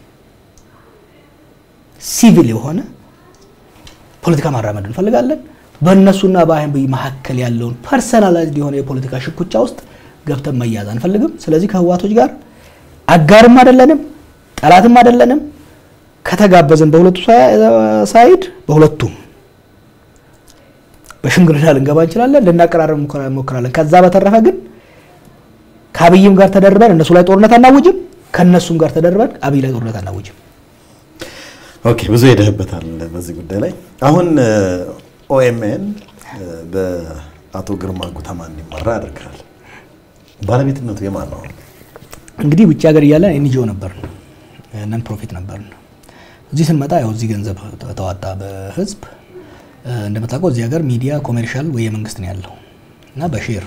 ሲቪል የሆነ ፖለቲካ ማራመድ እንፈልጋለን። በእነሱና በአብይ መካከል ያለውን ፐርሰናላይዝድ የሆነ የፖለቲካ ሽኩቻ ውስጥ ገብተን መያዝ አንፈልግም። ስለዚህ ከህወሓቶች ጋር አጋርም አይደለንም፣ ጠላትም አይደለንም። ከተጋበዝን በሁለቱ ሳይድ በሁለቱም በሽምግልና ልንገባ እንችላለን፣ ልናቀራረብ እንሞክራለን። ከዛ በተረፈ ግን ከአብይም ጋር ተደርበን እነሱ ላይ ጦርነት አናውጅም፣ ከእነሱም ጋር ተደርበን አብይ ላይ ጦርነት አናውጅም። ኦኬ፣ ብዙ ሄደህበታል በዚህ ጉዳይ ላይ አሁን ኦኤምኤን በአቶ ግርማ ጉተማ እንዲመራ ያደርጋል። ባለቤትነቱ የማን ነው? እንግዲህ ውጭ ሀገር እያለን ኤንጂኦ ነበር፣ ነን ፕሮፊት ነበር። እዚህ ስንመጣ ያው እዚህ ገንዘብ ተዋጣ በህዝብ እንደምታውቀው እዚህ ሀገር ሚዲያ ኮሜርሻል ወይ የመንግስት ነው ያለው እና በሼር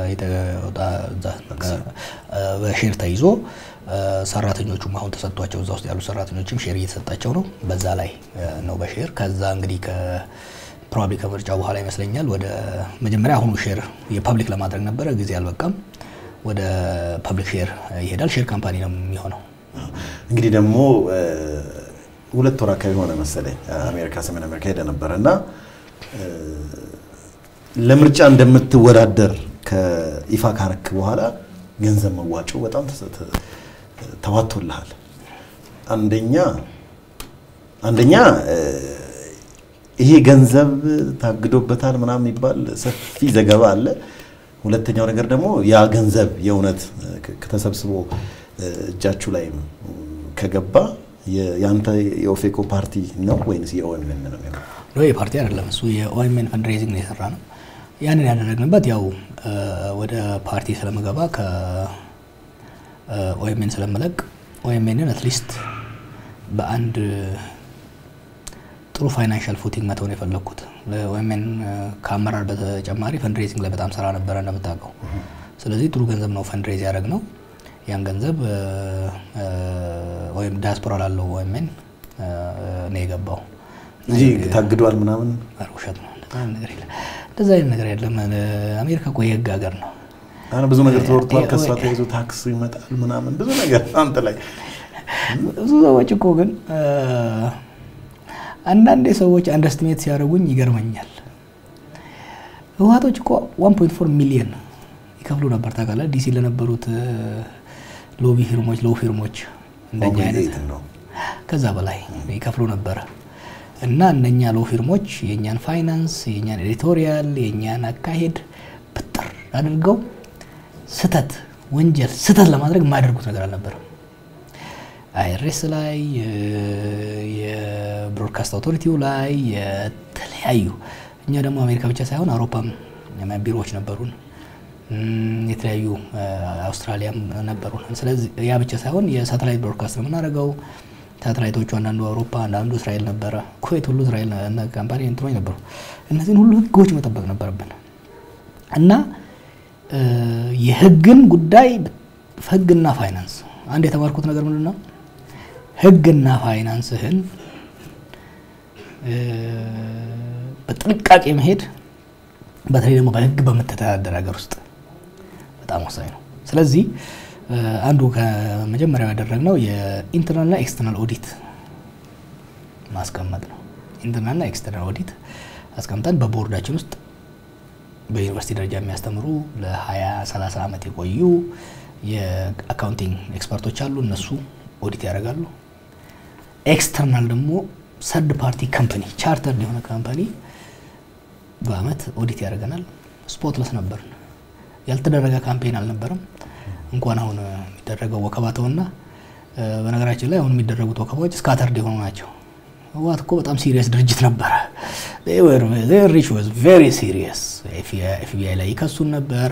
በሼር ተይዞ ሰራተኞቹም አሁን ተሰጥቷቸው እዛ ውስጥ ያሉ ሰራተኞችም ሼር እየተሰጣቸው ነው። በዛ ላይ ነው በሼር ከዛ እንግዲህ ፕሮባብሊ ከምርጫው በኋላ ይመስለኛል ወደ መጀመሪያ አሁኑ ሼር የፐብሊክ ለማድረግ ነበረ፣ ጊዜ አልበቃም። ወደ ፐብሊክ ሼር ይሄዳል። ሼር ካምፓኒ ነው የሚሆነው። እንግዲህ ደግሞ ሁለት ወር አካባቢ ሆነ መሰለኝ አሜሪካ ሰሜን አሜሪካ ሄደ ነበረ እና ለምርጫ እንደምትወዳደር ከይፋ ካረክ በኋላ ገንዘብ መዋጮ በጣም ተዋቶልሃል። አንደኛ አንደኛ ይሄ ገንዘብ ታግዶበታል ምናምን የሚባል ሰፊ ዘገባ አለ። ሁለተኛው ነገር ደግሞ ያ ገንዘብ የእውነት ከተሰብስቦ እጃችሁ ላይ ከገባ የአንተ የኦፌኮ ፓርቲ ነው ወይንስ የኦኤምኤን ነው? የፓርቲ አይደለም እሱ የኦኤምኤን ፈንድሬዚንግ ነው የሰራ ነው። ያንን ያደረግንበት ያው ወደ ፓርቲ ስለምገባ ከኦኤምኤን ስለምለቅ ኦኤምኤንን አትሊስት በአንድ ጥሩ ፋይናንሻል ፉቲንግ መተውን የፈለግኩት ወይም ከአመራር በተጨማሪ ፈንድሬዚንግ ላይ በጣም ስራ ነበረ እንደምታውቀው። ስለዚህ ጥሩ ገንዘብ ነው ፈንድሬዝ ያደረግ ነው። ያን ገንዘብ ወይም ዲያስፖራ ላለው ወይምን ነው የገባው እንጂ ታግዷል ምናምን ውሸት ነው። እንደዛ አይነት ነገር የለም። አሜሪካ እኮ የህግ ሀገር ነው። ብዙ ነገር ተወርቷል። ከእሷ ተይዞ ታክስ ይመጣል ምናምን ብዙ ነገር አንተ ላይ ብዙ ሰዎች እኮ ግን አንዳንዴ ሰዎች አንደስትሜት ሲያደርጉኝ ይገርመኛል። ህወሓቶች እኮ 1.4 ሚሊዮን ይከፍሉ ነበር ታውቃለህ። ዲሲ ለነበሩት ሎቢ ፊርሞች ሎው ፊርሞች እንደኛ አይነት ከዛ በላይ ይከፍሉ ነበረ እና እነኛ ሎው ፊርሞች የእኛን ፋይናንስ፣ የእኛን ኤዲቶሪያል፣ የእኛን አካሄድ ብጥር አድርገው ስተት ወንጀል ስተት ለማድረግ የማያደርጉት ነገር አልነበረም። አይሬስ ላይ የብሮድካስት አውቶሪቲው ላይ የተለያዩ እኛ ደግሞ አሜሪካ ብቻ ሳይሆን አውሮፓም ቢሮዎች ነበሩን፣ የተለያዩ አውስትራሊያም ነበሩን። ስለዚህ ያ ብቻ ሳይሆን የሳተላይት ብሮድካስት ነው የምናደርገው። ሳተላይቶቹ አንዳንዱ አውሮፓ፣ አንዳንዱ እስራኤል ነበረ። ኩዌት ሁሉ እስራኤል ካምፓኒ እንትኖች ነበሩ። እነዚህን ሁሉ ህጎች መጠበቅ ነበረብን እና የህግን ጉዳይ ህግና ፋይናንስ አንድ የተማርኩት ነገር ምንድን ነው? ህግና ፋይናንስህን በጥንቃቄ መሄድ በተለይ ደግሞ በህግ በምትተዳደር ሀገር ውስጥ በጣም ወሳኝ ነው። ስለዚህ አንዱ ከመጀመሪያው ያደረግነው የኢንተርናልና ኤክስተርናል ኦዲት ማስቀመጥ ነው። ኢንተርናልና ኤክስተርናል ኦዲት አስቀምጠን በቦርዳችን ውስጥ በዩኒቨርሲቲ ደረጃ የሚያስተምሩ ለ20 30 ዓመት የቆዩ የአካውንቲንግ ኤክስፐርቶች አሉ። እነሱ ኦዲት ያደርጋሉ። ኤክስተርናል ደግሞ ሰርድ ፓርቲ ካምፓኒ ቻርተርድ የሆነ ካምፓኒ በአመት ኦዲት ያደርገናል። ስፖትለስ ነበር፣ ያልተደረገ ካምፔን አልነበረም። እንኳን አሁን የሚደረገው ወከባ ተውና፣ በነገራችን ላይ አሁን የሚደረጉት ወከባዎች ስካተርድ የሆኑ ናቸው። ህወሓት እኮ በጣም ሲሪየስ ድርጅት ነበረ። ሪች ዋዝ ቬሪ ሲሪየስ። ኤፍቢአይ ላይ ይከሱን ነበር።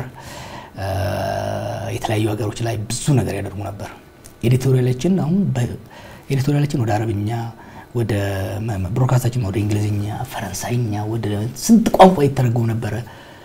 የተለያዩ ሀገሮች ላይ ብዙ ነገር ያደርጉ ነበር። ኤዲቶሪያላችን አሁን ኤዲቶሪያላችን ወደ አረብኛ ወደ ብሮድካስታችን ወደ እንግሊዝኛ፣ ፈረንሳይኛ ወደ ስንት ቋንቋ ይተረጎም ነበረ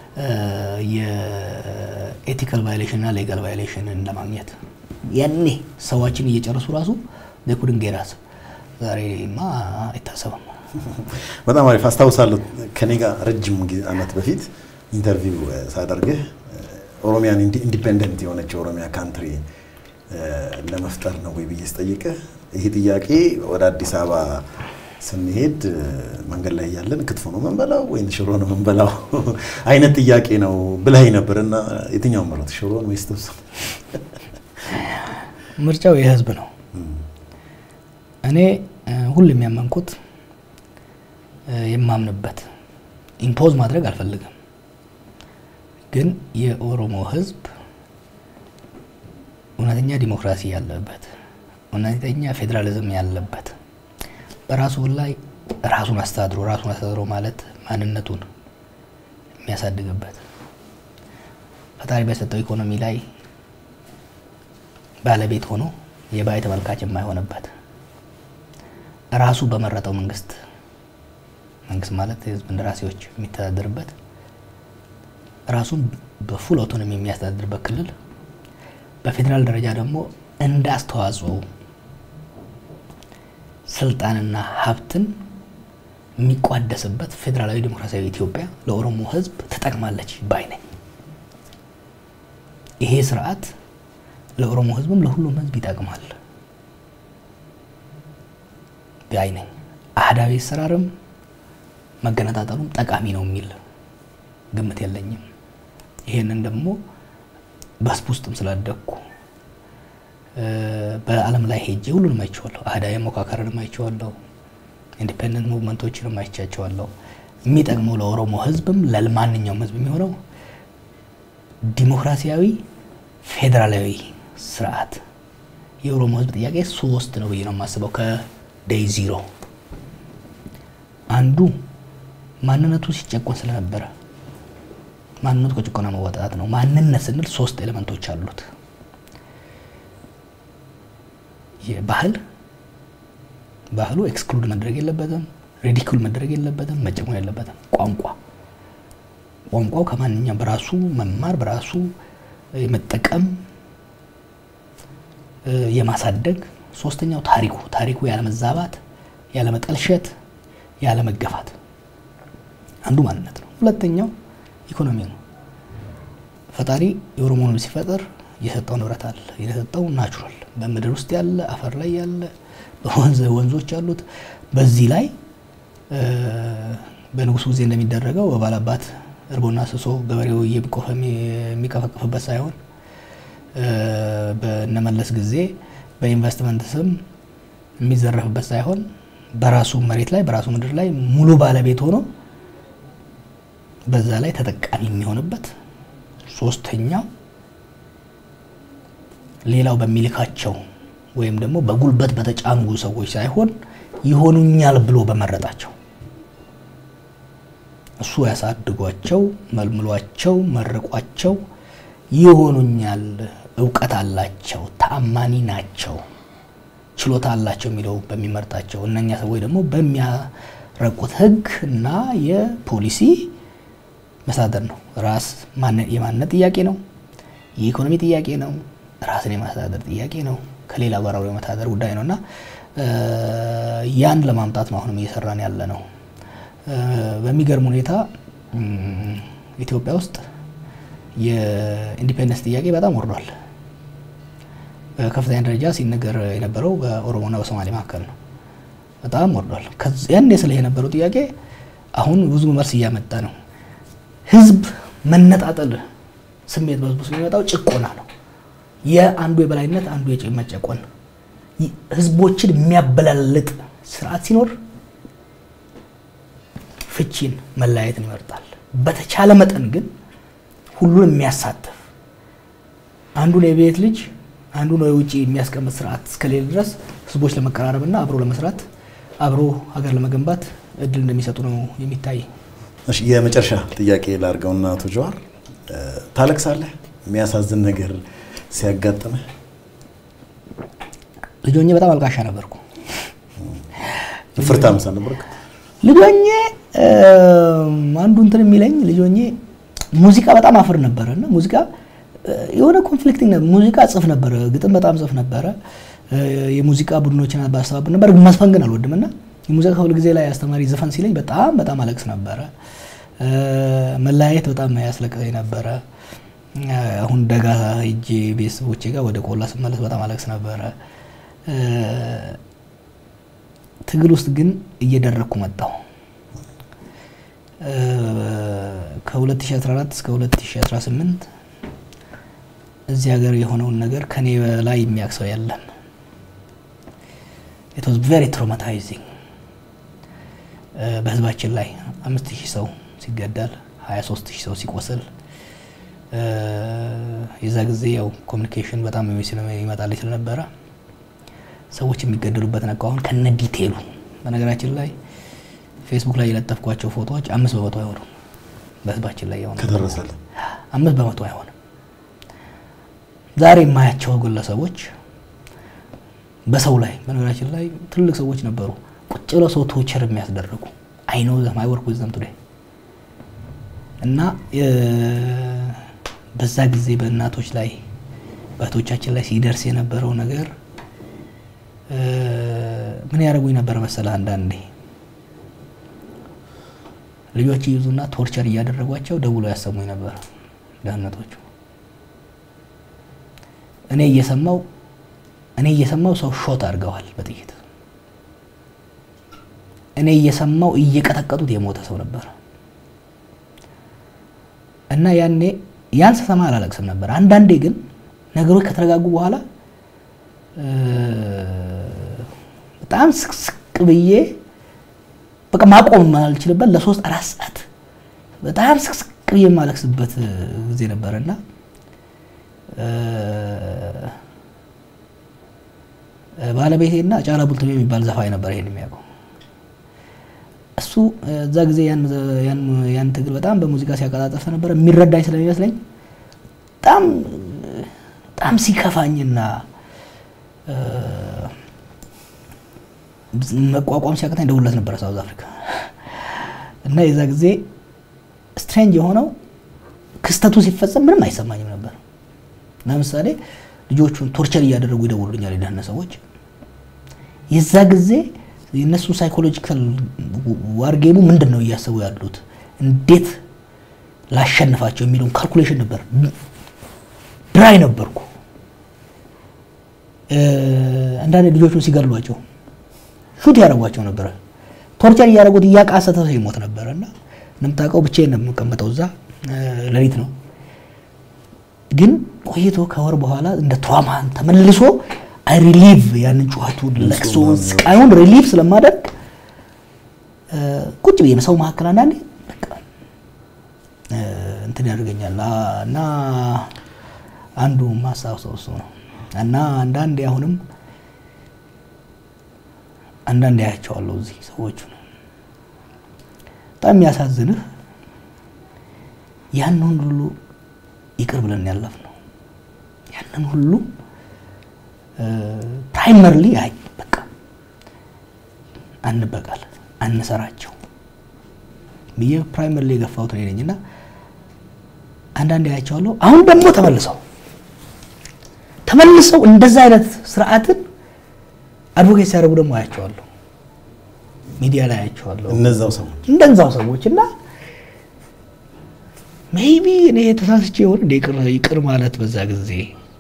የኤቲካል ቫዮሌሽን እና ሌጋል ቫዮሌሽንን ለማግኘት ያኔ ሰዋችን እየጨረሱ ራሱ ኩድን ጌራስ ዛሬማ አይታሰብም። በጣም አሪፍ አስታውሳለሁ። ከኔ ጋር ረጅም ዓመት በፊት ኢንተርቪው ሳደርግህ ኦሮሚያን ኢንዲፔንደንት የሆነች ኦሮሚያ ካንትሪ ለመፍጠር ነው ወይ ብዬ ስጠይቅህ ይህ ጥያቄ ወደ አዲስ አበባ ስንሄድ መንገድ ላይ ያለን ክትፎ ነው መንበላው ወይም ሽሮ ነው መንበላው አይነት ጥያቄ ነው ብለህ ነበር እና የትኛው መረጥ ሽሮን ወይስ ጥብስ? ምርጫው የህዝብ ነው። እኔ ሁሉ የሚያመንኩት የማምንበት ኢምፖዝ ማድረግ አልፈልግም፣ ግን የኦሮሞ ህዝብ እውነተኛ ዲሞክራሲ ያለበት እውነተኛ ፌዴራሊዝም ያለበት በራሱ ላይ ራሱን አስተዳድሮ ራሱን አስተዳድሮ ማለት ማንነቱን የሚያሳድግበት ፈጣሪ በሰጠው ኢኮኖሚ ላይ ባለቤት ሆኖ የባይ ተመልካች የማይሆንበት ራሱ በመረጠው መንግስት መንግስት ማለት የህዝብ እንደራሴዎች የሚተዳደርበት ራሱን በፉል አውቶኖሚ የሚያስተዳድርበት ክልል በፌዴራል ደረጃ ደግሞ እንደ አስተዋጽኦ ስልጣንና ሀብትን የሚቋደስበት ፌዴራላዊ ዲሞክራሲያዊ ኢትዮጵያ ለኦሮሞ ህዝብ ትጠቅማለች ባይ ነኝ። ይሄ ስርዓት ለኦሮሞ ህዝብም ለሁሉም ህዝብ ይጠቅማል ባይ ነኝ። አህዳዊ አሰራርም መገነጣጠሉም ጠቃሚ ነው የሚል ግምት የለኝም። ይሄንን ደግሞ በህዝብ ውስጥም ስላደግኩ በዓለም ላይ ሄጄ ሁሉንም አይቼዋለሁ። አህዳዊ ሞካከርንም አይቼዋለሁ። ኢንዲፔንደንት ሙቭመንቶችንም አይቻቸዋለሁ። የሚጠቅመው ለኦሮሞ ህዝብም ለማንኛውም ህዝብ የሚሆነው ዲሞክራሲያዊ ፌዴራላዊ ስርዓት። የኦሮሞ ህዝብ ጥያቄ ሶስት ነው ብዬ ነው የማስበው። ከዴይ ዚሮ አንዱ ማንነቱ ሲጨቆን ስለነበረ ማንነቱ ከጭቆና መወጣት ነው። ማንነት ስንል ሶስት ኤሌመንቶች አሉት። የባህል ባህሉ ኤክስክሉድ መደረግ የለበትም። ሪዲኩል መደረግ የለበትም። መጨቆን የለበትም። ቋንቋ ቋንቋው ከማንኛውም በራሱ መማር በራሱ የመጠቀም የማሳደግ። ሶስተኛው ታሪኩ ታሪኩ ያለመዛባት፣ ያለመጠልሸት፣ ያለመገፋት አንዱ ማንነት ነው። ሁለተኛው ኢኮኖሚ ነው። ፈጣሪ የኦሮሞን ሲፈጥር የሰጠው ንብረት አለ። የሰጠው ናቹራል በምድር ውስጥ ያለ አፈር ላይ ያለ በወንዝ ወንዞች አሉት። በዚህ ላይ በንጉሱ ጊዜ እንደሚደረገው በባላባት እርቦና ስሶ ገበሬው እየቆፈ የሚቀፈቅፍበት ሳይሆን በነመለስ ጊዜ በኢንቨስትመንት ስም የሚዘረፍበት ሳይሆን በራሱ መሬት ላይ በራሱ ምድር ላይ ሙሉ ባለቤት ሆኖ በዛ ላይ ተጠቃሚ የሚሆንበት ሶስተኛው ሌላው በሚልካቸው ወይም ደግሞ በጉልበት በተጫኑ ሰዎች ሳይሆን ይሆኑኛል ብሎ በመረጣቸው እሱ ያሳድጓቸው፣ መልምሏቸው፣ መርቋቸው ይሆኑኛል፣ እውቀት አላቸው፣ ተአማኒ ናቸው፣ ችሎታ አላቸው የሚለው በሚመርጣቸው እነኛ ሰዎች ደግሞ በሚያረቁት ሕግ እና የፖሊሲ መሳደር ነው። ራስ የማንነት ጥያቄ ነው። የኢኮኖሚ ጥያቄ ነው። ራስን የማስተዳደር ጥያቄ ነው። ከሌላ ጋር አብሮ የመተዳደር ጉዳይ ነው እና ያን ለማምጣት ነው አሁንም እየሰራን ያለ ነው። በሚገርም ሁኔታ ኢትዮጵያ ውስጥ የኢንዲፔንደንስ ጥያቄ በጣም ወርዷል። በከፍተኛ ደረጃ ሲነገር የነበረው በኦሮሞና በሶማሌ መካከል ነው። በጣም ወርዷል። ያን ስለ የነበረው ጥያቄ አሁን ብዙ መልስ እያመጣ ነው። ህዝብ መነጣጠል ስሜት በህዝቡ የሚመጣው ጭቆና ነው። የአንዱ የበላይነት አንዱ የመጨቆን ህዝቦችን የሚያበላልጥ ስርዓት ሲኖር ፍቺን መለያየትን ይመርጣል። በተቻለ መጠን ግን ሁሉን የሚያሳትፍ አንዱን የቤት ልጅ አንዱን የውጭ የሚያስቀምጥ ስርዓት እስከሌለ ድረስ ህዝቦች ለመቀራረብና አብሮ ለመስራት አብሮ ሀገር ለመገንባት እድል እንደሚሰጡ ነው የሚታይ። የመጨረሻ ጥያቄ ላድርገውና አቶ ጀዋር ታለቅሳለህ? የሚያሳዝን ነገር ሲያጋጥምህ? ልጆኜ በጣም አልቃሻ ነበርኩ። ፍርታም ሳልነበርክ? ልጆኜ አንዱ እንትን የሚለኝ ልጆኜ ሙዚቃ በጣም አፍር ነበረ እና ሙዚቃ የሆነ ኮንፍሊክቲንግ ሙዚቃ ጽፍ ነበረ፣ ግጥም በጣም ጽፍ ነበረ። የሙዚቃ ቡድኖችን ባስተባብር ነበር። መስፈን ግን አልወድም እና የሙዚቃ ክፍል ጊዜ ላይ አስተማሪ ዘፈን ሲለኝ በጣም በጣም አለቅስ ነበረ። መለያየት በጣም ያስለቅሰኝ ነበረ። አሁን ደጋ ሄጄ ቤተሰቦቼ ጋር ወደ ቆላ ስመለስ በጣም አለቅስ ነበረ። ትግል ውስጥ ግን እየደረግኩ መጣሁ። ከ2014 እስከ 2018 እዚህ ሀገር የሆነውን ነገር ከኔ በላይ የሚያውቅ ሰው የለም። ኢት ዋዝ ቬሪ ትራውማታይዚንግ። በህዝባችን ላይ አምስት ሺህ ሰው ሲገደል 23 ሺህ ሰው ሲቆስል የዛ ጊዜ ያው ኮሚኒኬሽን በጣም ይመጣልኝ ስለነበረ ሰዎች የሚገደሉበት ነቃ። አሁን ከነ ዲቴሉ በነገራችን ላይ ፌስቡክ ላይ የለጠፍኳቸው ፎቶዎች አምስት በመቶ አይሆኑም። በህዝባችን ላይ የሆነ ከደረሰልህ አምስት በመቶ አይሆንም። ዛሬ የማያቸው ግለሰቦች በሰው ላይ በነገራችን ላይ ትልቅ ሰዎች ነበሩ ቁጭ ብለው ሰው ቶቸር የሚያስደርጉ አይ ኖ ዘም አይ ወርክ ዊዝ ዘም ቱዴይ እና በዛ ጊዜ በእናቶች ላይ በእህቶቻችን ላይ ሲደርስ የነበረው ነገር ምን ያደርጉኝ ነበር መሰለህ? አንዳንዴ ልጆች ይይዙና ቶርቸር እያደረጓቸው ደውሎ ያሰሙኝ ነበር ደህንነቶቹ። እኔ እየሰማው እኔ እየሰማው ሰው ሾት አድርገዋል በጥይት እኔ እየሰማው እየቀጠቀጡት የሞተ ሰው ነበር። እና ያኔ ያን ስሰማ አላለቅስም ነበር። አንዳንዴ ግን ነገሮች ከተረጋጉ በኋላ በጣም ስቅስቅ ብዬ በቃ ማቆም የማልችልበት ለሶስት አራት ሰዓት በጣም ስቅስቅ ብዬ የማለቅስበት ጊዜ ነበር እና ባለቤቴና ጫላ ቡልቱሜ የሚባል ዘፋኝ ነበር ይሄን የሚያውቀው እሱ እዛ ጊዜ ያን ትግል በጣም በሙዚቃ ሲያቀጣጠፍ ነበር። የሚረዳኝ ስለሚመስለኝ በጣም በጣም ሲከፋኝና መቋቋም ሲያቅተኝ ደውለት ነበረ ሳውዝ አፍሪካ እና የዛ ጊዜ ስትሬንጅ የሆነው ክስተቱ ሲፈጸም ምንም አይሰማኝም ነበር። ለምሳሌ ልጆቹን ቶርቸር እያደረጉ ይደውሉልኛል የደህንነት ሰዎች። የዛ ጊዜ የእነሱ ሳይኮሎጂካል ዋርጌሙ ምንድን ነው እያሰቡ ያሉት እንዴት ላሸንፋቸው የሚለውን ካልኩሌሽን ነበር። ድራይ ነበርኩ አንዳንድ ልጆቹን ሲገድሏቸው ሹት ያደረጓቸው ነበረ። ቶርቸር እያደረጉት እያቃሰተ ሰው ይሞት ነበረ እና እንደምታውቀው ብቻዬን ነው የምቀመጠው እዛ ሌሊት ነው። ግን ቆይቶ ከወር በኋላ እንደ ትራማን ተመልሶ አይ ሪሊቭ ያንን ጩኸቱን፣ ለቅሶውን፣ ስቃዩን ሪሊቭ ስለማደርግ ቁጭ ብዬ ሰው መካከል አንዳንዴ በቃ እንትን ያደርገኛል እና አንዱ ማስታወሰው እሱ ነው እና አንዳንዴ አሁንም አንዳንዴ ያያቸዋለሁ እዚህ ሰዎቹ በጣም የሚያሳዝንህ ያንን ሁሉ ይቅር ብለን ያለፍ ነው። ያንን ሁሉ ፕራይመርሊ አይ በቃ አንበቃል አንሰራቸው ብዬ ፕራይመርሊ የገፋሁት እኔ ነኝ እና አንዳንዴ ያያቸዋለሁ። አሁን ደግሞ ተመልሰው ተመልሰው እንደዛ አይነት ስርዓትን አድቮኬት ሲያደርጉ ደግሞ አያቸዋለሁ። ሚዲያ ላይ አያቸዋለሁ። እነዛው ሰዎች እንደዛው ሰዎች እና ሜይቢ እኔ ተሳስቼ ይሆን እንደ ይቅር ማለት በዛ ጊዜ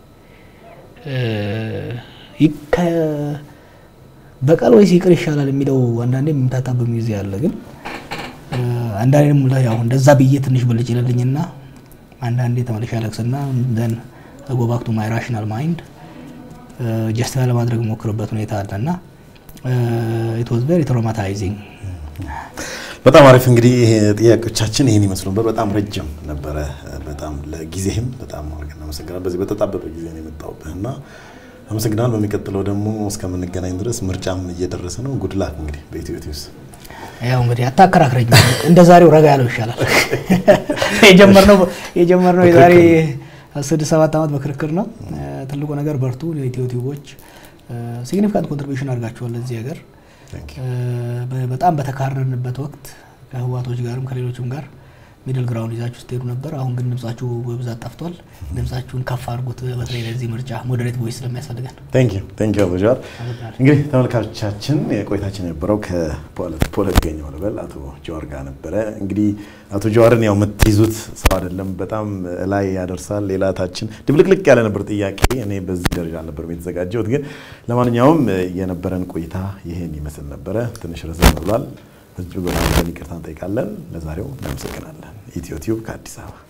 በቀል ወይስ ይቅር ይሻላል የሚለው አንዳንዴ የምታጣበት ጊዜ አለ። ግን አንዳንዴ ደግሞ ያው እንደዛ ብዬ ትንሽ ብልጭ ይለልኝና አንዳንዴ ተመልሼ አለቅስና ዘን ጎ ባክ ቱ ማይ ራሽናል ማይንድ ጀስቲፋይ ለማድረግ ሞክርበት ሁኔታ አለ እና ኢት ዋዝ ቬሪ ትራውማታይዚንግ። በጣም አሪፍ እንግዲህ ጥያቄዎቻችን ይህን ይመስሉ ነበር። በጣም ረጅም ነበረ። በጣም ለጊዜህም በጣም አድርገን እናመሰግናለን። በዚህ በተጣበበ ጊዜ ነው የመጣሁብህ እና አመሰግናል። በሚቀጥለው ደግሞ እስከምንገናኝ ድረስ ምርጫም እየደረሰ ነው። ጉድላክ እንግዲህ በኢትዮ ቲዩብስ ያው እንግዲህ አታከራክረኝ። እንደ ዛሬው ረጋ ያለው ይሻላል። የጀመርነው የጀመርነው የዛሬ ስድስት ሰባት ዓመት በክርክር ነው። ትልቁ ነገር በርቱ። የኢትዮ ቲዩቦች ሲግኒፊካንት ኮንትሪቢሽን አድርጋችኋል ለዚህ ሀገር በጣም በተካረርንበት ወቅት ከህዋቶች ጋርም ከሌሎችም ጋር ሚድል ግራውንድ ይዛችሁ ስትሄዱ ነበር። አሁን ግን ድምጻችሁ በብዛት ጠፍቷል። ድምጻችሁን ከፍ አድርጉት። በተለይ ለዚህ ምርጫ ሞዴሬት ቮይስ ስለሚያስፈልገን ቴንክ ዩ ቴንክ ዩ አቶ ጀዋር። እንግዲህ ተመልካቾቻችን ቆይታችን የነበረው ከፖለቲከኛው ልበል አቶ ጀዋር ጋር ነበረ። እንግዲህ አቶ ጀዋርን ያው የምትይዙት ሰው አይደለም። በጣም ላይ ያደርሳል። ሌላ ታችን ድብልቅልቅ ያለ ነበር ጥያቄ። እኔ በዚህ ደረጃ አልነበርም የተዘጋጀሁት። ግን ለማንኛውም የነበረን ቆይታ ይሄን ይመስል ነበረ። ትንሽ ረዘም ብሏል። እጅግ በጣም ይቅርታ እንጠይቃለን። ለዛሬው እናመሰግናለን። ኢትዮ ቲዩብ ከአዲስ አበባ